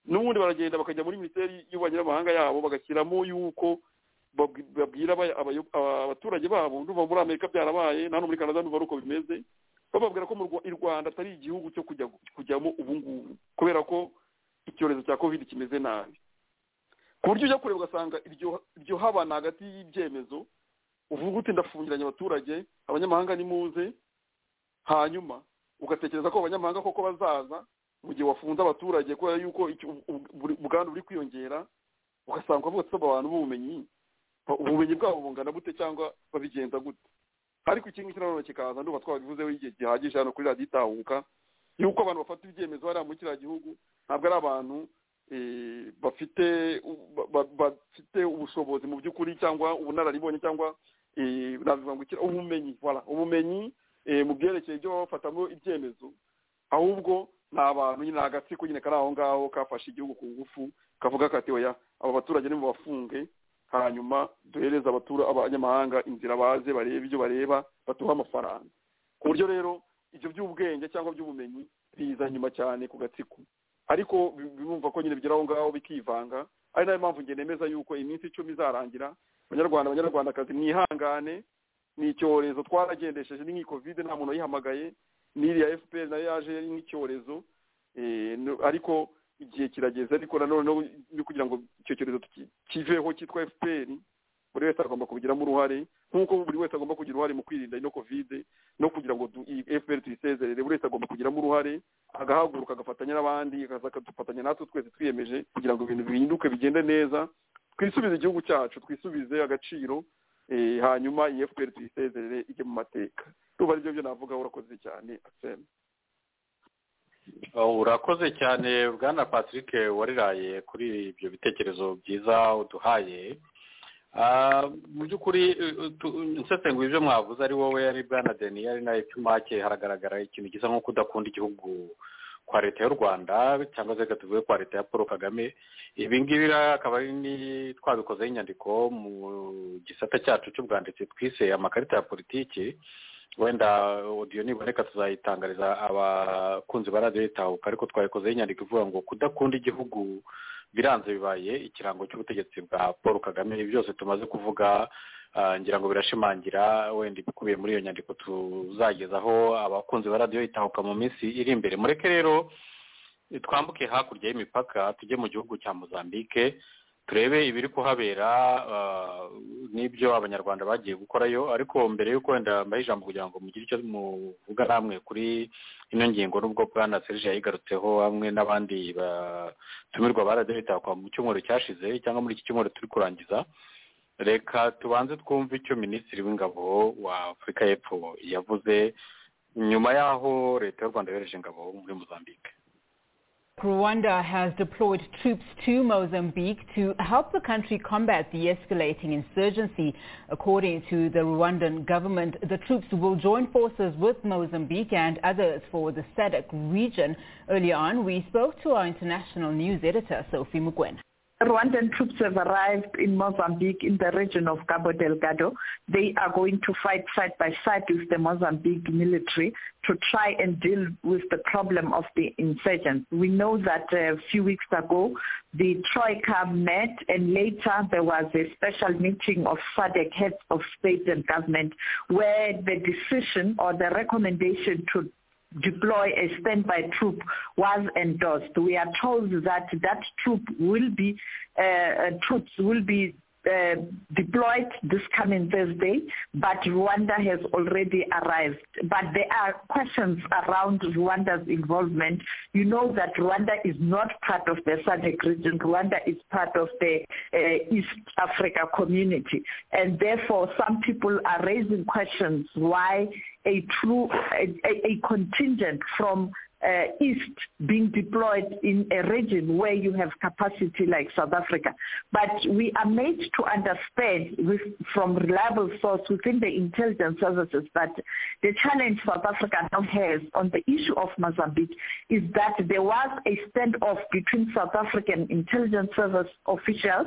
n'ubundi baragenda bakajya muri minisiteri y'ububanyi n'amahanga yabo bagashyiramo yuko babwira abaturage babo ndumva muri amerika byarabaye nta no muri canada ndumva ari uko bimeze bababwira ko i rwanda atari igihugu cyo kujyamo ubu ngubu kubera ko icyorezo cya kovide kimeze nabi ku buryo ujya kureba ugasanga iryo habana hagati y'ibyemezo uvuga uti ndafungiranye abaturage abanyamahanga nimuze hanyuma ugatekereza ko abanyamahanga koko bazaza mu gihe wafunze abaturage kubera yuko ubwandu buri kwiyongera ugasanga uvuga ati abantu b'ubumenyi ubumenyi bwabo bungana bute cyangwa babigenza gute ariko ikintu kirano kikaza ndumva twabivuzeho igihe gihagije hano kuri radiyo itahuka yuko abantu bafata ibyemezo hariya muri kiriya gihugu ntabwo ari abantu bafite bafite ubushobozi mu by'ukuri cyangwa ubunararibonye cyangwa ubumenyi ubumenyi mu byerekeye ibyo baba bafatamo ibyemezo ahubwo ni abantu nyine agatsiko nyine kari aho ngaho kafashe igihugu ku ngufu kavuga kati oya aba baturage bafunge hanyuma duhereze abatura abanyamahanga inzira baze barebe ibyo bareba batuha amafaranga ku buryo rero ibyo by'ubwenge cyangwa by'ubumenyi biza nyuma cyane ku gatsiko ariko bumva ko nyine bigera aho ngaho bikivanga ari nayo mpamvu njye nemeza yuko iminsi icumi izarangira abanyarwanda abanyarwandakazi mwihangane ni icyorezo twaragendesheje ni nk'iyi kovide nta muntu wayihamagaye n'iriya efuperi nayo yaje yari nk'icyorezo ariko igihe kirageze ariko nanone kugira ngo icyo cyorezo kiveho cyitwa fpr buri wese agomba kubigiramo uruhare nk'uko buri wese agomba kugira uruhare mu kwirinda ino kovide no kugira ngo fpr tuyisezerere buri wese agomba kugiramo uruhare agahaguruka agafatanya n'abandi akaza akadufatanya natwe twese twiyemeje kugira ngo ibintu bihinduke bigende neza twisubize igihugu cyacu twisubize agaciro hanyuma iyi fpr tuyisezerere ijye mu mateka ruba aribyo byo navuga urakoze cyane asema urakoze cyane bwana patrick wariraye kuri ibyo bitekerezo byiza uduhaye mu by'ukuri nsesenguye ibyo mwavuze ari wowe ari bwana deni ari nawe cyumake haragaragara ikintu gisa nko kudakunda igihugu kwa leta y'u rwanda cyangwa se tuvuge kwa leta ya paul kagame ibi ngibi akaba ari twabikozeho inyandiko mu gisata cyacu cy'ubwanditsi twise amakarita ya politiki wenda odiyo niboneka tuzayitangariza abakunzi ba radiyo itahuka ariko twabikozeho inyandiko ivuga ngo kudakunda igihugu biranze bibaye ikirango cy'ubutegetsi bwa paul kagame ibi byose tumaze kuvuga ngira ngo birashimangira wenda ibikubiye muri iyo nyandiko tuzagezaho abakunzi ba radiyo itahuka mu minsi iri imbere mureke rero twambuke hakurya y'imipaka tujye mu gihugu cya mozambique turebe ibiri kuhabera n'ibyo abanyarwanda bagiye gukora yo ariko mbere y'uko wenda mbaye ijambo kugira ngo mugire icyo muvuga namwe kuri ino ngingo n'ubwo bwana serge yayigarutseho hamwe n'abandi batumirwa ba radiyo itakwa mu cyumweru cyashize cyangwa muri iki cyumweru turi kurangiza reka tubanze twumve icyo minisitiri w'ingabo wa afurika y'epfo yavuze nyuma y'aho leta y'u rwanda yohereje ingabo muri mozambique Rwanda has deployed troops to Mozambique to help the country combat the escalating insurgency. According to the Rwandan government, the troops will join forces with Mozambique and others for the SADC region. Earlier on, we spoke to our international news editor, Sophie Mugwen. Rwandan troops have arrived in Mozambique in the region of Cabo Delgado. They are going to fight side by side with the Mozambique military to try and deal with the problem of the insurgents. We know that a few weeks ago the Troika met and later there was a special meeting of SADC heads of state and government where the decision or the recommendation to deploy a standby troop was endorsed. We are told that that troop will be uh, troops will be uh, deployed this coming Thursday, but Rwanda has already arrived. But there are questions around Rwanda's involvement. You know that Rwanda is not part of the SADC region. Rwanda is part of the uh, East Africa community. And therefore, some people are raising questions why a true, a, a contingent from uh, East being deployed in a region where you have capacity like South Africa. But we are made to understand with, from reliable source within the intelligence services that the challenge South Africa now has on the issue of Mozambique is that there was a standoff between South African intelligence service officials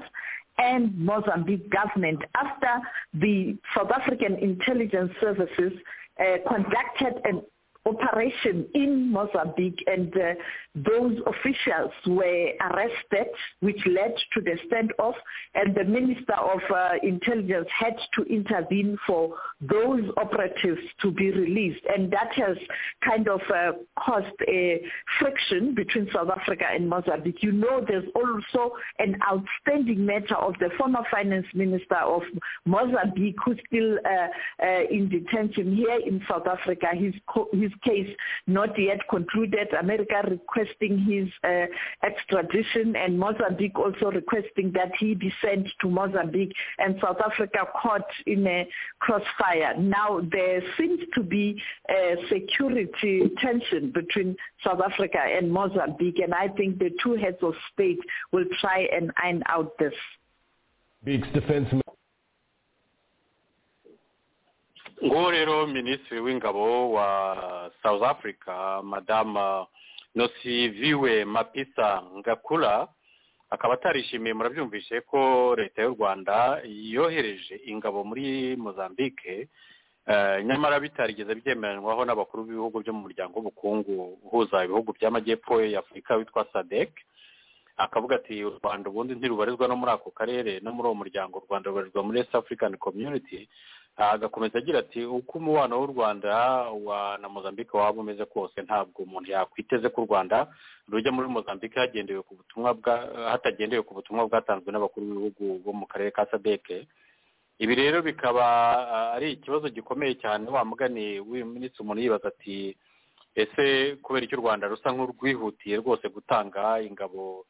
and Mozambique government after the South African intelligence services uh, conducted an operation in Mozambique and uh, those officials were arrested which led to the standoff and the Minister of uh, Intelligence had to intervene for those operatives to be released and that has kind of uh, caused a friction between South Africa and Mozambique. You know there's also an outstanding matter of the former finance minister of Mozambique who's still in detention here in South Africa. He's, co- he's case not yet concluded. America requesting his uh, extradition and Mozambique also requesting that he be sent to Mozambique and South Africa caught in a crossfire. Now there seems to be a security tension between South Africa and Mozambique and I think the two heads of state will try and iron out this. Beaks defense nguwo rero minisitiri w'ingabo wa south africa madama nosiviwe mapisa ngakura akaba atarishimiye murabyumvishe ko leta y'u rwanda yohereje ingabo muri mozambique nyamara bitarigeze byemeranywaho n'abakuru b'ibihugu byo mu muryango w'ubukungu uhuza ibihugu by'amajyepfo y'afurika witwa sadec akavuga ati u rwanda ubundi ntirubarizwa no muri ako karere no muri uwo muryango u rwanda rubarizwa muri east african community agakomeza agira ati uko umubano w'u rwanda wa na mozambique waba umeze kose ntabwo umuntu yakwiteze ko u rwanda rujya muri mozambique hagendewe ku butumwa bwa hatagendewe ku butumwa bwatanzwe n'abakuru b'ibihugu bo mu karere ka sadeke ibi rero bikaba ari ikibazo gikomeye cyane wa mugani minsi umuntu yibaza ati ese kubera icyo u rwanda rusa nk'urwihutiye rwose gutanga ingabo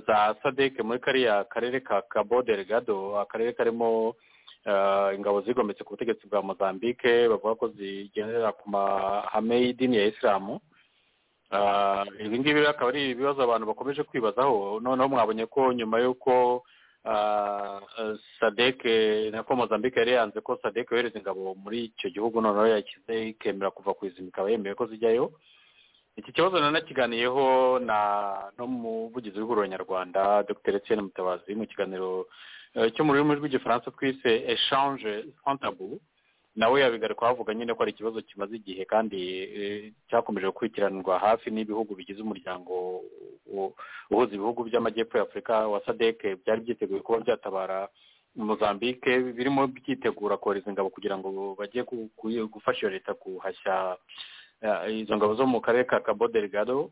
za sadeke muri kariya karere ka kabo delegado akarere karimo ingabo zigometse ku butegetsi bwa mozambique bavuga ko zigendera ku mahame y'idini ya isilamu ibi ngibi akaba ari ibibazo abantu bakomeje kwibazaho noneho mwabonye ko nyuma y'uko sadeke nako mozambique yari yanze ko sadeke yohereza ingabo muri icyo gihugu noneho yashyize ikemera kuva ku izima ikaba yemeye ko zijyayo iki kibazo nanakiganiyeho na n'umuvugizi w'ihuriro nyarwanda dr etienne mutabazi mu kiganiro cyo mu rurimi rw'igifaransa twise eshanje santabu nawe yabigaruka bavuga nyine ko ari ikibazo kimaze igihe kandi cyakomeje gukurikiranwa hafi n'ibihugu bigize umuryango uhuza ibihugu by'amajyepfo y'afurika wa sadeke byari byiteguye kuba byatabara mozambique birimo byitegura kohereza ingabo kugira ngo bajye gufasha iyo leta guhashya izo ngabo zo mu karere ka kabo delegado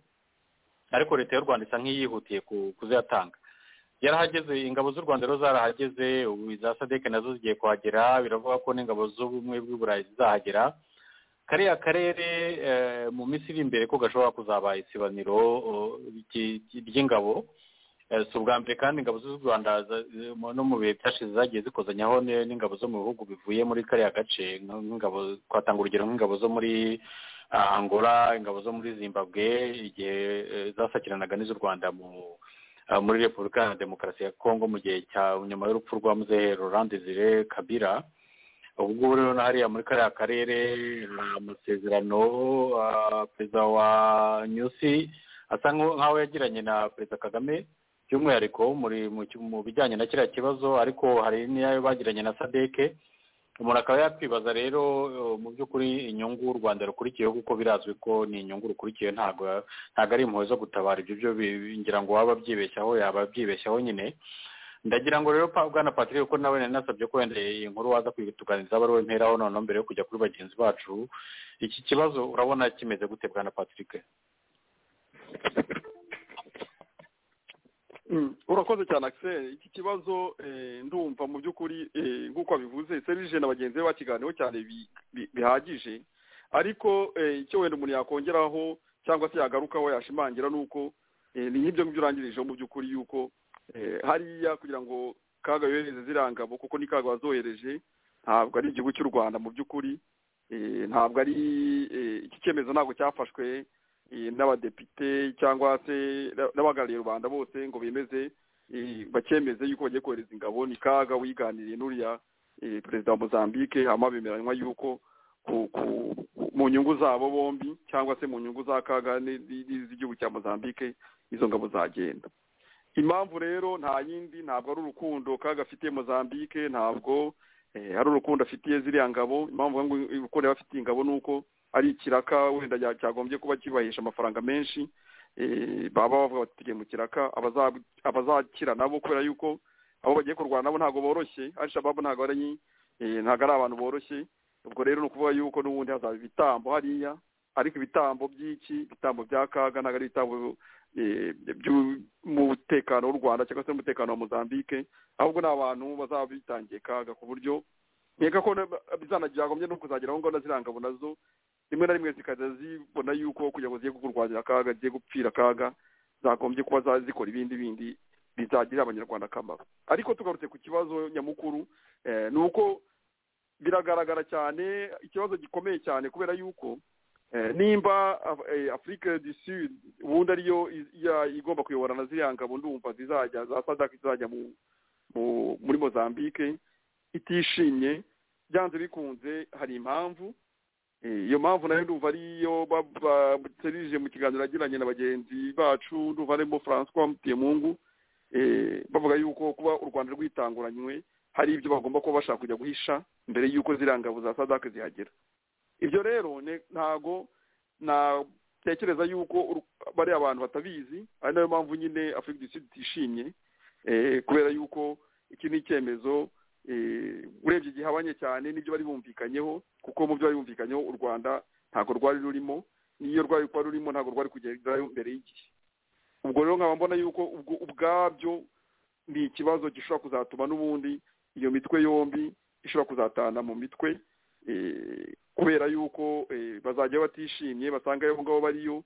ariko leta y'u rwanda isa nk'iyihutiye kuziyatanga yarahageze ingabo z'u rwanda rero zarahageze ubu iza sadeke nazo zigiye kuhagera biravuga ko n'ingabo z'ubumwe bw'uburayi zizahagera kariya karere mu minsi iri imbere ko gashobora kuzaba isibaniro ry'ingabo si ubwa mbere kandi ingabo z'u rwanda no mu bihe byashize zagiye zikozanyaho n'ingabo zo mu bihugu bivuye muri kariya gace nk'ingabo twatanga urugero nk'ingabo zo muri angola ingabo zo muri zimbabwe igihe zasakiranaga n'iz'u rwanda mu muri repubulika ya demokarasi ya kongo mu gihe cya nyuma y'urupfu rwa muzehe rolande zire kabira ubu ngubu rero hariya muri kariya karere amasezerano perezida wa nyusi asa nk'aho yagiranye na perezida kagame by'umwihariko mu bijyanye na kiriya kibazo ariko hari n'iyo bagiranye na sadeke umuntu akaba yakwibaza rero mu by'ukuri inyungu u rwanda rukurikiyeho kuko birazwi ko ni inyungu rukurikiye ntabwo ntabwo ari impuhwe zo gutabara ibyo byo ngira ngo waba abyibeshyaho yaba abyibeshyaho nyine ndagira ngo rero bwana patrick ko nawe nasabye ko wenda iyi nkuru waza kuyituganiriza abo ari we noneho mbere yo kujya kuri bagenzi bacu iki kibazo urabona kimeze gute bwana patrick urakoze cyane akiseri iki kibazo ndumva mu by'ukuri nk'uko abivuze serije na bagenzi be bakiganiyeho cyane bihagije ariko icyo wenda umuntu yakongeraho cyangwa se yagarukaho yashimangira ni uko ni nk'ibyo ngibyo urangirijeho mu by'ukuri yuko hariya kugira ngo kaga yohereze zirangabo kuko ni kaga wazohereje ntabwo ari igihugu cy'u rwanda mu by'ukuri ntabwo ari iki cyemezo ntabwo cyafashwe n'abadepite cyangwa se n'abahagarariye rubanda bose ngo bemeze bakemeze yuko bagiye kohereza ingabo ni kaga wiganiriye n'uriya perezida wa mozambique hama bemeranywa yuko mu nyungu zabo bombi cyangwa se mu nyungu za kaga z'igihugu cya mozambique izo ngabo zagenda impamvu rero nta yindi ntabwo ari urukundo kaga afitiye mozambique ntabwo hari urukundo afitiye ziriya ngabo impamvu urukundo yaba afitiye ingabo ni uko ari ikiraka wenda cyagombye kuba kibahesha amafaranga menshi baba bavuga bati tujye mu kiraka abazakira nabo kubera yuko abo bagiye kurwana nabo ntabwo boroshye arishababu ntabwo ari ntabwo ari abantu boroshye ubwo rero ni ukuvuga yuko n'ubundi hazaba ibitambo hariya ariko ibitambo by'iki ibitambo bya kaga ntabwo ari ibitambo by'umutekano w'u rwanda cyangwa se n'umutekano wa mozambique ahubwo ni abantu bazaba bitangiye kaga ku buryo nkeka ko bizanagombye no kuzagera aho ngaho ziriya ngabo nazo rimwe na rimwe zikajya zibona yuko kugira ngo zigiye kurwanya akaga zigiye gupfira akaga zagombye kuba zikora ibindi bindi bizagirira abanyarwanda akamaro ariko tugarutse ku kibazo nyamukuru ni uko biragaragara cyane ikibazo gikomeye cyane kubera yuko nimba afurika du sud ubundi ariyo igomba kuyobora na ziriya ngabo ndumva zizajya za sadaka zizajya muri mozambique itishimye byanze bikunze hari impamvu iyo mpamvu nayo ndumva ariyo baserije mu kiganiro yagiranye na bagenzi bacu ndumva harimo francois mutemungu bavuga yuko kuba u rwanda rwitanguranywe hari ibyo bagomba kuba bashaka kujya guhisha mbere y'uko ziriya ngabo za sadake zihagera ibyo rero ntago natekereza yuko bariya bantu batabizi ari nayo mpamvu nyine afurika du sud itishimye kubera yuko iki ni icyemezo urebye igihe abanye cyane n'ibyo bari bumvikanyeho kuko mu byo bari bumvikanyeho u rwanda ntabwo rwari rurimo n'iyo rwari kuba rurimo ntabwo rwari kugerayo mbere y'igihe ubwo rero nkaba mbona yuko ubwabyo ni ikibazo gishobora kuzatuma n'ubundi iyo mitwe yombi ishobora kuzatana mu mitwe kubera yuko bazajya batishimye basanga aho ngaho bariyo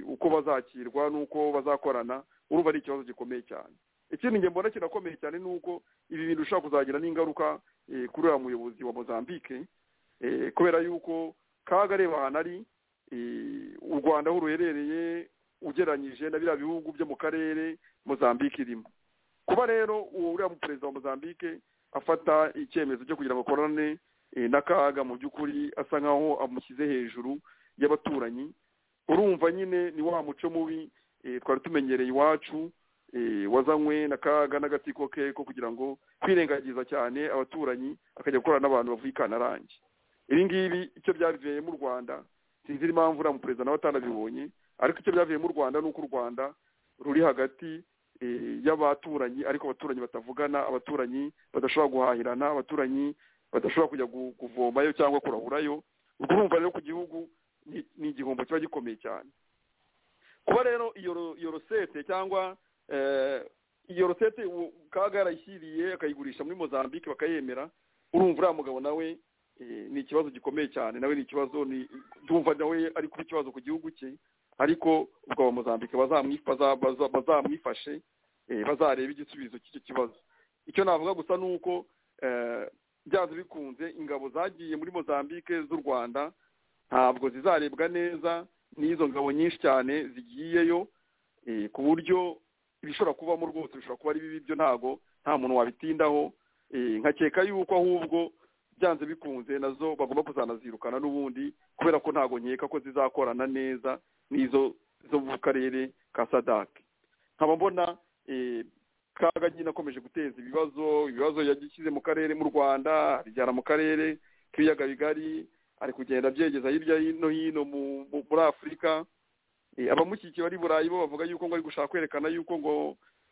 uko bazakirwa n'uko bazakorana urumva ari ikibazo gikomeye cyane ikindi nge mbona kinakomeye cyane ni uko ibi bintu bishobora kuzagira n'ingaruka kuri uriya muyobozi wa mozambique kubera yuko kaga areba ahantu ari u rwanda aho ruherereye ugereranyije na biriya bihugu byo mu karere mozambique irimo kuba rero uwo uriya perezida wa mozambique afata icyemezo cyo kugira ngo akorane n'akaga mu by'ukuri asa nk'aho amushyize hejuru y'abaturanyi urumva nyine ni wa muco mubi twari tumenyereye iwacu wazanywe na kaga n'agatsiko ke ko kugira ngo kwirengagiza cyane abaturanyi akajya gukorana n'abantu bavuye i kanarange ibi ngibi icyo byavuye mu rwanda sinzi impamvu uriya muperezida nawe atanabibonye ariko icyo byavuye mu rwanda ni uko u rwanda ruri hagati y'abaturanyi ariko abaturanyi batavugana abaturanyi badashobora guhahirana abaturanyi badashobora kujya kuvomayo cyangwa kurahurayo urumva rero ku gihugu ni igihombo kiba gikomeye cyane kuba rero iyo rosete cyangwa iyo rosete kaga yarayishyiriye akayigurisha muri mozambique bakayemera urumva uriya mugabo nawe ni ikibazo gikomeye cyane nawe ni ikibazo ndumva nawe ari kuba ikibazo ku gihugu cye ariko ubwo aba mozambique bazamwifashe bazareba igisubizo cy'icyo kibazo icyo navuga gusa ni uko byanze bikunze ingabo zagiye muri mozambique z'u rwanda ntabwo zizarebwa neza n'izo ngabo nyinshi cyane zigiyeyo ku buryo ibishobora kubamo rwose bishobora kuba ari bibi byo ntago nta muntu wabitindaho nkakeka yuko ahubwo byanze bikunze nazo bagomba kuzanazirukana n'ubundi kubera ko ntago nkeka ko zizakorana neza n'izo zo mu karere ka sadake nkaba mbona kaga nyine akomeje guteza ibibazo ibibazo yagishyize mu karere mu rwanda abijyana mu karere k'ibiyaga bigari ari kugenda abyegeza hirya no hino muri afurika abamukikiye bari burayi bo bavuga yuko ngo ari gushaka kwerekana yuko ngo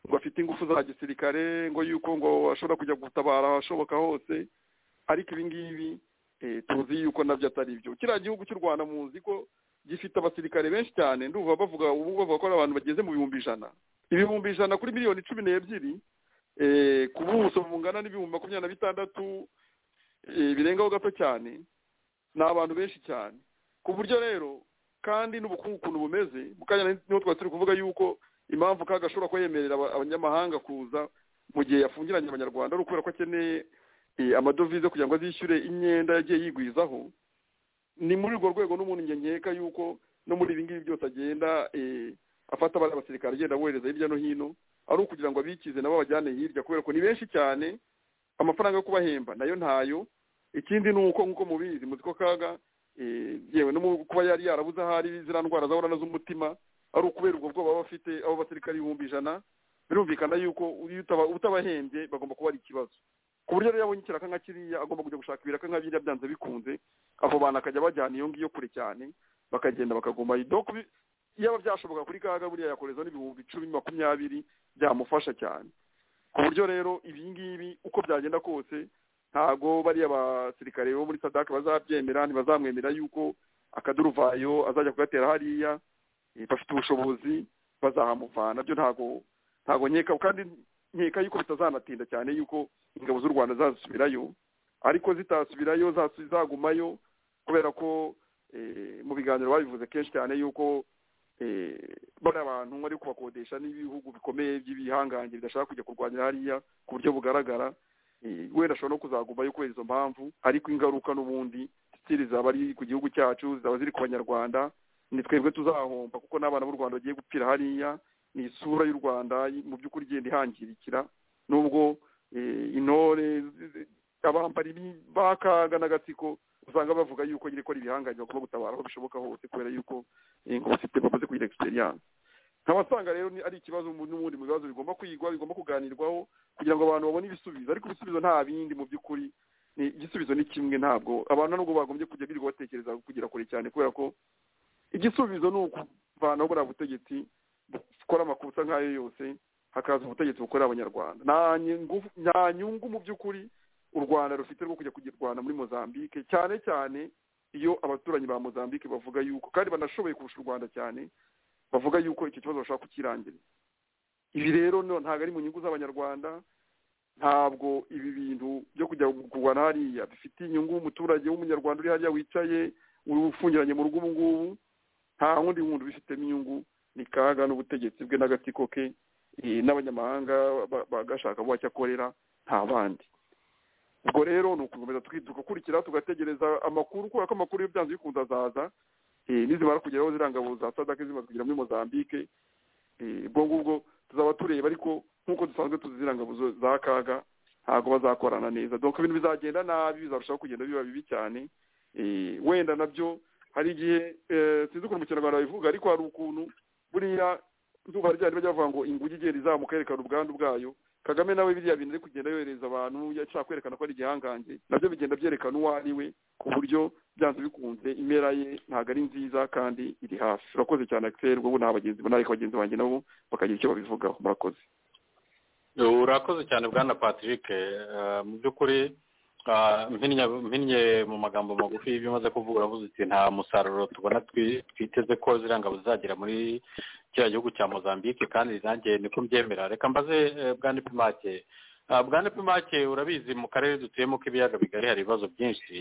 ngo afite ingufu za gisirikare ngo yuko ngo ashobora kujya gutabara ahashoboka hose ariko ibi ngibi tuzi yuko nabyo atari byo kiriya gihugu cy'u rwanda muzi ko gifite abasirikare benshi cyane ndumva bavuga ubu bavuga ko ari abantu bageze mu bihumbi ijana ibihumbi ijana kuri miliyoni cumi n'ebyiri ku buso bungana n'ibihumbi makumyabiri na bitandatu birengaho gato cyane ni abantu benshi cyane ku buryo rero kandi n'ubukungu ukuntu bumeze mu kanya niho twari turi kuvuga yuko impamvu kaga ashobora kuba yemerera abanyamahanga kuza mu gihe yafungiranye abanyarwanda ari ukubera ko akeneye amadovize kugira ngo azishyure imyenda yagiye yigwizaho ni muri urwo rwego n'umuntu nkeka yuko no muri ibi ngibi byose agenda afata abasirikare agenda abohereza hirya no hino ari ukugira ngo abikize nabo babajyane hirya kubera ko ni benshi cyane amafaranga yo kubahemba nayo ntayo ikindi ni uko nk'uko mubizi muzi ko kaga yewe no kuba yari yarabuze aho ari ziriya ndwara zahorana z'umutima ari ukubera ubwo bwoba bafite abo basirikare ibihumbi ijana birumvikana yuko utabahembye bagomba kuba ari ikibazo ku buryo rero yabonye ikiraka nka kiriya agomba kujya gushaka ibiraka nka biriya byanze bikunze abo bantu akajya bajyana iyo ngiyo kure cyane bakagenda bakagumayo doko yaba byashoboka kuri kaga buriya yakorezaho n'ibihumbi icumi makumyabiri byamufasha cyane ku buryo rero ibi ngibi uko byagenda kose ntago bariya basirikare bo muri sadaka bazabyemera ntibazamwemera yuko akaduruvayo azajya kugatera hariya bafite ubushobozi bazahamuvana byo ntago ntago nkeka kandi nkeka yuko bitazanatinda cyane yuko ingabo z'u rwanda zazisubirayo ariko zitasubirayo zagumayo kubera ko mu biganiro babivuze kenshi cyane yuko bari abantu bari kubakodesha n'ibihugu bikomeye by'ibihangange bidashaka kujya kurwanya hariya ku buryo bugaragara wenda ashobora no kuzagumayo kubera izo mpamvu ariko ingaruka n'ubundi sitiri zaba ari ku gihugu cyacu zaba ziri ku banyarwanda ni twebwe tuzahomba kuko n'abana b'u rwanda bagiye gupfira hariya ni isura y'u rwanda mu by'ukuri igenda ihangirikira n'ubwo intore abambari bakaga n'agatsiko usanga bavuga yuko nyine ikora ibihangange bagomba gutabara aho bishoboka hose kubera yuko ingabo zifite bamaze kugira egisperiyanse nkabasanga rero ari ikibazo n'ubundi mu bibazo bigomba kwigwa bigomba kuganirwaho kugira ngo abantu babone ibisubizo ariko ibisubizo nta bindi mu by'ukuri igisubizo ni kimwe ntabwo abantu nubwo bagombye kujya birirwa batekereza kugira kure cyane kubera ko igisubizo ni ukuvanaho buriya butegetsi bukora amakosa nk'ayo yose hakaza ubutegetsi bukorera abanyarwanda nta nyungu mu by'ukuri u rwanda rufite rwo kujya kugirwana muri mozambique cyane cyane iyo abaturanyi ba mozambique bavuga yuko kandi banashoboye kurusha u rwanda cyane bavuga yuko icyo kibazo bashaka kukirangira ibi rero ntabwo ari mu nyungu z'abanyarwanda ntabwo ibi bintu byo kujya kurwana hariya bifitiye inyungu umuturage w'umunyarwanda uri hariya wicaye ufungiranye mu rugo ubu ngubu nta wundi wundi ubifitemo inyungu ni kaga n'ubutegetsi bwe n'agatsiko ke n'abanyamahanga bagashaka buhake akorera nta bandi ubwo rero ni ukugukomeza tugakurikira tugategereza amakuru kubera ko amakuru iyo byanze bikunze azaza nizimara kugeraho ziriya ngabo za sadaka zimaze kugera muri mozambique ubwo ngubwo tuzaba tureba ariko nk'uko dusanzwe tuzi ziriya ngabo za kaga ntabwo bazakorana neza dore ibintu bizagenda nabi bizarushaho kugenda biba bibi cyane wenda nabyo hari igihe sinzi ukuntu mu kinyarwanda babivuga ariko hari ukuntu buriya nzuba ryari bajya bavuga ngo inguge igenda izamuka yerekana ubwandu bwayo kagame nawe biriya bintu ari kugenda yohereza abantu yashaka kwerekana ko ari igihangange nabyo bigenda byerekana uwo ari we ku buryo byanze bikunze impera ye ntabwo ari nziza kandi iri hafi urakoze cyane akiseri ubwo nta bagenzi ariko bagenzi banjye nabo bakagira icyo babivugaho murakoze urakoze cyane bwana patrick mu by'ukuri mpinnye mu magambo magufi y'ibyo umaze kuvuga uravuze uti nta musaruro tubona twiteze ko ziriya ngabo zizagera muri kiriya gihugu cya mozambique kandi nanjye niko mbyemera reka mbaze bwana ipimake bwana ipimake urabizi mu karere dutuyemo k'ibiyaga bigari hari ibibazo byinshi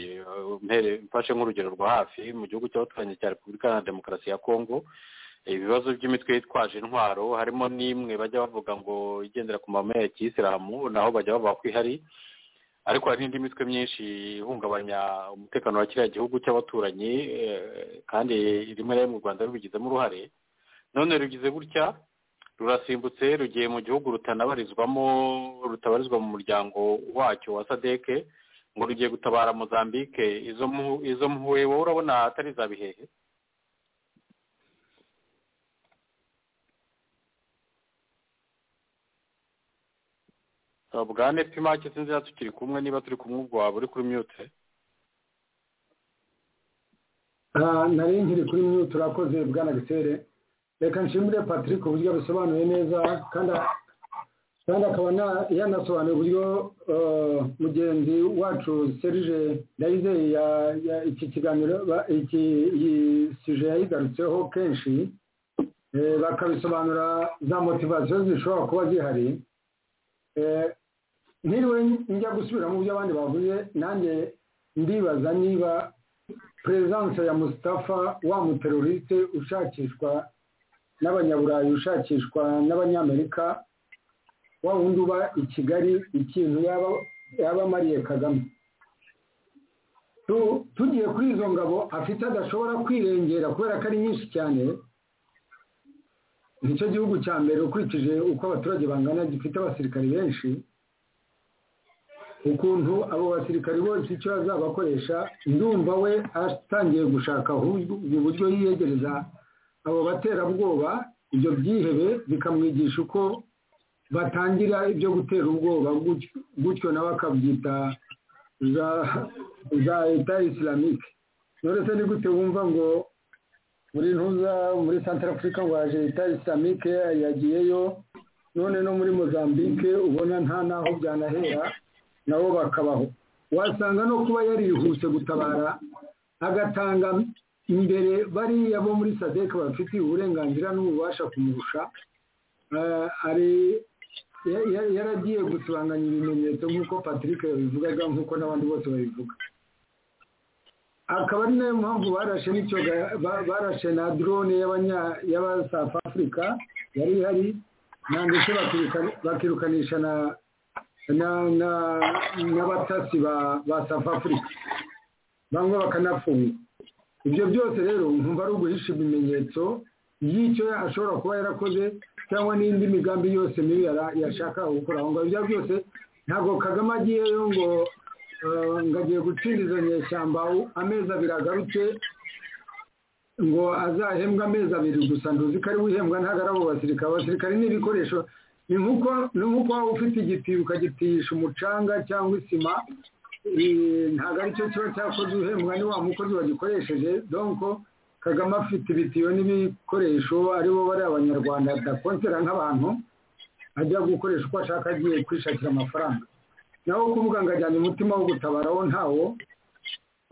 mfashe nk'urugero rwa hafi mu gihugu cy'abaturanyi cya repubulika na demokarasi ya kongo ibibazo by'imitwe yitwaje intwaro harimo n'imwe bajya bavuga ngo igendera ku mahame ya kiyisilamu naho bajya bavuga ko ihari ariko hari n'indi mitwe myinshi ihungabanya umutekano wa kiriya gihugu cy'abaturanyi kandi rimwe na rimwe u rwanda rubigizemo uruhare none rugize gutya rurasimbutse rugiye mu gihugu rutanabarizwamo rutabarizwa mu muryango wacyo wa sadeke ngo rugiye gutabara mozambique izo mpuwe wowe urabona atari za bihehe bwa nepimake sinzi niba tukiri kumwe niba turi kumwe ubwo waba uri kuri mute nari nkiri kuri mute urakoze bwana gisere reka nshimire patrick uburyo abisobanuye neza kandi akaba yanasobanuye uburyo mugenzi wacu serije ndayizeye iki kiganiro iyi sije yayigarutseho kenshi bakabisobanura za motivasiyo zishobora kuba zihari ntiriwe njya gusubira mu byo abandi bavuze nanjye ndibaza niba perezidanse ya musitafa wa muteroriste ushakishwa n'abanyaburayi ushakishwa n'abanyamerika wa wundi uba i kigali ikintu yaba amariye kagame tugiye kuri izo ngabo afite adashobora kwirengera kubera ko ari nyinshi cyane nicyo gihugu cya mbere ukurikije uko abaturage bangana gifite abasirikari benshi ukuntu abo basirikari bose icyo bazabakoresha ndumva we atangiye gushaka uburyo yiyegereza abo baterabwoba ibyo byihebe bikamwigisha uko batangira ibyo gutera ubwoba gutyo nawe akabyita za leta isilamike uretse ni gute wumva ngo muri ntuza muri santara afurika ngo haje leta isilamike yagiyeyo none no muri mozambique ubona nta n'aho byanahera nabo bakabaho wasanga no kuba yarihuse gutabara agatanga imbere bariya bo muri sadeke bafitiye uburenganzira n'ububasha kumurusha yaragiye gusibanganya ibimenyetso nk'uko patrick yabivugaga nk'uko n'abandi bose babivuga akaba ari nayo mpamvu barashe barashe na drone y'abasaf afurika yari ihari ndetse bakirukanisha na n'abatasi ba safu afurika bamwe bakanafunga ibyo byose rero nkumva ari uguhisha ibimenyetso y'icyo ashobora kuba yarakoze cyangwa n'indi migambi yose mibi yashaka gukora aho ngaho ibyo byose ntabwo kagame agiyeyo ngo ngo agiye gutsinda izo nyeshyamba amezi abiri agarutse ngo azahembwe amezi abiri gusa ntuzi ko ari wihembwa ntabwo ari abo basirikare abasirikare ni ibikoresho ni nk'uko waba ufite igitiyo ukagitiyisha umucanga cyangwa isima ntabwo aricyo kiba cyakoze uhembwa ni wa mukozi wagikoresheje donko kagame afite ibitiyo n'ibikoresho aribo bari abanyarwanda adakonsera nk'abantu ajya gukoresha uko ashaka agiye kwishakira amafaranga naho kuvuga ngo ajyane umutima wo gutabaraho ntawo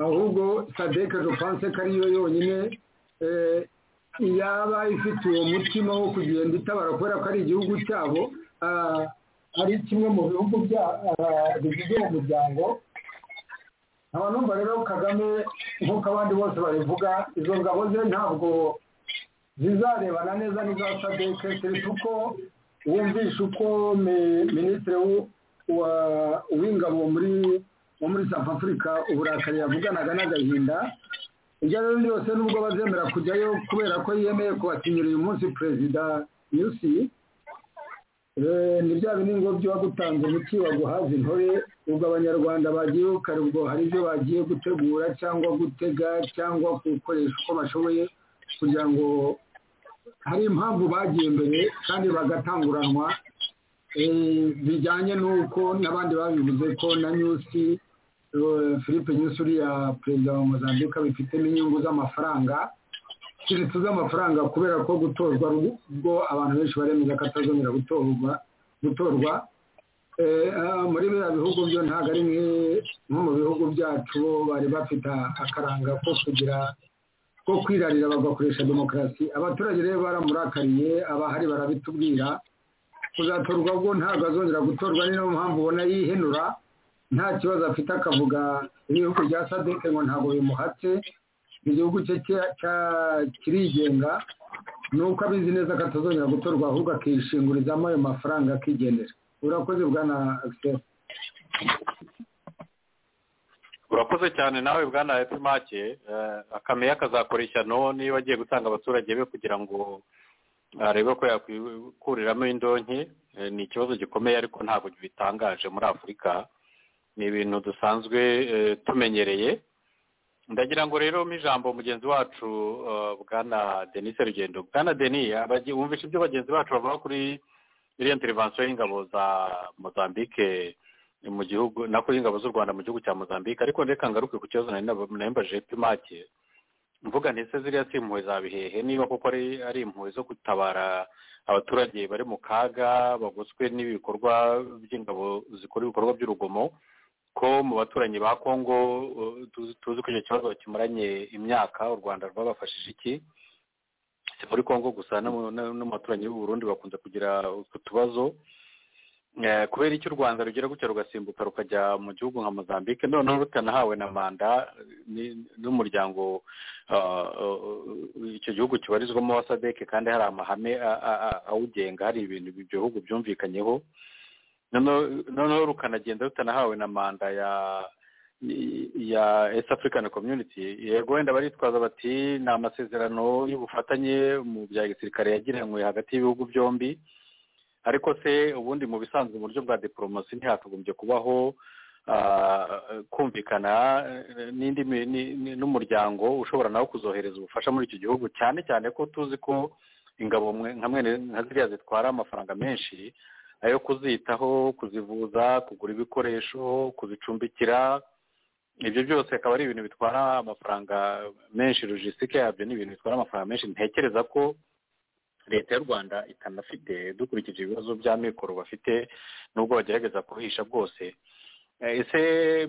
ahubwo sadeke dupanse ko ariyo yonyine yaba ifite uwo mutima wo kugenda itabara kubera ko ari igihugu cyabo ari kimwe mu bihugu bigize uwo muryango nkaba numva rero kagame nk'uko abandi bose babivuga izo ngabo ze ntabwo zizarebana neza n'iza sadeke keretse uko wumvisha uko minisitiri w'ingabo muri wo muri safu afurika uburakari yavuganaga n'agahinda ibyo rero byose nubwo bazemera kujyayo kubera ko yemeye kubatinyira uyu munsi perezida yusi ni bya bindi ngo byo wagutanze umuti waguhaza intore ubwo abanyarwanda bagiye kare ubwo hari ibyo bagiye gutegura cyangwa gutega cyangwa gukoresha uko bashoboye kugira ngo hari impamvu bagiye mbere kandi bagatanguranwa bijyanye n'uko n'abandi babivuze ko na nyusi philippe nyusi uriya perezida wa mozambique bifitemo inyungu z'amafaranga keretse z'amafaranga kubera ko gutorwa ubwo abantu benshi baremeza ko atazongera gutorwa gutorwa muri biriya bihugu byo ntabwo ari nko mu bihugu byacu bo bari bafite akaranga ko kugira ko kwirarira bagakoresha demokarasi abaturage rero baramurakaye abahari barabitubwira kuzatorwa bwo ntabwo azongera gutorwa ni nayo mpamvu ubona yihenura nta kibazo afite akavuga ibihugu bya sadeke ngo ntabwo bimuhatse igihugu cye kirigenga ni uko abizi neza ko atazongera gutorwa ahubwo akishingurizamo ayo mafaranga akigendera urakoze bwana agiseri urakoze cyane nawe bwana epimake akamenya akazakora ishyano niba agiye gutanga abaturage be kugira ngo arebe ko yakwikuramo indonke ni ikibazo gikomeye ariko ntabwo bitangaje muri afurika ni ibintu dusanzwe tumenyereye ndagira ngo rero ijambo mugenzi wacu bwana denise rugendo bwana deni wumvisha ibyo bagenzi bacu bavuga kuri iriya intervensiyo y'ingabo za mozambique mu gihugu nako y'ingabo z'u rwanda mu gihugu cya mozambique ariko reka ngaruke ku kibazo nayimbaje pimake mvuga ndetse ziriya si impuhwe za bihehe niba koko ari impuhwe zo gutabara abaturage bari mu kaga bagoswe n'ibikorwa by'ingabo zikora ibikorwa by'urugomo ko mu baturanyi ba kongo tuzi ko icyo kibazo kimaranye imyaka u rwanda rwabafashije iki si muri kongo gusa no mu baturanyi b'u Burundi bakunze kugira utwo tubazo kubera icyo u rwanda rugira gutya rugasimbuka rukajya mu gihugu nka mozambique noneho rutanahawe na manda n'umuryango icyo gihugu kibarizwamo wa sadeke kandi hari amahame awugenga hari ibintu bihugu byumvikanyeho noneho rukanagenda rutanahawe na manda ya east african community yego wenda baritwaza bati ni amasezerano y'ubufatanye mu bya gisirikare yagiranywe hagati y'ibihugu byombi ariko se ubundi mu bisanzwe mu buryo bwa diporomasi ntihakagombye kubaho kumvikana n'indi n'umuryango ushobora nawe kuzohereza ubufasha muri icyo gihugu cyane cyane ko tuzi ko ingabo nka ziriya zitwara amafaranga menshi ayo kuzitaho kuzivuza kugura ibikoresho kuzicumbikira ibyo byose akaba ari ibintu bitwara amafaranga menshi logisitike yabyo ni ibintu bitwara amafaranga menshi ntekereza ko leta y'u rwanda itanafite dukurikije ibibazo bya mikoro bafite n'ubwo bagerageza kuhisha bwose ese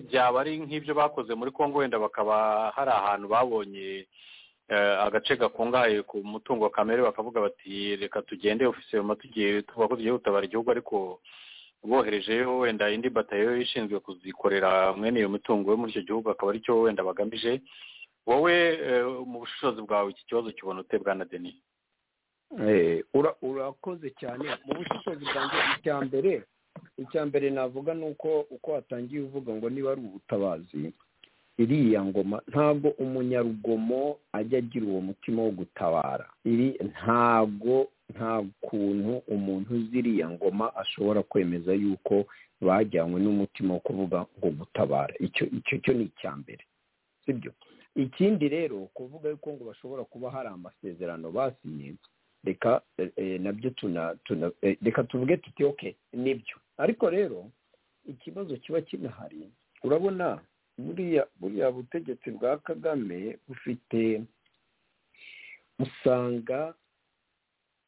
byaba ari nk'ibyo bakoze muri congo wenda bakaba hari ahantu babonye agace gakungahaye ku mutungo kamere bakavuga bati reka tugende ofisiye tugiye tuvuga ko tugiye gutabara igihugu ariko boherejeyo wenda indi batayo ishinzwe kuzikorera mwene iyo mitungo yo muri icyo gihugu akaba aricyo wenda bagamije wowe mu bushobozi bwawe iki kibazo kibona ute bwana deni urakoze cyane mu bushobozi bwanjye icya mbere icya mbere navuga ni uko uko watangiye uvuga ngo niba ari ubutabazi iriya ngoma ntabwo umunyarugomo ajya agira uwo mutima wo gutabara iri ntabwo nta kuntu umuntu uzi iriya ngoma ashobora kwemeza yuko bajyanywe n'umutima wo kuvuga ngo gutabara icyo icyo cyo ni icya mbere sibyo ikindi rero kuvuga yuko ngo bashobora kuba hari amasezerano basinye reka nabyo reka tuvuge tuti oke nibyo ariko rero ikibazo kiba kinahari urabona buriya buriya butegetsi bwa kagame bufite usanga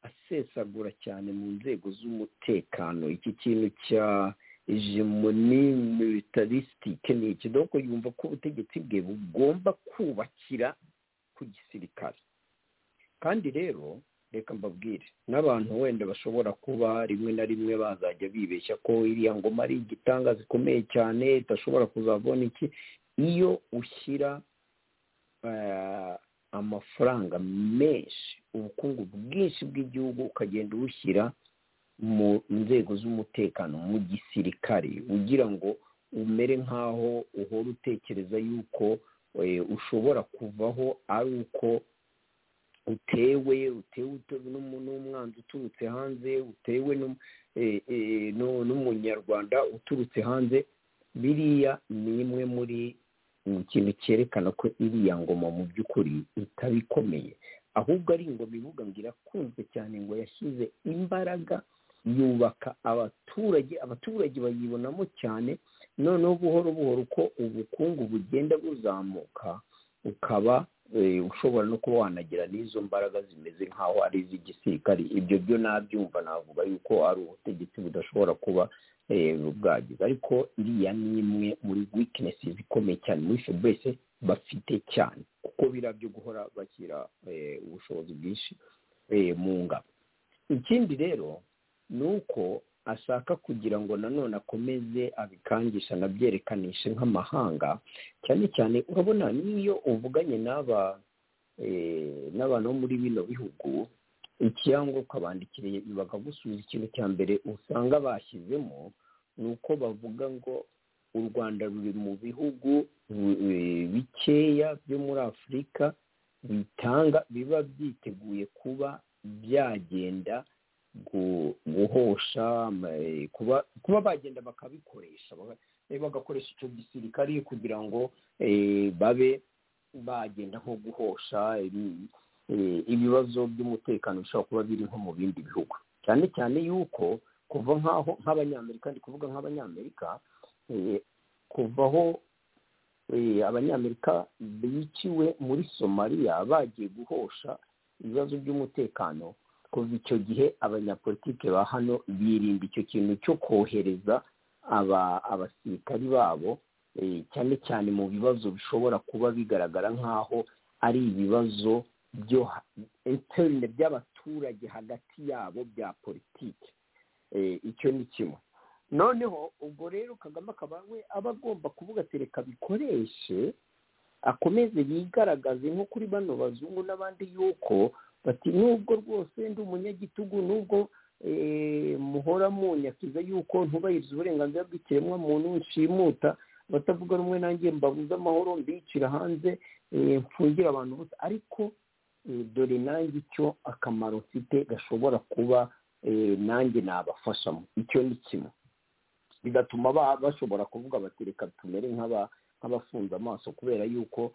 asesagura cyane mu nzego z'umutekano iki kintu cya hegemoni militarisitike ni iki doko yumva ko ubutegetsi bwe bugomba kubakira ku gisirikare kandi rero reka mbabwire n'abantu wenda bashobora kuba rimwe na rimwe bazajya bibeshya ko iriya ngoma ari igitanga zikomeye cyane idashobora kuzabona iki iyo ushyira amafaranga menshi ubukungu bwinshi bw'igihugu ukagenda ubushyira mu nzego z'umutekano mu gisirikare ugira ngo umere nk'aho uhora utekereza yuko ushobora kuvaho ari uko utewe utewe n'umwanzi uturutse hanze utewe n'umunyarwanda uturutse hanze biriya ni imwe muri ikintu cyerekana ko iriya ngoma mu by'ukuri itaba ikomeye ahubwo ari ingoma ivuga ngo irakunzwe cyane ngo yashyize imbaraga yubaka abaturage abaturage bayibonamo cyane noneho buhoro buhoro uko ubukungu bugenda buzamuka ukaba ushobora no kuba wanagira n'izo mbaraga zimeze nk'aho ari iz'igisirikare ibyo byo nabyumva navuga yuko ari ubutegetsi budashobora kuba bwagize ariko iriya ni imwe muri wikinesi ikomeye cyane muri febese bafite cyane kuko biriya byo guhora bashyira ubushobozi bwinshi mu ngabo ikindi rero ni uko ashaka kugira ngo nanone akomeze abikangisha anabyerekanishe nk'amahanga cyane cyane urabona n'iyo uvuganye n'aba n'abantu bo muri bino bihugu ikiyango ukabandikiriye bakagusubiza ikintu cya mbere usanga bashyizemo ni uko bavuga ngo u rwanda ruri mu bihugu bikeya byo muri afurika bitanga biba byiteguye kuba byagenda guhosha kuba bagenda bakabikoresha bagakoresha icyo gisirikare kugira ngo babe bagenda nko guhosha ibibazo by'umutekano bishobora kuba biri nko mu bindi bihugu cyane cyane yuko kuva nk'aho nk'abanyamerika ndi kuvuga nk'abanyamerika kuvaho abanyamerika biciwe muri somaliya bagiye guhosha ibibazo by'umutekano kuva icyo gihe abanyapolitike ba hano birinda icyo kintu cyo kohereza abasirikari babo cyane cyane mu bibazo bishobora kuba bigaragara nk'aho ari ibibazo byo interine by'abaturage hagati yabo bya politiki icyo ni kimwe noneho ubwo rero kagame akaba we aba agomba kuvuga ati reka bikoreshe akomeze yigaragaze nko kuri bano bazungu n'abandi yuko bati nubwo rwose ndi umunyagitugu nubwo muhora munyakiza yuko ntubahiriza uburenganzira bw'ikiremwamuntu nshimuta abatavuga rumwe nanjye mbabuze amahoro mbicira hanze mfungire abantu bose ariko dore nanjye icyo akamaro mfite gashobora kuba nanjye nabafashamo icyo ni kimwe bigatuma bashobora kuvuga bati reka tumere nk'abafunze amaso kubera yuko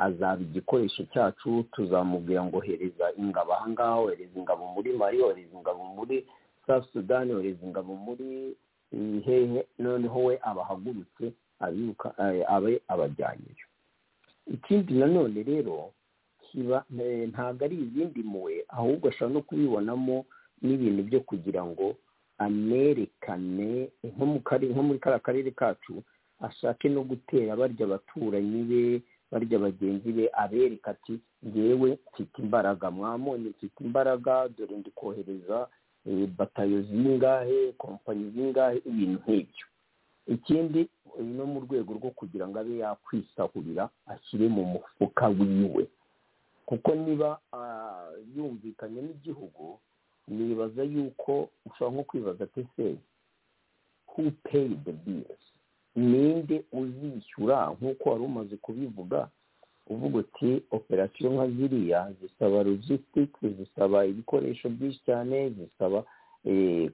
azaba igikoresho cyacu tuzamubwira ngo hereza ingabo ahangaha ohereza ingabo muri mari ohereza ingabo muri south sudan ohereza ingabo muri hehe noneho we abahagurutse abiruka abe abajyanyeyo ikindi nanone rero ntabwo ari izindi mpuwe ahubwo ashobora no kubibonamo n'ibintu byo kugira ngo anerekane nko muri kariya karere kacu ashake no gutera barya abaturanyi be barya bagenzi be abereka ati yewe mfite imbaraga mwamoni mfite imbaraga dore ndi kohereza batayo zingahe kompanyi zingahe ibintu nk'ibyo ikindi no mu rwego rwo kugira ngo abe yakwisahurira ashyire mu mufuka wiwe kuko niba yumvikanye n'igihugu nibaza yuko ushobora nko kwibaza ati se who paid the bills ninde uzishyura nk'uko wari umaze kubivuga uvuga uti operasiyo nka ziriya zisaba logisitike zisaba ibikoresho byinshi cyane zisaba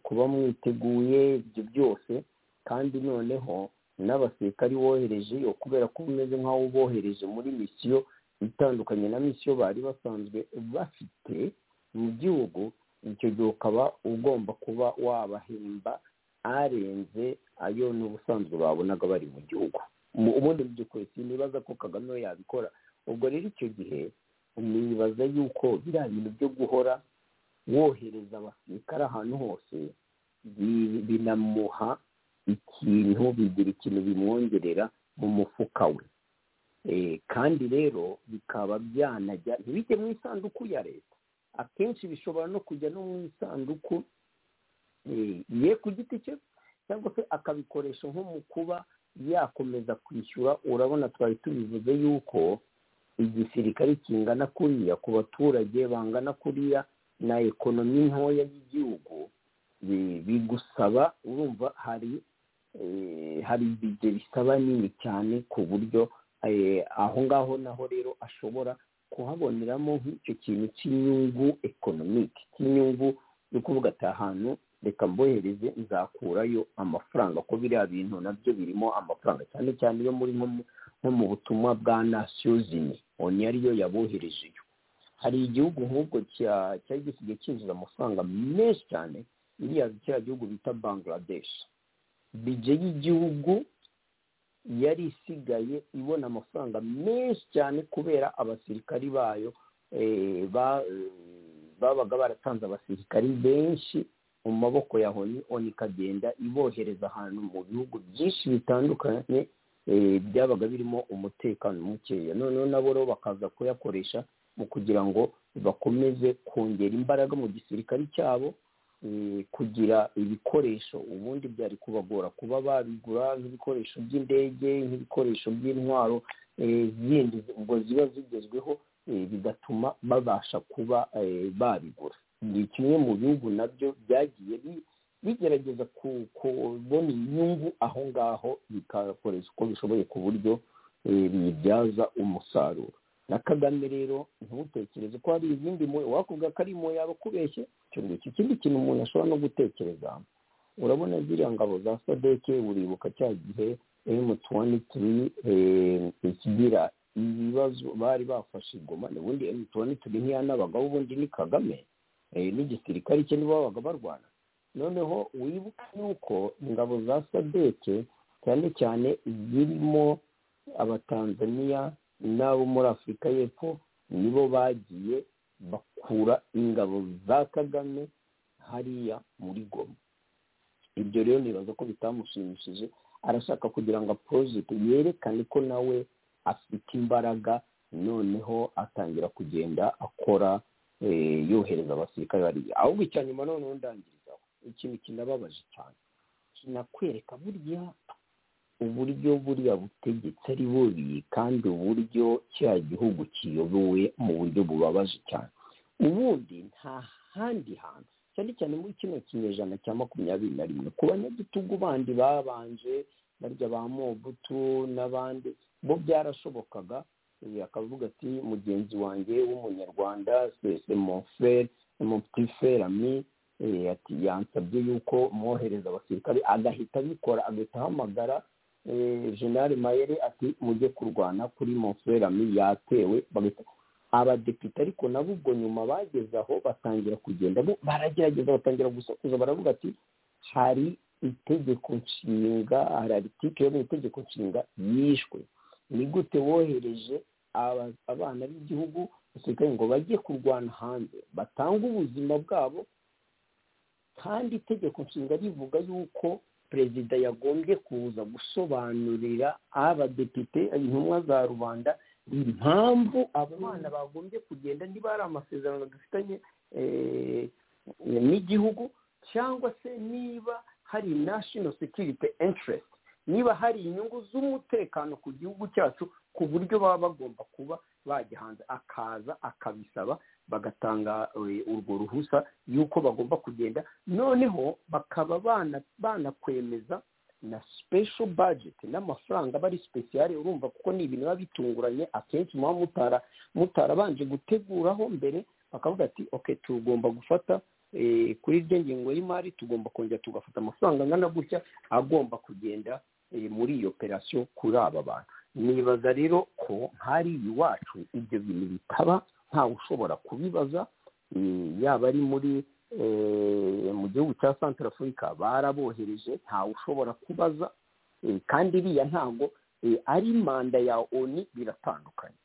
kuba mwiteguye ibyo byose kandi noneho n'abasirikari wohereje yo kubera ko umeze nk'aho ubohereje muri misiyo itandukanye na misiyo bari basanzwe bafite mu gihugu icyo gihe ukaba ugomba kuba wabahemba arenze ayo ni ubusanzwe babonaga bari mu gihugu ubundi mu by'ukuri sinibaza ko kagame we yabikora ubwo rero icyo gihe nibaza yuko biriya bintu byo guhora wohereza abasirikare ahantu hose binamuha ikintu bigira ikintu bimwongerera mu mufuka we kandi rero bikaba byanajya ntibijye mu isanduku ya leta akenshi bishobora no kujya no mu isanduku ye ku giti cye cyangwa se akabikoresha nko mu kuba yakomeza kwishyura urabona twari tubivuze yuko igisirikare kingana kuriya ku baturage bangana kuriya na ekonomi ntoya y'igihugu bigusaba urumva hari hari ibyo bisaba nini cyane ku buryo aho ngaho naho rero ashobora kuhaboneramo nk'icyo kintu cy'inyungu ekonomike cy'inyungu yo kuvuga ati ahantu reka mbohereze nzakurayo amafaranga ko biriya bintu nabyo birimo amafaranga cyane cyane yo muri nko mu butumwa bwa nasiyozini oni ariyo yaboherejeyo hari igihugu nk'ubwo cyari gisigaye cyinjiza amafaranga menshi cyane iriya kiriya gihugu bita bangladesh bije y'igihugu yari isigaye ibona amafaranga menshi cyane kubera abasirikari bayo babaga baratanze abasirikari benshi mu maboko ya honi oni ikagenda ibohereza ahantu mu bihugu byinshi bitandukanye byabaga birimo umutekano mukeya noneho nabo rero bakaza kuyakoresha mu kugira ngo bakomeze kongera imbaraga mu gisirikare cyabo kugira ibikoresho ubundi byari kubagora kuba babigura nk'ibikoresho by'indege nk'ibikoresho by'intwaro zindi ubwo ziba zigezweho bigatuma babasha kuba babigura ni kimwe mu bihugu nabyo byagiye bigerageza kubona inyungu aho ngaho bikakoresha uko bishoboye ku buryo bibyaza umusaruro na kagame rero ntutekereze ko hari izindi mpuwe wakubwa ko ari impuwe yaba akubeshye icyo ngicyo ikindi kintu umuntu ashobora no gutekereza urabona ziriya ngabo za sadeke uribuka cya gihe emu tuwani turi ikigira ibibazo bari bafashe ingoma ubundi emu tuwani turi ntiyanabagaho ubundi ni kagame n'igisirikare cye nibo babaga barwana noneho wibuka yuko ingabo za sadeke cyane cyane zirimo abatanzaniya n'abo muri afurika y'epfo nibo bagiye bakura ingabo za kagame hariya muri goma ibyo rero nibaza ko bitamushimishije arashaka kugira ngo porojegiti yerekane ko nawe afite imbaraga noneho atangira kugenda akora yohereza abasirikare bariya ahubwo icya nyuma noneho ndangirizaho ikintu kinababaje cyane kinakwereka burya uburyo buriya butegetsi ari bubi kandi uburyo kiriya gihugu kiyobowe mu buryo bubabaje cyane ubundi nta handi hantu cyane cyane muri kino kinyejana cya makumyabiri na rimwe ku banyagitugu bandi babanje barya ba mobutu n'abandi bo byarashobokaga akavuga ati mugenzi wanjye w'umunyarwanda sesemoferi semoputiferi ati yansabye yuko mwohereza abasirikare agahita abikora agahita ahamagara jenali mayere ati mujye kurwana kuri moferi yatewe abadepite ariko nabo ubwo nyuma bageze aho batangira kugenda baragerageza batangira gusakuza baravuga ati hari itegeko nshinga hari aritike yo mu itegeko nshinga yishwe ni gute wohereje abana b'igihugu basigaye ngo bajye kurwana hanze batange ubuzima bwabo kandi itegeko nshinga rivuga yuko perezida yagombye kuza gusobanurira abadepite intumwa za rubanda impamvu abo bana bagombye kugenda niba hari amasezerano dufitanye n'igihugu cyangwa se niba hari national security interest niba hari inyungu z'umutekano ku gihugu cyacu ku buryo baba bagomba kuba bajya hanze akaza akabisaba bagatanga urwo ruhusa y'uko bagomba kugenda noneho bakaba banakwemeza na special budget n'amafaranga aba ari speciale urumva kuko ni ibintu biba bitunguranye akenshi muba mutara mutarabanje guteguraho mbere bakavuga ati ok tugomba gufata kuri iryo ngingo y'imari tugomba kongera tugafata amafaranga angana gutya agomba kugenda muri iyo operasiyo kuri aba bantu nibaza rero ko hari iwacu ibyo bintu bitaba ntawe ushobora kubibaza yaba ari muri mu gihugu cya santara afurika barabohereje ntawe ushobora kubaza kandi iriya ntago ari manda ya oni biratandukanye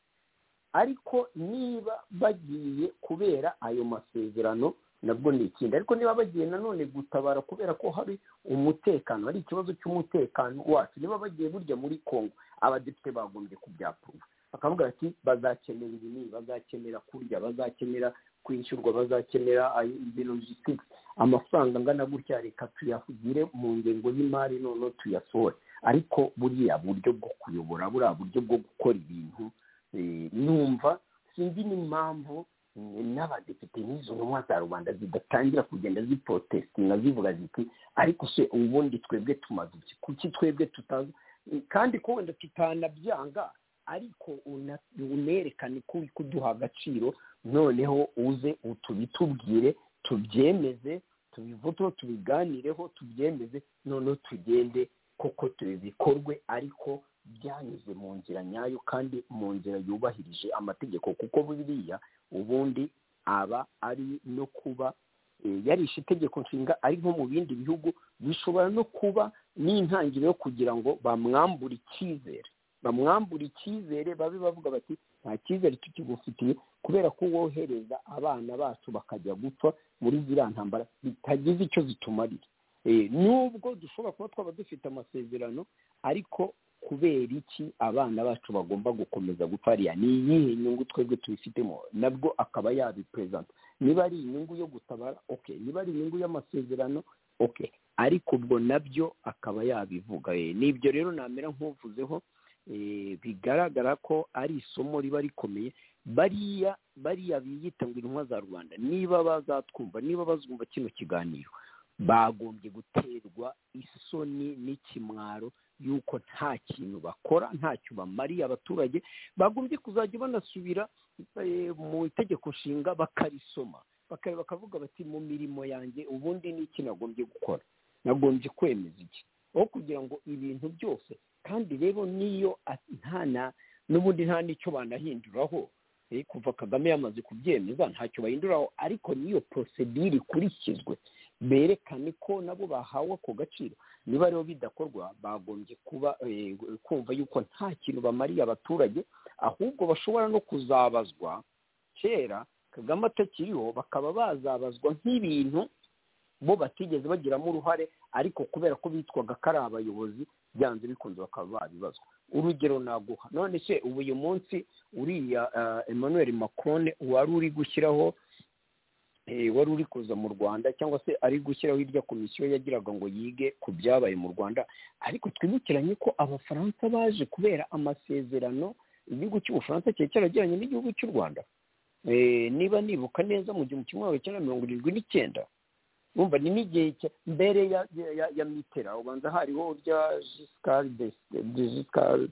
ariko niba bagiye kubera ayo masezerano nabwo ni ikindi ariko niba bagiye nanone gutabara kubera ko hari umutekano hari ikibazo cy'umutekano wacu niba bagiye burya muri congo abadepite bagombye kubyapuruva bakavuga ati bazakenera ibi bazakenera kurya bazakenera kwishyurwa bazakenera logisitike amafaranga angana gutya reka tuyahugire mu ngengo y'imari noneho tuyasohore ariko buriya buryo bwo kuyobora buriya buryo bwo gukora ibintu numva sinzi n'impamvu n'abadepite n'izo ntumwa za rubanda zidatangira kugenda zipotesitinga zivuga ziti ariko se ubundi twebwe tumaze iki kuki twebwe tutazi kandi ko wenda tutanabyanga ariko unerekane ko uri kuduha agaciro noneho uze tubitubwire tubyemeze tubivuteho tubiganireho tubyemeze noneho tugende koko bikorwe ariko byanyuze mu nzira nyayo kandi mu nzira yubahirije amategeko kuko buriya ubundi aba ari no kuba yarishe itegeko nshinga ari nko mu bindi bihugu bishobora no kuba n'intangiriro yo kugira ngo bamwambure icyizere bamwambura icyizere babe bavuga bati nta cyizere tukigufitiye kubera ko wohereza abana bacu bakajya gupfa muri ziriya ntambara bitagize icyo zitumarira nubwo dushobora kuba twaba dufite amasezerano ariko kubera iki abana bacu bagomba gukomeza gupfariya ni iyihe nyungu twebwe tubifitemo nabwo akaba yabiperezanta niba ari inyungu yo gutabara oke niba ari inyungu y'amasezerano oke ariko ubwo nabyo akaba yabivuga n'ibyo rero namera nk'uvuzeho bigaragara ko ari isomo riba rikomeye bariya bariya biyita ngo intumwa za rubanda niba bazatwumva niba bazumva kino kiganiro bagombye guterwa isoni n'ikimwaro y'uko nta kintu bakora ntacyo bamariye abaturage bagombye kuzajya banasubira mu itegeko nshinga bakarisoma bakavuga bati mu mirimo yanjye ubundi ni iki nagombye gukora nagombye kwemeza iki aho kugira ngo ibintu byose kandi rero niyo ntana n'ubundi nta n'icyo banahinduraho kuva kagame yamaze kubyemeza ntacyo bahinduraho ariko niyo porosedire ikurikizwe berekane ko nabo bahawe ako gaciro niba rero bidakorwa bagombye kuba kumva yuko nta kintu bamariye abaturage ahubwo bashobora no kuzabazwa kera kagame atakiriho bakaba bazabazwa nk'ibintu bo batigeze bagiramo uruhare ariko kubera ko bitwaga ko ari abayobozi byanze bikunze bakaba babibazwa urugero naguha none se ubu uyu munsi uriya emmanuel macron wari uri gushyiraho wari uri kuza mu rwanda cyangwa se ari gushyiraho irya komisiyo yagiraga ngo yige ku byabaye mu rwanda ariko twibukiranye ko abafaransa baje kubera amasezerano igihugu cy'ubufaransa cyari cyaragiranye n'igihugu cy'u rwanda niba nibuka neza mu gihumbi kimwe magana cyenda mirongo irindwi n'icyenda wumva ni n'igihe mbere ya ya ya mitera ubanza hariho urya jisikari jisikari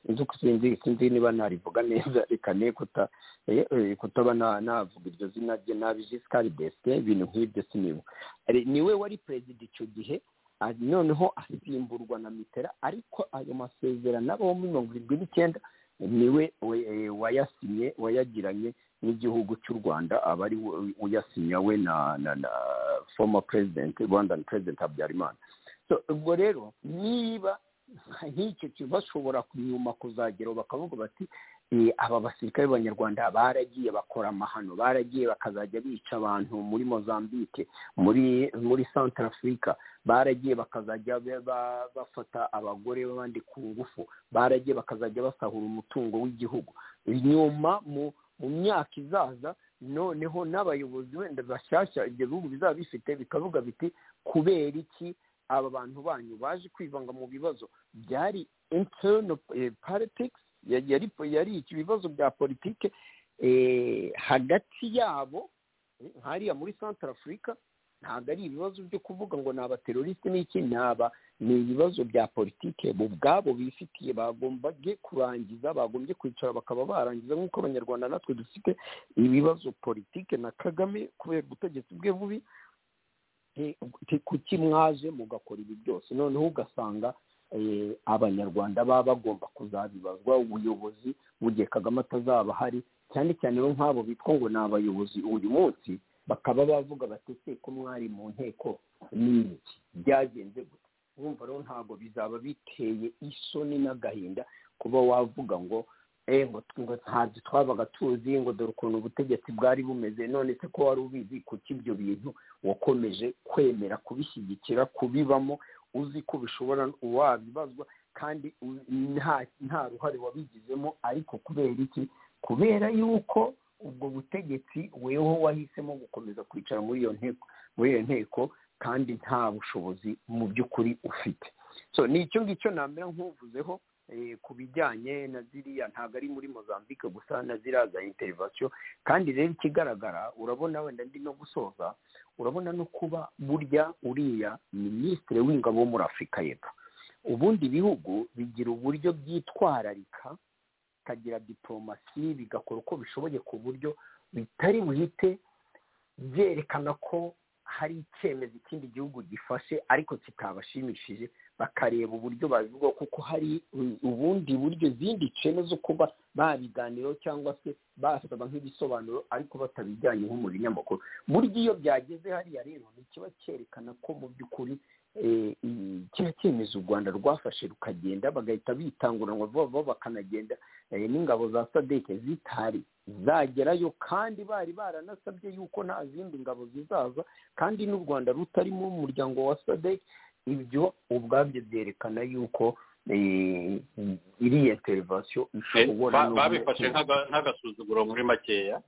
inzu sinzi niba narivuga neza reka ne kutaba navuga iryo zina rye nabi jisikari desite ibintu nk'ibyo sinibuka niwe wari perezida icyo gihe noneho asimburwa na mitera ariko ayo masezerano abaho muri mirongo irindwi n'icyenda niwe wayasinye wayagiranye n'igihugu cy'u rwanda aba ari uyasinya we na na na former president rwandan president habyarimana ubwo rero niba nk'icyo kintu bashobora kunyuma kuzageraho bakavuga bati aba basirikare b'abanyarwanda baragiye bakora amahano baragiye bakazajya bica abantu muri mozambique muri muri santara afurika baragiye bakazajya bafata abagore b'abandi ku ngufu baragiye bakazajya basahura umutungo w'igihugu nyuma mu mu myaka izaza noneho n'abayobozi wenda bashyashya ibyo bihugu bizaba bifite bikavuga biti kubera iki aba bantu banyu baje kwivanga mu bibazo byari interino politics yari ibibazo bya politike hagati yabo nk'ariya muri santara afurika ntabwo ari ibibazo byo kuvuga ngo ni abateroriste n'iki naba ni ibibazo bya politike bo ubwabo bifitiye bagombye kurangiza bagombye kwicara bakaba barangiza nk'uko abanyarwanda natwe dufite ibibazo politike na kagame kubera ubutegetsi bwe bubi kuki mwaje mugakora ibi byose noneho ugasanga abanyarwanda baba bagomba kuzabibazwa ubuyobozi mu gihe kagame atazaba ahari cyane cyane bo nk'abo bitwa ngo ni abayobozi uyu munsi bakaba bavuga batetse ko mwari mu nteko n'iki byagenze gute wumva rero ntabwo bizaba biteye isoni n'agahinda kuba wavuga ngo ngo ntabyo twabaga tuzi ngo dore ukuntu ubutegetsi bwari bumeze none se ko wari ubizi kuki ibyo bintu wakomeje kwemera kubishyigikira kubibamo uzi ko bishobora wabibazwa kandi nta ruhare wabigizemo ariko kubera iki kubera yuko ubwo butegetsi weho wahisemo gukomeza kwicara muri iyo nteko muri iyo nteko kandi nta bushobozi mu by'ukuri ufite so ni icyo ngicyo namera nk'uvuzeho ku bijyanye na ziriya ntabwo ari muri mozambique gusa na ziriya za interivasiyo kandi rero ikigaragara urabona wenda ndi no gusoza urabona no kuba burya uriya minisitiri w'ingabo wo muri afurika y'epfo ubundi bihugu bigira uburyo byitwararika bikagira diporomasi bigakora uko bishoboye ku buryo bitari buhite byerekana ko hari icyemezo ikindi gihugu gifashe ariko kitabashimishije bakareba uburyo babivuga kuko hari ubundi buryo izindi cene zo kuba babiganiraho cyangwa se basaba nk'ibisobanuro ariko batabijyanye nko mu binyamakuru burya iyo byageze hariya rero ni kiba cyerekana ko mu by'ukuri kino cyemezo u rwanda rwafashe rukagenda bagahita bitanguranwa vuba vuba bakanagenda n'ingabo za sadeke zitari zagerayo kandi bari baranasabye yuko nta zindi ngabo zizaza kandi n'u rwanda rutari mu muryango wa sadeke ibyo ubwabyo byerekana yuko iriya interivasiyo ishobora babifashe nk'agasuzuguro muri makeya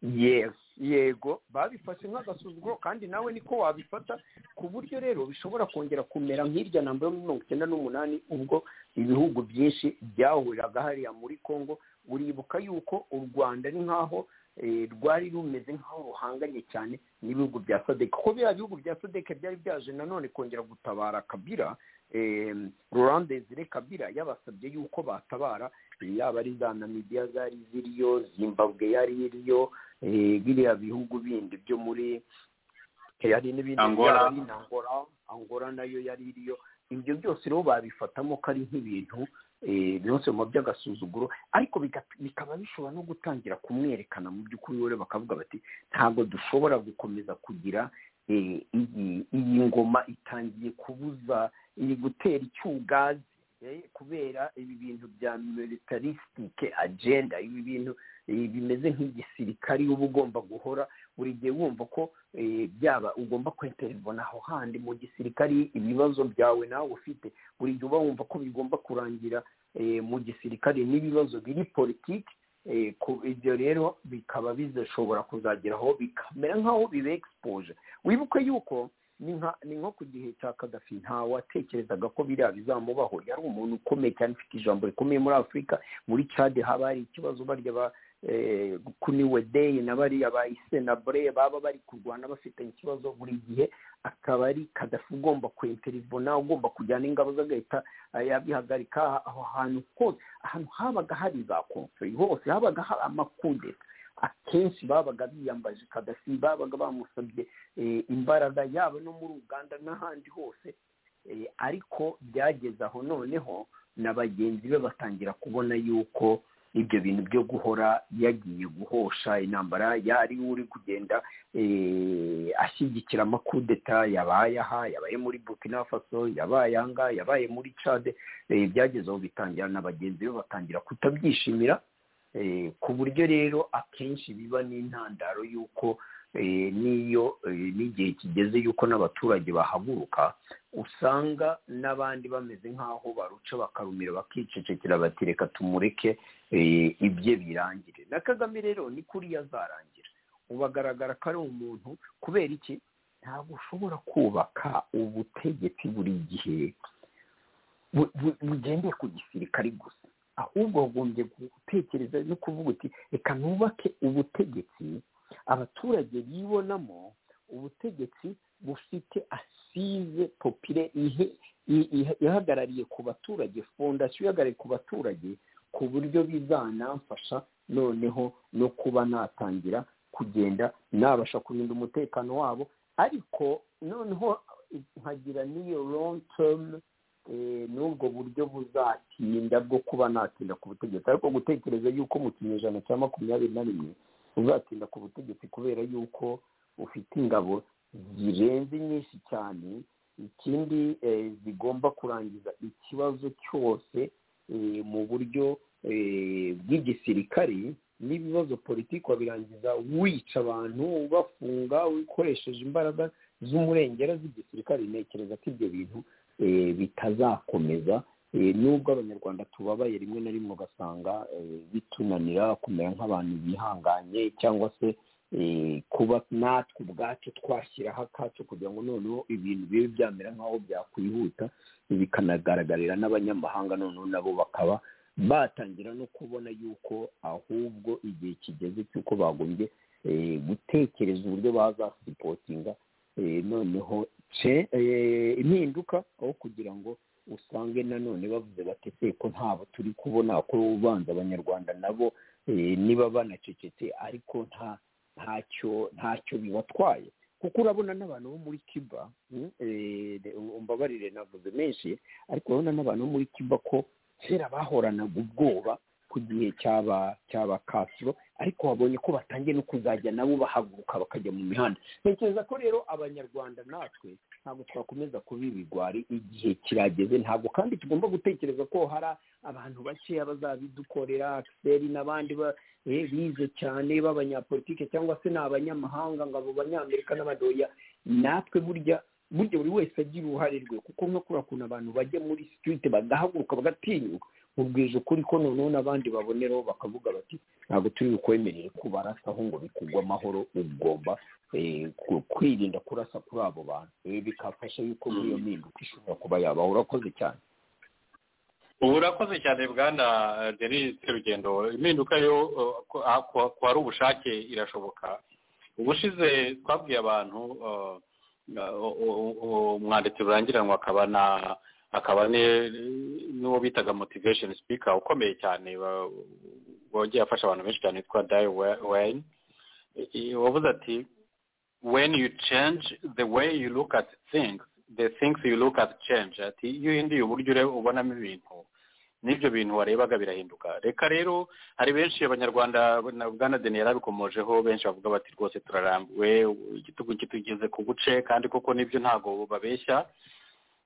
yesi yego babifashe nk'agasuzuguro kandi nawe niko wabifata ku buryo rero bishobora kongera kumera nk'irya na mirongo icyenda n'umunani ubwo ibihugu byinshi byahuriraga hariya muri congo uribuka yuko u rwanda ni nk'aho rwari rumeze nk'aho ruhanganye cyane n'ibihugu bya sadeke kuko biriya bihugu bya sadeke byari byaje nanone kongera gutabara kabira rurande zire kabira yabasabye yuko batabara yaba ari za namibiya zari ziriyo zimbabwe yari iriyo biriya bihugu bindi byo muri hari n'ibindi byaba ari angora angora nayo yari iriyo ibyo byose rero babifatamo ko ari nk'ibintu byose mu by'agasuzuguro ariko bikaba bishobora no gutangira kumwerekana mu by'ukuri rero bakavuga bati ntabwo dushobora gukomeza kugira iyi ngoma itangiye kubuza iri gutera icyugazi kubera ibi bintu bya militarisitike agenda ibi bintu bimeze nk'igisirikari uba ugomba guhora buri gihe wumva ko byaba ugomba kweterevona aho handi mu gisirikari ibibazo byawe nawe ufite buri gihe uba wumva ko bigomba kurangira mu gisirikari n'ibibazo biri politiki ibyo rero bikaba bizashobora kuzageraho bikamera nk'aho bibe egispoje wibuke yuko ni nko ku gihe cya kadafi ntawatekerezaga ko biriya bizamubaho yari umuntu ukomeye cyane ufite ijambo rikomeye muri afurika muri cade haba hari ikibazo barya kuniwe deyi na bariya ba isenabure baba bari kurwana bafitanye ikibazo buri gihe akaba ari kadafi ugomba kwemperibona ugomba kujyana ingabo z'agahita yabihagarika aho hantu hose ahantu habaga hari za konferi hose habaga hari amakudeta akenshi babaga biyambaje kadafi babaga bamusabye imbaraga yaba no muri uganda n'ahandi hose ariko byageze aho noneho na bagenzi be batangira kubona yuko ibyo bintu byo guhora yagiye guhosha intambara yari uri kugenda ashyigikira amakudeta yabaye aha yabaye muri burkina faso yabaye ahangaha yabaye muri cade byagezeho bitangira na bagenzi be batangira kutabyishimira ku buryo rero akenshi biba n'intandaro y'uko n'iyo n'igihe kigeze y'uko n'abaturage bahaguruka usanga n'abandi bameze nk'aho baruca bakarumira bakicecekera batereka tumureke ibye birangire na kagame rero ni kuriya azarangira ubagaragara ko ari umuntu kubera iki ntabwo ushobora kubaka ubutegetsi buri gihe bugendeye ku gisirikari gusa ahubwo wagombye gutekereza no kuvuga uti reka nubake ubutegetsi abaturage bibonamo ubutegetsi bufite asize popire ihagarariye ku baturage fondasiyo ihagarariye ku baturage ku buryo bizanamfasha noneho no kuba natangira kugenda nabasha kurinda umutekano wabo ariko noneho nkagira n'iyo long term n'ubwo buryo buzatinda bwo kuba natinda ku butegetsi ariko gutekereza yuko mu kinyejana cya makumyabiri na rimwe uzatinda ku butegetsi kubera yuko ufite ingabo zirenze nyinshi cyane ikindi zigomba kurangiza ikibazo cyose mu buryo bw'igisirikari n'ibibazo politiki wabirangiza wica abantu ubafunga ukoresheje imbaraga z'umurengera z'igisirikari ntekereza ko ibyo bintu bitazakomeza nubwo abanyarwanda tubabaye rimwe na rimwe ugasanga bitunanira kumera nk'abantu bihanganye cyangwa se kuba natwe ubwacu twashyiraho akacu kugira ngo noneho ibintu bibe byamera nk'aho byakwihuta bikanagaragarira n'abanyamahanga noneho nabo bakaba batangira no kubona yuko ahubwo igihe kigeze cy'uko bagombye gutekereza uburyo bazasipotinga noneho impinduka aho kugira ngo usange nanone bavuze batetse ko ntabo turi kubona ko ubanza abanyarwanda nabo niba banacecetse ariko nta ntacyo ntacyo bibatwaye kuko urabona n'abantu bo muri kiba umbabarire navuze menshi ariko urabona n'abantu bo muri kiba ko kera bahoranaga ubwoba ku gihe cyaba cyaba kasiro ariko babonye ko batangiye no kuzajya nabo bahaguruka bakajya mu mihanda ntekereza ko rero abanyarwanda natwe ntabwo twakomeza kuba ibigwari igihe kirageze ntabwo kandi tugomba gutekereza ko hari abantu bakeya bazabidukorera akiseri n'abandi bize cyane b'abanyapolitike cyangwa se ni abanyamahanga ngo abo banyamerika n'abadoya natwe burya burya buri wese agira uruhare rwe kuko nko kuriya kuntu abantu bajya muri sitiriti bagahaguruka bagatinyuka mubwije ukuri ko noneho n'abandi baboneraho bakavuga bati ntabwo turi bukwemerere kubarasaho ngo bikugwe amahoro ugomba kwirinda kurasa kuri abo bantu bikafasha yuko muri iyo mpinduka ishobora kuba yabaho urakoze cyane ubu urakoze cyane bwana denise rugendo impinduka yo ko hari ubushake irashoboka ubushize twabwiye abantu umwanditsi rurangiranwa akaba na akaba n'uwo bitaga motivation speaker ukomeye cyane wagiye afasha abantu benshi cyane witwa dayi wayini wavuze ati when you change the way you look at things the things you look at change ati iyo uhinduye uburyo ubonamo ibintu n'ibyo bintu warebaga birahinduka reka rero hari benshi abanyarwanda na bwana deni yarabikomojeho benshi bavuga bati rwose turarambiwe igitugu kitugeze ku buce kandi koko nibyo ntabwo babeshya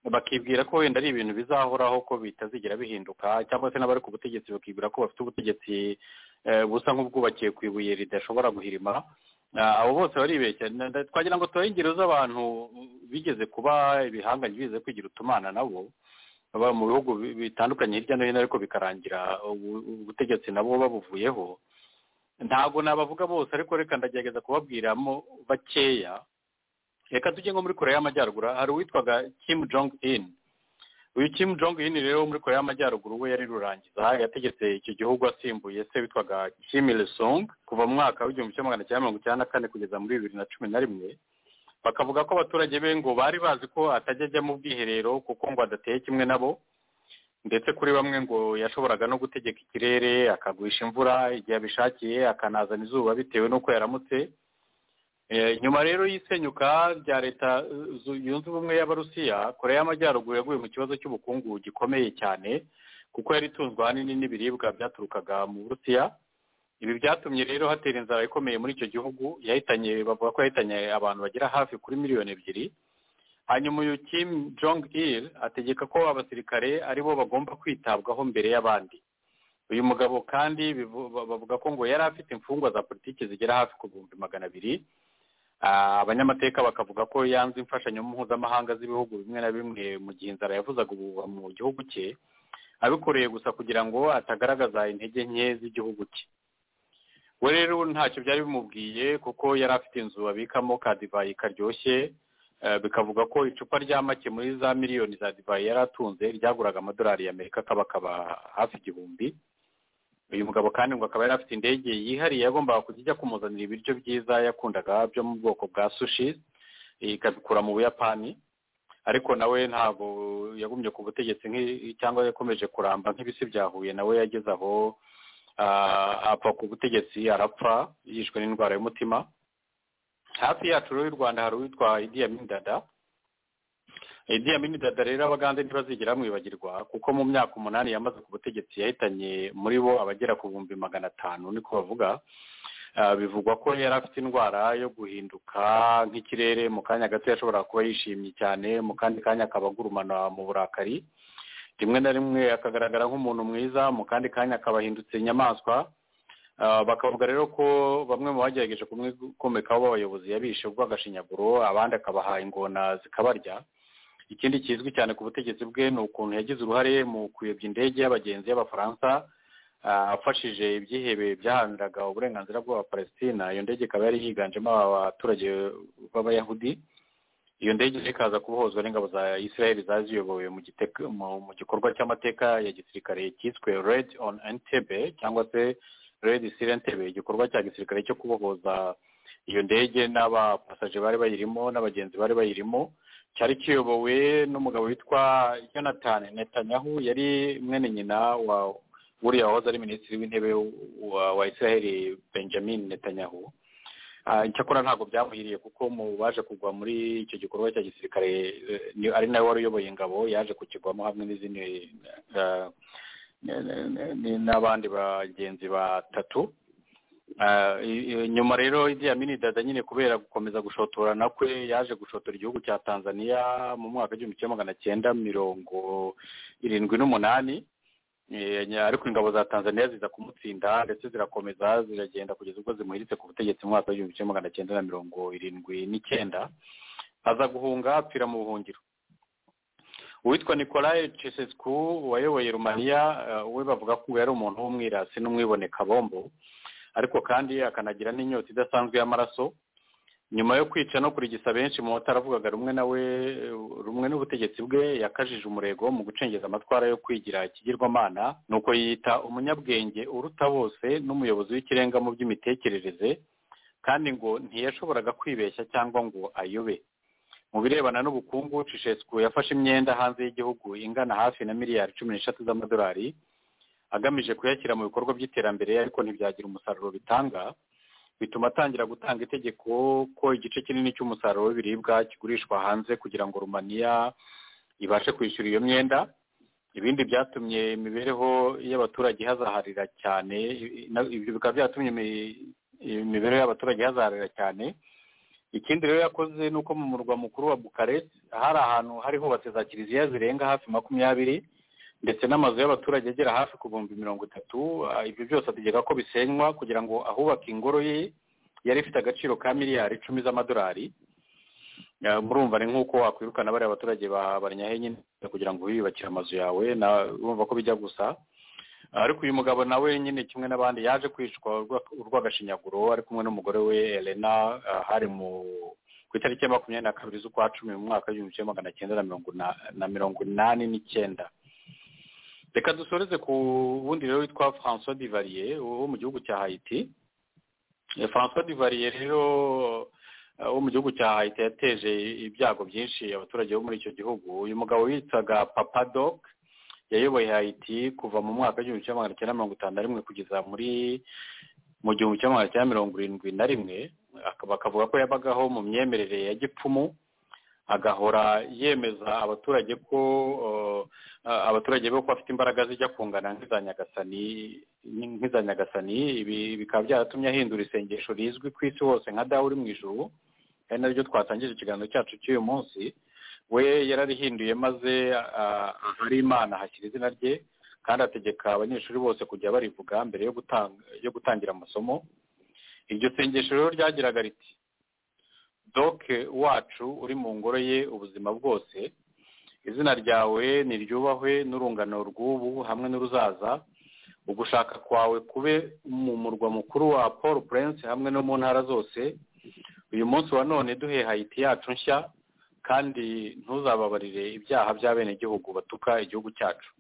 bakibwira ko wenda ari ibintu bizahoraho ko bitazigera bihinduka cyangwa se n'abari ku butegetsi bakibwira ko bafite ubutegetsi busa nk'ubwubakiye ku ibuye ridashobora guhirima abo bose baribeshya twagira ngo tubahe ingero z'abantu bigeze kuba ibihangange bigeze kwigira utumana nabo baba mu bihugu bitandukanye hirya no hino ariko bikarangira ubutegetsi nabo babuvuyeho ntabwo nabavuga bose ariko reka ndagerageza kubabwiramo bakeya reka tujye nko muri korea y'amajyaruguru hari uwitwaga kim jong in uyu kim jong un rero muri korea y'amajyaruguru we yari rurangiza yategetse icyo gihugu asimbuye se witwaga kim il sung kuva mu mwaka w'igihumbi kimwe magana cyenda mirongo icyenda na kane kugeza muri bibiri na cumi na rimwe bakavuga ko abaturage be ngo bari bazi ko atajya ajya mu bwiherero kuko ngo adateye kimwe nabo ndetse kuri bamwe ngo yashoboraga no gutegeka ikirere akagurisha imvura igihe abishakiye akanazana izuba bitewe n'uko yaramutse nyuma rero y'isenyuka rya leta yunze ubumwe y'abarusiya korea y'amajyaruguru yaguye mu kibazo cy'ubukungu gikomeye cyane kuko yari itunzwe ahanini n'ibiribwa byaturukaga mu burusiya ibi byatumye rero hatera inzara ikomeye muri icyo gihugu yahitanye bavuga ko yahitanye abantu bagera hafi kuri miliyoni ebyiri hanyuma uyu kim jong il ategeka ko abasirikare ari bo bagomba kwitabwaho mbere y'abandi uyu mugabo kandi bavuga ko ngo yari afite imfungwa za politiki zigera hafi ku bihumbi magana abiri abanyamateka bakavuga ko yanze imfashanyo mpuzamahanga z'ibihugu bimwe na bimwe mu gihe inzara yavuzaga ubuhuha mu gihugu cye abikoreye gusa kugira ngo atagaragaza intege nke z'igihugu cye we rero ntacyo byari bimubwiye kuko yari afite inzu abikamo ka divayi karyoshye bikavuga ko icupa rya make muri za miliyoni za divayi yari atunze ryaguraga amadolari y'amerika akaba akaba hafi igihumbi uyu mugabo kandi ngo akaba yari afite indege yihariye yagombaga kujya ijya kumuzanira ibiryo byiza yakundaga byo mu bwoko bwa sushi ikabikura mu buyapani ariko nawe ntabwo yagumye ku butegetsi cyangwa yakomeje kuramba nk'ibisi byahuye nawe yageze aho apfa ku butegetsi arapfa yishwe n'indwara y'umutima hafi yacu rero y'u rwanda hari uwitwa Amin Dada iriya minidada rero abagande ntibazigera bamwibagirwa kuko mu myaka umunani yamaze ku butegetsi yahitanye muri bo abagera ku bihumbi magana atanu niko bavuga bivugwa ko yari afite indwara yo guhinduka nk'ikirere mu kanya gato yashobora kuba yishimye cyane mu kandi kanya akaba agurumana mu burakari rimwe na rimwe akagaragara nk'umuntu mwiza mu kandi kanya akaba ahindutse inyamaswa bakavuga rero ko bamwe mu bagerageje kumwikomekaho b'abayobozi yabishe ubwo agashinyaguro abandi akabaha ingona zikabarya ikindi kizwi cyane ku butegetsi bwe ni ukuntu yagize uruhare mu kuyobya indege y'abagenzi y'abafaransa afashije ibyihebe byaharaniraga uburenganzira bw'abapalesitina iyo ndege ikaba yari yiganjemo abaturage b'abayahudi iyo ndege ikaza kubohozwa n'ingabo za israel zaziyobowe mu gikorwa cy'amateka ya gisirikare cyiswe red on entebe cyangwa se red siri entebe igikorwa cya gisirikare cyo kubohoza iyo ndege n'abapasaje bari bayirimo n'abagenzi bari bayirimo cyari kiyobowe n'umugabo witwa jonathan netanyahu yari mwene nyina wa buriya wahoze ari minisitiri w'intebe wa israel benjamin netanyahu icyakora ntabwo byamuhiriye kuko mu baje kugwa muri icyo gikorwa cya gisirikare ari nawe wari uyoboye ingabo yaje kukigwamo hamwe n'izindi n'abandi bagenzi batatu nyuma rero idiyamini dada nyine kubera gukomeza gushotorana kwe yaje gushotora igihugu cya tanzania mu mwaka w'igihumbi kimwe magana cyenda mirongo irindwi n'umunani ariko ingabo za tanzania ziza kumutsinda ndetse zirakomeza ziragenda kugeza ubwo zimuhiritse ku butegetsi mu mwaka w'igihumbi kimwe magana cyenda na mirongo irindwi n'icyenda aza guhunga apfira mu buhungiro uwitwa nicolae cesescu wayoboye rumaniya we bavuga ko yari umuntu w'umwirasi n'umwiboneka bombo ariko kandi akanagira n'inyota idasanzwe y'amaraso nyuma yo kwica no kurigisa benshi mu bataravugaga rumwe nawe rumwe n'ubutegetsi bwe yakajije umurego mu gucengeza amatwara yo kwigira ikigirwamana ni uko yiyita umunyabwenge uruta bose n'umuyobozi w'ikirenga mu by'imitekerereze kandi ngo ntiyashoboraga kwibeshya cyangwa ngo ayobe mu birebana n'ubukungu cishesku yafashe imyenda hanze y'igihugu ingana hafi na miliyari cumi n'eshatu z'amadolari agamije kuyashyira mu bikorwa by'iterambere ariko ntibyagira umusaruro bitanga bituma atangira gutanga itegeko ko igice kinini cy'umusaruro w'ibiribwa kigurishwa hanze kugira ngo rumaniya ibashe kwishyura iyo myenda ibindi byatumye imibereho y'abaturage ihazaharira cyane ibyo bikaba byatumye imibereho y'abaturage ihazaharira cyane ikindi rero yakoze ni uko mu murwa mukuru wa bukaresi hari ahantu hari hubatse za kiliziya zirenga hafi makumyabiri ndetse n'amazu y'abaturage agera hafi ku bihumbi mirongo itatu ibyo byose ategeka ko bisenywa kugira ngo ahubake ingoro ye yari ifite agaciro ka miliyari icumi z'amadolari murumva ni nk'uko wakwirukana bariya baturage ba barinyahe nyine kugira ngo wiyubakire amazu yawe urumva ko bijya gusa ariko uyu mugabo nawe nyine kimwe n'abandi yaje kwicwa urw'agashinyaguro ari kumwe n'umugore we elena hari mu ku itariki ya makumyabiri na kabiri z'ukwa cumi mu mwaka w'igihumbi kimwe magana cyenda na mirongo inani n'icyenda reka dusoreze ku wundi rero witwa francois divariye wo mu gihugu cya hayiti francois divariye rero wo mu gihugu cya hayiti yateje ibyago byinshi abaturage bo muri icyo gihugu uyu mugabo witwaga papadoc yayoboye hayiti kuva mu mwaka w'igihumbi kimwe magana cyenda mirongo itanu na rimwe kugeza muri mu gihumbi kimwe magana cyenda mirongo irindwi na rimwe bakavuga ko yabagaho mu myemerere ya gipfumu agahora yemeza abaturage ko abaturage be ko afite imbaraga zijya kungana nk'iza nyagasani ibi bikaba byaratumye ahindura isengesho rizwi ku isi hose nka dawe uri mu ijuru ari naryo twatangije ikiganiro cyacu cy'uyu munsi we yararihinduye maze ahari imana hashyira izina rye kandi ategeka abanyeshuri bose kujya barivuga mbere yo gutangira amasomo iryo sengesho rero ryagiraga riti doke wacu uri mu ngoro ye ubuzima bwose izina ryawe niryubahwe n'urungano rw'ubu hamwe n'uruzaza ugushaka kwawe kube mu murwa mukuru wa paul prince hamwe no mu ntara zose uyu munsi wa none duhe hayiti yacu nshya kandi ntuzababarire ibyaha by'abenegihugu batuka igihugu cyacu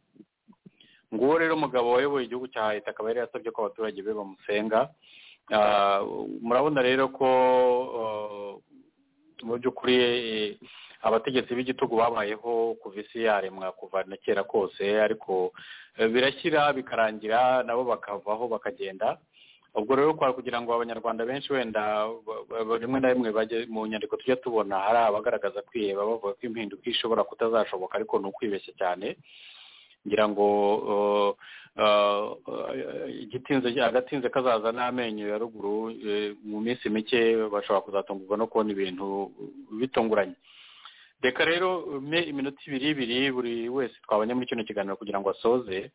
nguwo rero umugabo wayoboye igihugu cya hayiti akaba yari yasabye ko abaturage be bamusenga murabona rero ko mu by'ukuri abategetsi b'igitugu babayeho kuva isi yaremwa kuva na kera kose ariko birashyira bikarangira nabo bakavaho bakagenda ubwo rero kwa kugira ngo abanyarwanda benshi wenda rimwe na rimwe bajye mu nyandiko tujya tubona hari abagaragaza kwiheba bavuga ko impinduka ishobora kutazashoboka ariko ni ukwibeshya cyane ngira ngo igitinze agatinze kazaza n'amenyo ya ruguru mu minsi mike bashobora kuzatungurwa no kubona ibintu bitunguranye reka rero mpe iminota ibiri ibiri buri wese twabonye muri kino kiganiro kugira ngo asoze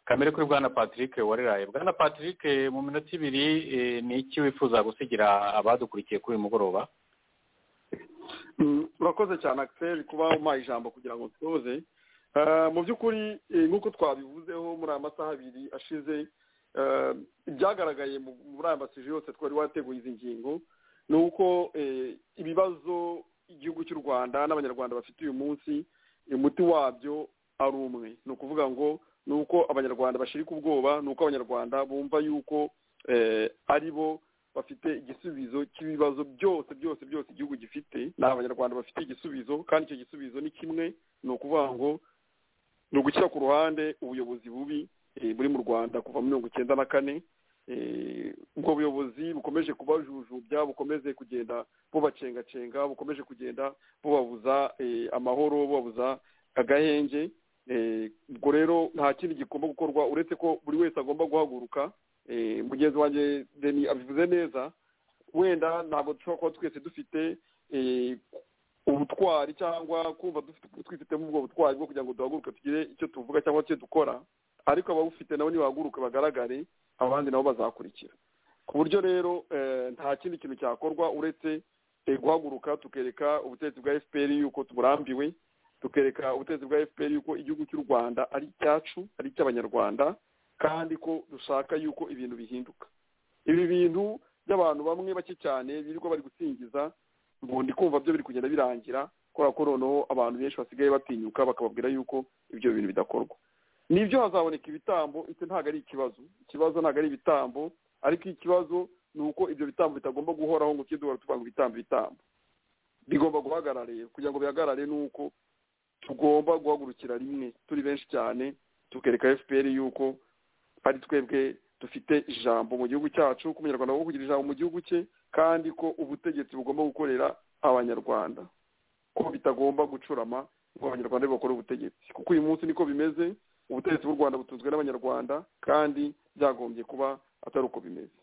kamere kuri bwana patrick wariraye bwana patrick mu minota ibiri ni iki wifuza gusigira abadukurikiye kuri uyu mugoroba urakoze cyane akiseri kuba umpaye ijambo kugira ngo nsoze mu by'ukuri nk'uko twabivuzeho muri aya masaha abiri ashize ibyagaragaye muri aya masije yose twari wateguye izi ngingo ni uko ibibazo igihugu cy'u rwanda n'abanyarwanda bafite uyu munsi umuti wabyo ari umwe ni ukuvuga ngo ni uko abanyarwanda bashirika ubwoba ni uko abanyarwanda bumva yuko ari bo bafite igisubizo cy'ibibazo byose byose byose igihugu gifite ni abanyarwanda bafite igisubizo kandi icyo gisubizo ni kimwe ni ukuvuga ngo ni ugushyira ku ruhande ubuyobozi bubi buri mu rwanda kuva muri mirongo icyenda na kane ubwo buyobozi bukomeje kubajujubya bukomeze kugenda bubacengacenga bukomeje kugenda bubabuza amahoro bubabuza agahenge ubwo rero nta kindi gigomba gukorwa uretse ko buri wese agomba guhaguruka mugenzi wanjye deni abivuze neza wenda ntabwo dushobora kuba twese dufite ubutwari cyangwa kumva twifitemo ubwo butwari bwo kugira ngo duhaguruke tugire icyo tuvuga cyangwa icyo dukora ariko abawufite nabo nibahaguruke bagaragare abandi nabo bazakurikira ku buryo rero nta kindi kintu cyakorwa uretse guhaguruka tukereka ubutegetsi bwa fpr yuko tuburambiwe tukereka ubutegetsi bwa fpr yuko igihugu cy'u rwanda ari icyacu ari icy'abanyarwanda kandi ko dushaka yuko ibintu bihinduka ibi bintu by'abantu bamwe bake cyane birirwa bari gusingiza ubu ndi kumva byo biri kugenda birangira kubera ko noneho abantu benshi basigaye batinyuka bakababwira yuko ibyo bintu bidakorwa nibyo hazaboneka ibitambo icyo ntabwo ari ikibazo ikibazo ntabwo ari ibitambo ariko ikibazo ni uko ibyo bitambo bitagomba guhoraho ngo tujye duhora tuvuga ngo ibitambo ibitambo bigomba guhagarara rero kugira ngo bihagarare ni uko tugomba guhagurukira rimwe turi benshi cyane tukereka fpr yuko ari twebwe dufite ijambo mu gihugu cyacu ko umunyarwanda agomba kugira ijambo mu gihugu cye kandi ko ubutegetsi bugomba gukorera abanyarwanda ko bitagomba gucurama ngo abanyarwanda bakore ubutegetsi kuko uyu munsi niko bimeze ubutegetsi bw'u rwanda butunzwe n'abanyarwanda kandi byagombye kuba atari uko bimeze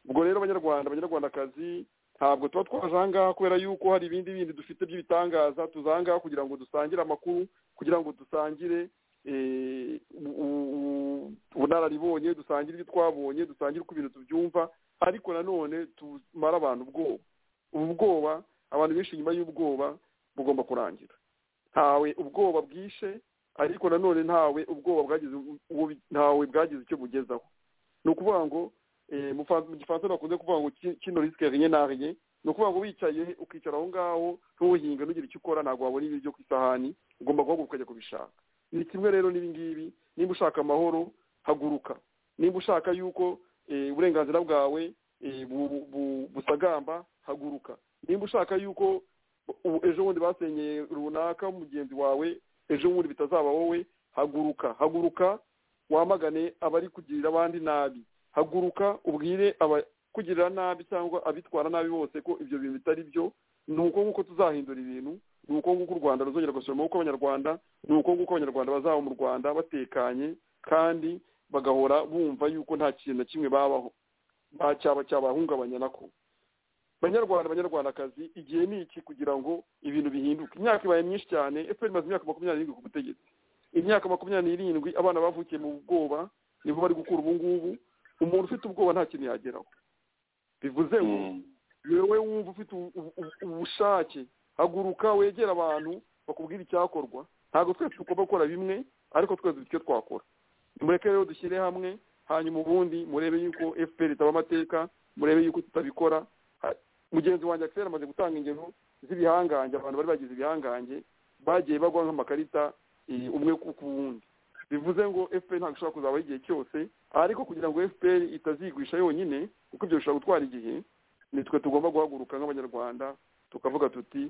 ubwo rero abanyarwanda abanyarwandakazi ntabwo tuba twaje aha ngaha kubera yuko hari ibindi bindi dufite by'ibitangaza tuza aha ngaha kugira ngo dusangire amakuru kugira ngo dusangire ubunararibonye dusangire ibyo twabonye dusangire uko ibintu tubyumva ariko nanone tumara abantu ubwoba ubu bwoba abantu benshi nyuma y'ubwoba bugomba kurangira ntawe ubwoba bwishe ariko nanone ntawe ubwoba bwagize ntawe bwagize icyo bugezaho ni ukuvuga ngo mu gifaransa bakunze kuvuga ngo kino risike rinye na rinye ni ukuvuga ngo wicaye ukicara aho ngaho ntuhinge ntugire icyo ukora ntabwo wabona ibiryo ku isahani ugomba guhaguruka ukajya kubishaka ni kimwe rero n'ibingibi nimba ushaka amahoro haguruka nimba ushaka yuko uburenganzira bwawe busagamba haguruka nimba ushaka yuko ejo bundi basenyeye runaka mugenzi wawe ejo bundi bitazaba wowe haguruka haguruka wamagane abari kugirira abandi nabi haguruka ubwire kugirira nabi cyangwa abitwara nabi bose ko ibyo bintu bitari byo ni uko nguko tuzahindura ibintu ni uko nguko u rwanda ruzongera gusura amaboko y'abanyarwanda ni uko nguko abanyarwanda bazaba mu rwanda batekanye kandi bagahora bumva yuko nta kintu na kimwe babaho cyaba cyabahungabanya nako banyarwanda banyarwandakazi igihe ni iki kugira ngo ibintu bihinduke imyaka ibaye myinshi cyane efuperi imaze imyaka makumyabiri n'irindwi ku butegetsi imyaka makumyabiri n'irindwi abana bavukiye mu bwoba nibo bari gukura ubu ngubu umuntu ufite ubwoba nta kintu yageraho bivuze ngo wowe wumva ufite ubushake haguruka wegera abantu bakubwira icyakorwa ntabwo twese tugomba gukora bimwe ariko twese icyo twakora mureke rero dushyire hamwe hanyuma ubundi murebe yuko efuperi itaba amateka murebe yuko tutabikora mugenzi wanjye akisera amaze gutanga ingero z'ibihangange abantu bari bagize ibihangange bagiye bagwa nk'amakarita umwe ku wundi bivuze ngo efuperi ntabwo ishobora kuzabaho igihe cyose ariko kugira ngo efuperi itazigwisha yonyine kuko ibyo bishobora gutwara igihe nitwe tugomba guhaguruka nk'abanyarwanda tukavuga tuti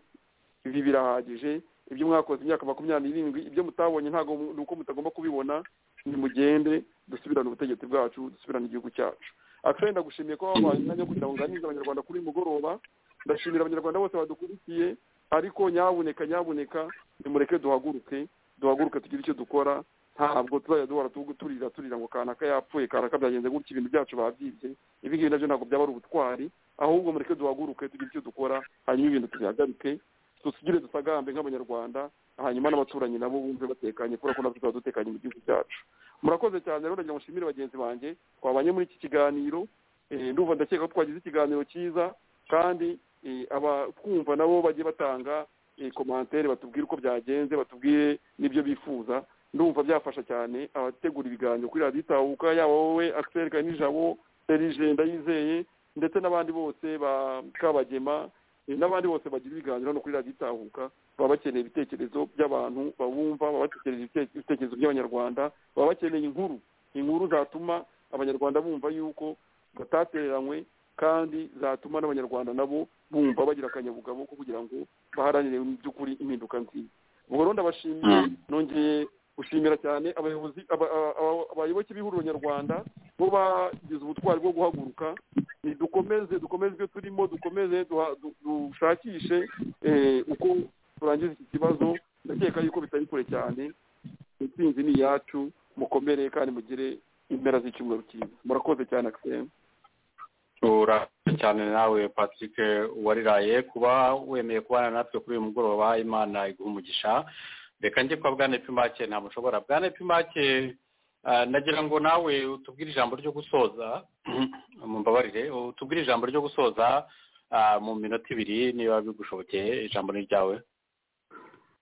ibi birahagije ibyo mwakoze imyaka makumyabiri n'irindwi ibyo mutabonye ntabwo ni uko mutagomba kubibona nimugende dusubirane ubutegetsi bwacu dusubirane igihugu cyacu akiseri ndagushimiye ko wabaye umwanya wo kugira ngo nganirize abanyarwanda kuri uyu mugoroba ndashimira abanyarwanda bose badukurikiye ariko nyabuneka nyabuneka nimureke duhaguruke duhaguruke tugire icyo dukora ntabwo tuzajya duhora turira turira ngo kanaka yapfuye kanaka byagenze gutya ibintu byacu babyibye ibi ngibi nabyo ntabwo byaba ari ubutwari ahubwo mureke duhaguruke tugire icyo dukora hanyuma ibintu tubihagarike tugire dusagambe nk'abanyarwanda hanyuma n'abaturanyi nabo bumve batekanye kubera ko natwe tuba dutekanye mu gihugu cyacu murakoze cyane rero ndagira ngo nshimire bagenzi banjye twabanye muri iki kiganiro ndumva ndakeka ko twagize ikiganiro cyiza kandi abatwumva nabo bagiye batanga komantere batubwire uko byagenze batubwire n'ibyo bifuza ndumva byafasha cyane abategura ibiganiro kuri radiyo itahuka yaba wowe akiseri nijabo serije ndayizeye ndetse n'abandi bose ba kabagema n'abandi bose bagira ibiganiro hano kuri radiyo itahuka baba bakeneye ibitekerezo by'abantu babumva baba batekereza ibitekerezo by'abanyarwanda baba bakeneye inkuru inkuru zatuma abanyarwanda bumva yuko batatereranywe kandi zatuma n'abanyarwanda nabo bumva bagira akanyabugabo ko kugira ngo baharanire mu by'ukuri impinduka nziza ubwo rero ndabashimiye nongeye gushimira cyane abayobozi abayoboke b'ihuriro nyarwanda bo bagize ubutwari bwo guhaguruka dukomeze dukomeze ibyo turimo dukomeze dushakishe uko turangiza iki kibazo ndakeka yuko bitari kure cyane intsinzi ni iyacu mukomere kandi mugire impera z'icyumweru cyiza murakoze cyane akisemu urakoze cyane nawe patrick wariraye kuba wemeye kubana natwe kuri uyu mugoroba imana iguha umugisha reka njye kwa bwane pimake ntabwo ushobora bwane pimake nagira ngo nawe utubwire ijambo ryo gusoza mu mbabarire utubwire ijambo ryo gusoza mu minota ibiri niba bigushobokeye ijambo ni ryawe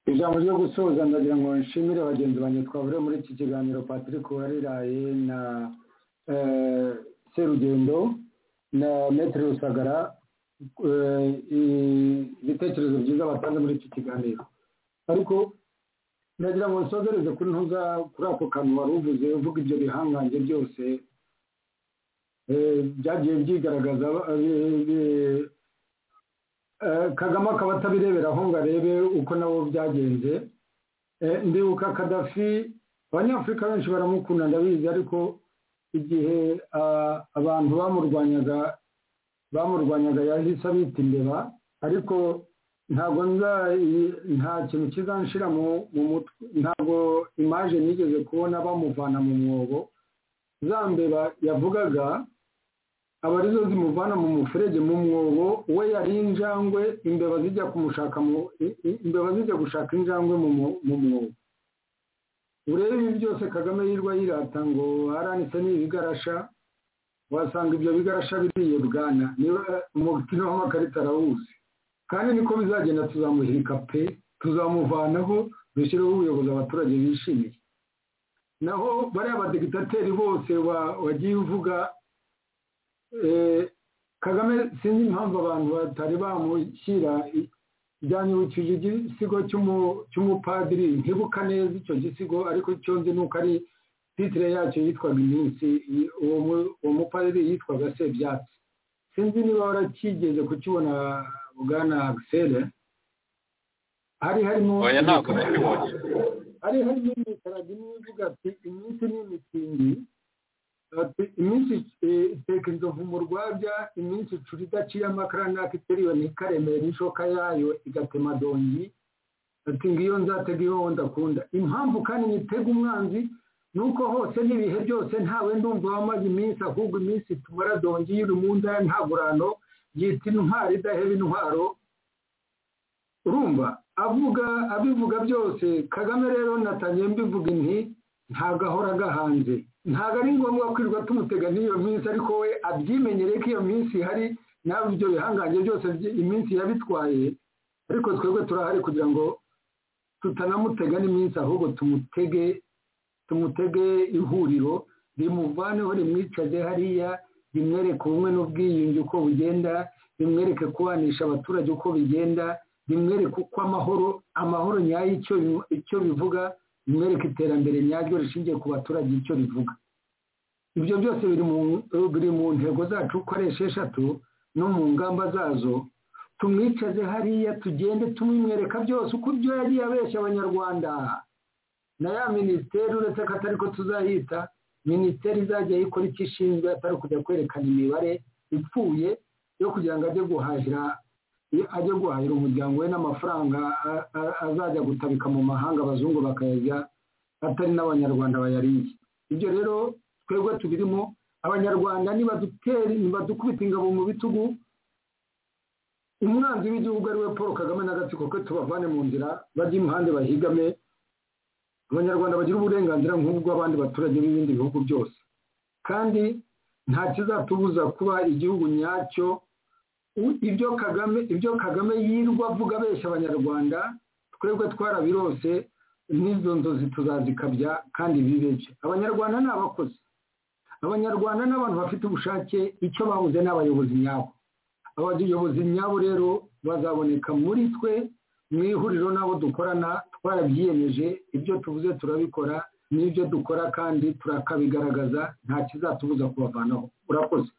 ijambo ryo gusoza ndagira ngo nshimire bagenzi banjye twabure muri iki kiganiro patrick wariraye na serugendo na metero rusagara ibitekerezo byiza batanze muri iki kiganiro ariko ndagira ngo nsozereze kuri ntuza kuri ako kantu wari uvuze uvuga ibyo bihangange byose byagiye byigaragaza kagame akaba atabireberaho ngo arebe uko nabo byagenze ndibuka kadafi abanyafurika benshi baramukunda ndabizi ariko igihe abantu bamurwanyaga bamurwanyaga yahise abita imbeba ariko ntabwo nta kintu kizanshira mu mutwe ntabwo imaje nigeze kubona bamuvana mu mwobo za mbeba yavugaga aba arizo zimuvana mu muferege mu mwobo we yari injangwe imbeba zijya kumushaka imbeba zijya gushaka injangwe mu mwobo urebe ibi byose kagame yirwa yirata ngo haranitse n'ibigarasha wasanga ibyo bigarasha biriye bwana umukino w'amakarita arawuzi kandi niko bizagenda tuzamuhirika pe tuzamuvanaho dushyireho ubuyobozi abaturage bishimiye naho bariya badegiteri bose wagiye uvuga kagame sinzi impamvu abantu batari bamushyira ibyanyibukije igisigo cy'umupadiri ntibuka neza icyo gisigo ariko icyo nzi ni uko ari titire yacyo yitwaga iminsi uwo mupadiri yitwaga sebyatsi sinzi niba warakigeze kukibona bwana akisere hari harimo hari harimo imikarago imwe ivuga ati iminsi ni imikingi iminsi iteka inzovu mu rwabya iminsi icura idaciye amakara n'akiteriwe ntikaremere ishoka yayo igatema dongi ati ngiyo nzatega iyo ndakunda impamvu kandi nyitega umwanzi ni uko hose n'ibihe byose ntawe ndumva wamaze iminsi ahubwo iminsi tumara dongi y'urumunda nta burano yita intwaro idaheba intwaro urumva avuga abivuga byose kagame rero natangiye mbivuga inti ntabwo ahora agahanze ntabwo ari ngombwa kwirirwa tumutega n'iyo minsi ariko we abyimenyere ko iyo minsi ihari nawe ibyo bihangange byose iminsi yabitwaye ariko twebwe turahari kugira ngo tutanamutega n'iminsi ahubwo tumutege tumutege ihuriro rimuvaneho rimwicaze hariya rimwereke ubumwe n'ubwiyunge uko bugenda rimwereke kubanisha abaturage uko bigenda rimwereke uko amahoro amahoro nyayo icyo bivuga rimwereka iterambere nyaryo rishingiye ku baturage icyo rivuga ibyo byose biri mu ntego zacu uko ari esheshatu no mu ngamba zazo tumwicaze hariya tugende tumwimwereka byose uko ibyo yagiye abeshya abanyarwanda na ya minisiteri uretse ko atari ko tuzayita minisiteri izajya yikora icyo ishinzwe atari kujya kwerekana imibare ipfuye yo kugira ngo ajye guhahira ajye guhahira umuryango we n'amafaranga azajya gutabika mu mahanga abazungu bakayajya atari n'abanyarwanda bayariye ibyo rero twebwe tubirimo abanyarwanda nibadukubita ingabo mu bitugu umwanzi w'igihugu ari we paul kagame n'agatsiko ke tubavane mu nzira bajye impande bahigame abanyarwanda bagira uburenganzira nk'ubw'abandi baturage b'ibindi bihugu byose kandi nta kizatubuza kuba igihugu nyacyo ibyo kagame ibyo kagame yirwa avuga abeshya abanyarwanda twebwe twarabirose n'izo nzozi tuzazikabya kandi bibeshye abanyarwanda ni abakozi abanyarwanda ni abantu bafite ubushake icyo babuze ni abayobozi nyabo abayobozi nyabo rero bazaboneka muri twe mu ihuriro n'abo dukorana twarabyiyemeje ibyo tuvuze turabikora n'ibyo dukora kandi turakabigaragaza nta kizatubuza kubavanaho urakoze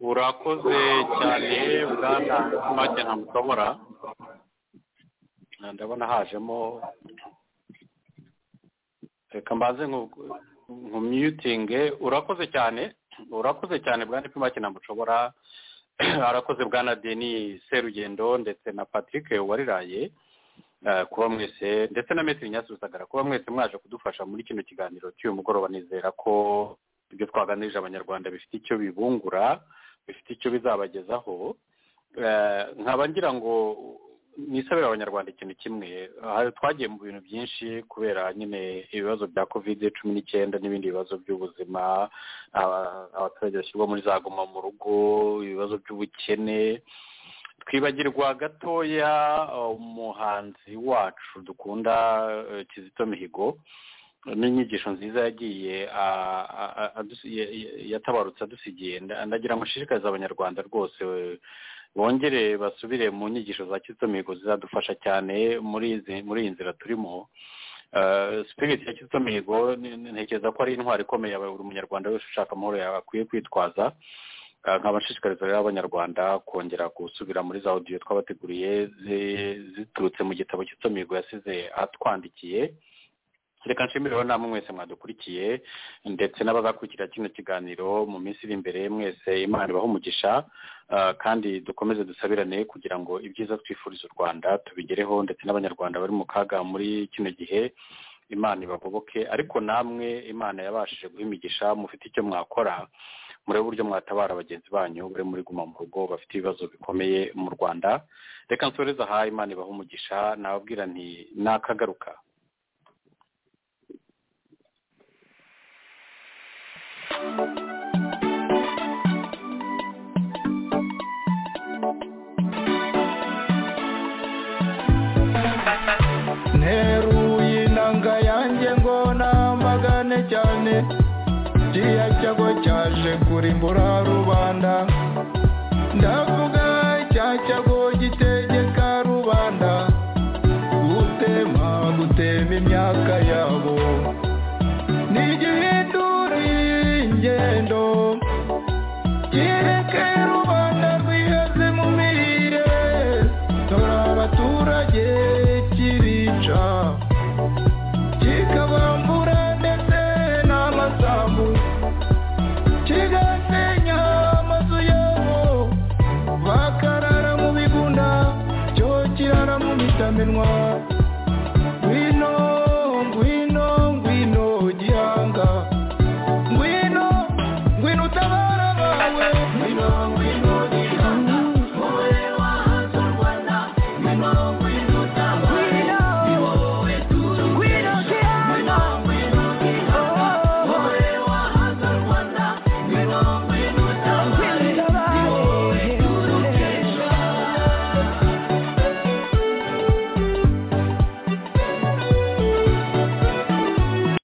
urakoze cyane bwana make ntamushobora ndabona hajemo reka mbanze nkumyutinge urakoze cyane urakoze cyane bwana pimake ntamushobora arakoze bwana deni serugendo ndetse na patrick wariraye kuba mwese ndetse na metero nyasuzagara kuba mwese mwaje kudufasha muri kino kiganiro cy'uyu mugoroba nizera ko ibyo twaganirije abanyarwanda bifite icyo bibungura bifite icyo bizabagezaho nkaba ngira ngo nisabira abanyarwanda ikintu kimwe twagiye mu bintu byinshi kubera nyine ibibazo bya kovide cumi n'icyenda n'ibindi bibazo by'ubuzima abaturage bashyirwa muri za goma mu rugo ibibazo by'ubukene twibagirwa gatoya umuhanzi wacu dukunda kizito mihigo n'inyigisho nziza yagiye yatabarutse adusigiye ndagira mushishikariza abanyarwanda rwose bongere basubire mu nyigisho za kizitomihigo zizadufasha cyane muri iyi nzira turimo sipiriti ya kizitomihigo ntekereza ko ari intwaro ikomeye buri munyarwanda wese ushaka amahoro akwiye kwitwaza nkabashishikariza rero abanyarwanda kongera gusubira muri za odiyo twabateguriye ziturutse mu gitabo kizitomihigo yasize atwandikiye reka nshimire namwe mwese mwadukurikiye ndetse n'abazakurikira kino kiganiro mu minsi iri imbere mwese imana ibaho umugisha kandi dukomeze dusabirane kugira ngo ibyiza twifuriza u rwanda tubigereho ndetse n'abanyarwanda bari mu kaga muri kino gihe imana ibagoboke ariko namwe imana yabashije guha imigisha mufite icyo mwakora muri uburyo mwatabara bagenzi banyu bari muri guma mu rugo bafite ibibazo bikomeye mu rwanda reka nsoreze aha imana ibaho umugisha nababwira nti nakagaruka thank you yanjye ngo namagane cyane kiriya cyago cyaje uje kurimbura rubanda ndavuga icyacyago gitegeka rubanda gutema gutema imyaka yabo ni igihindura ingendo kireke rubanda rwiheze mu mirire dore abaturage kirica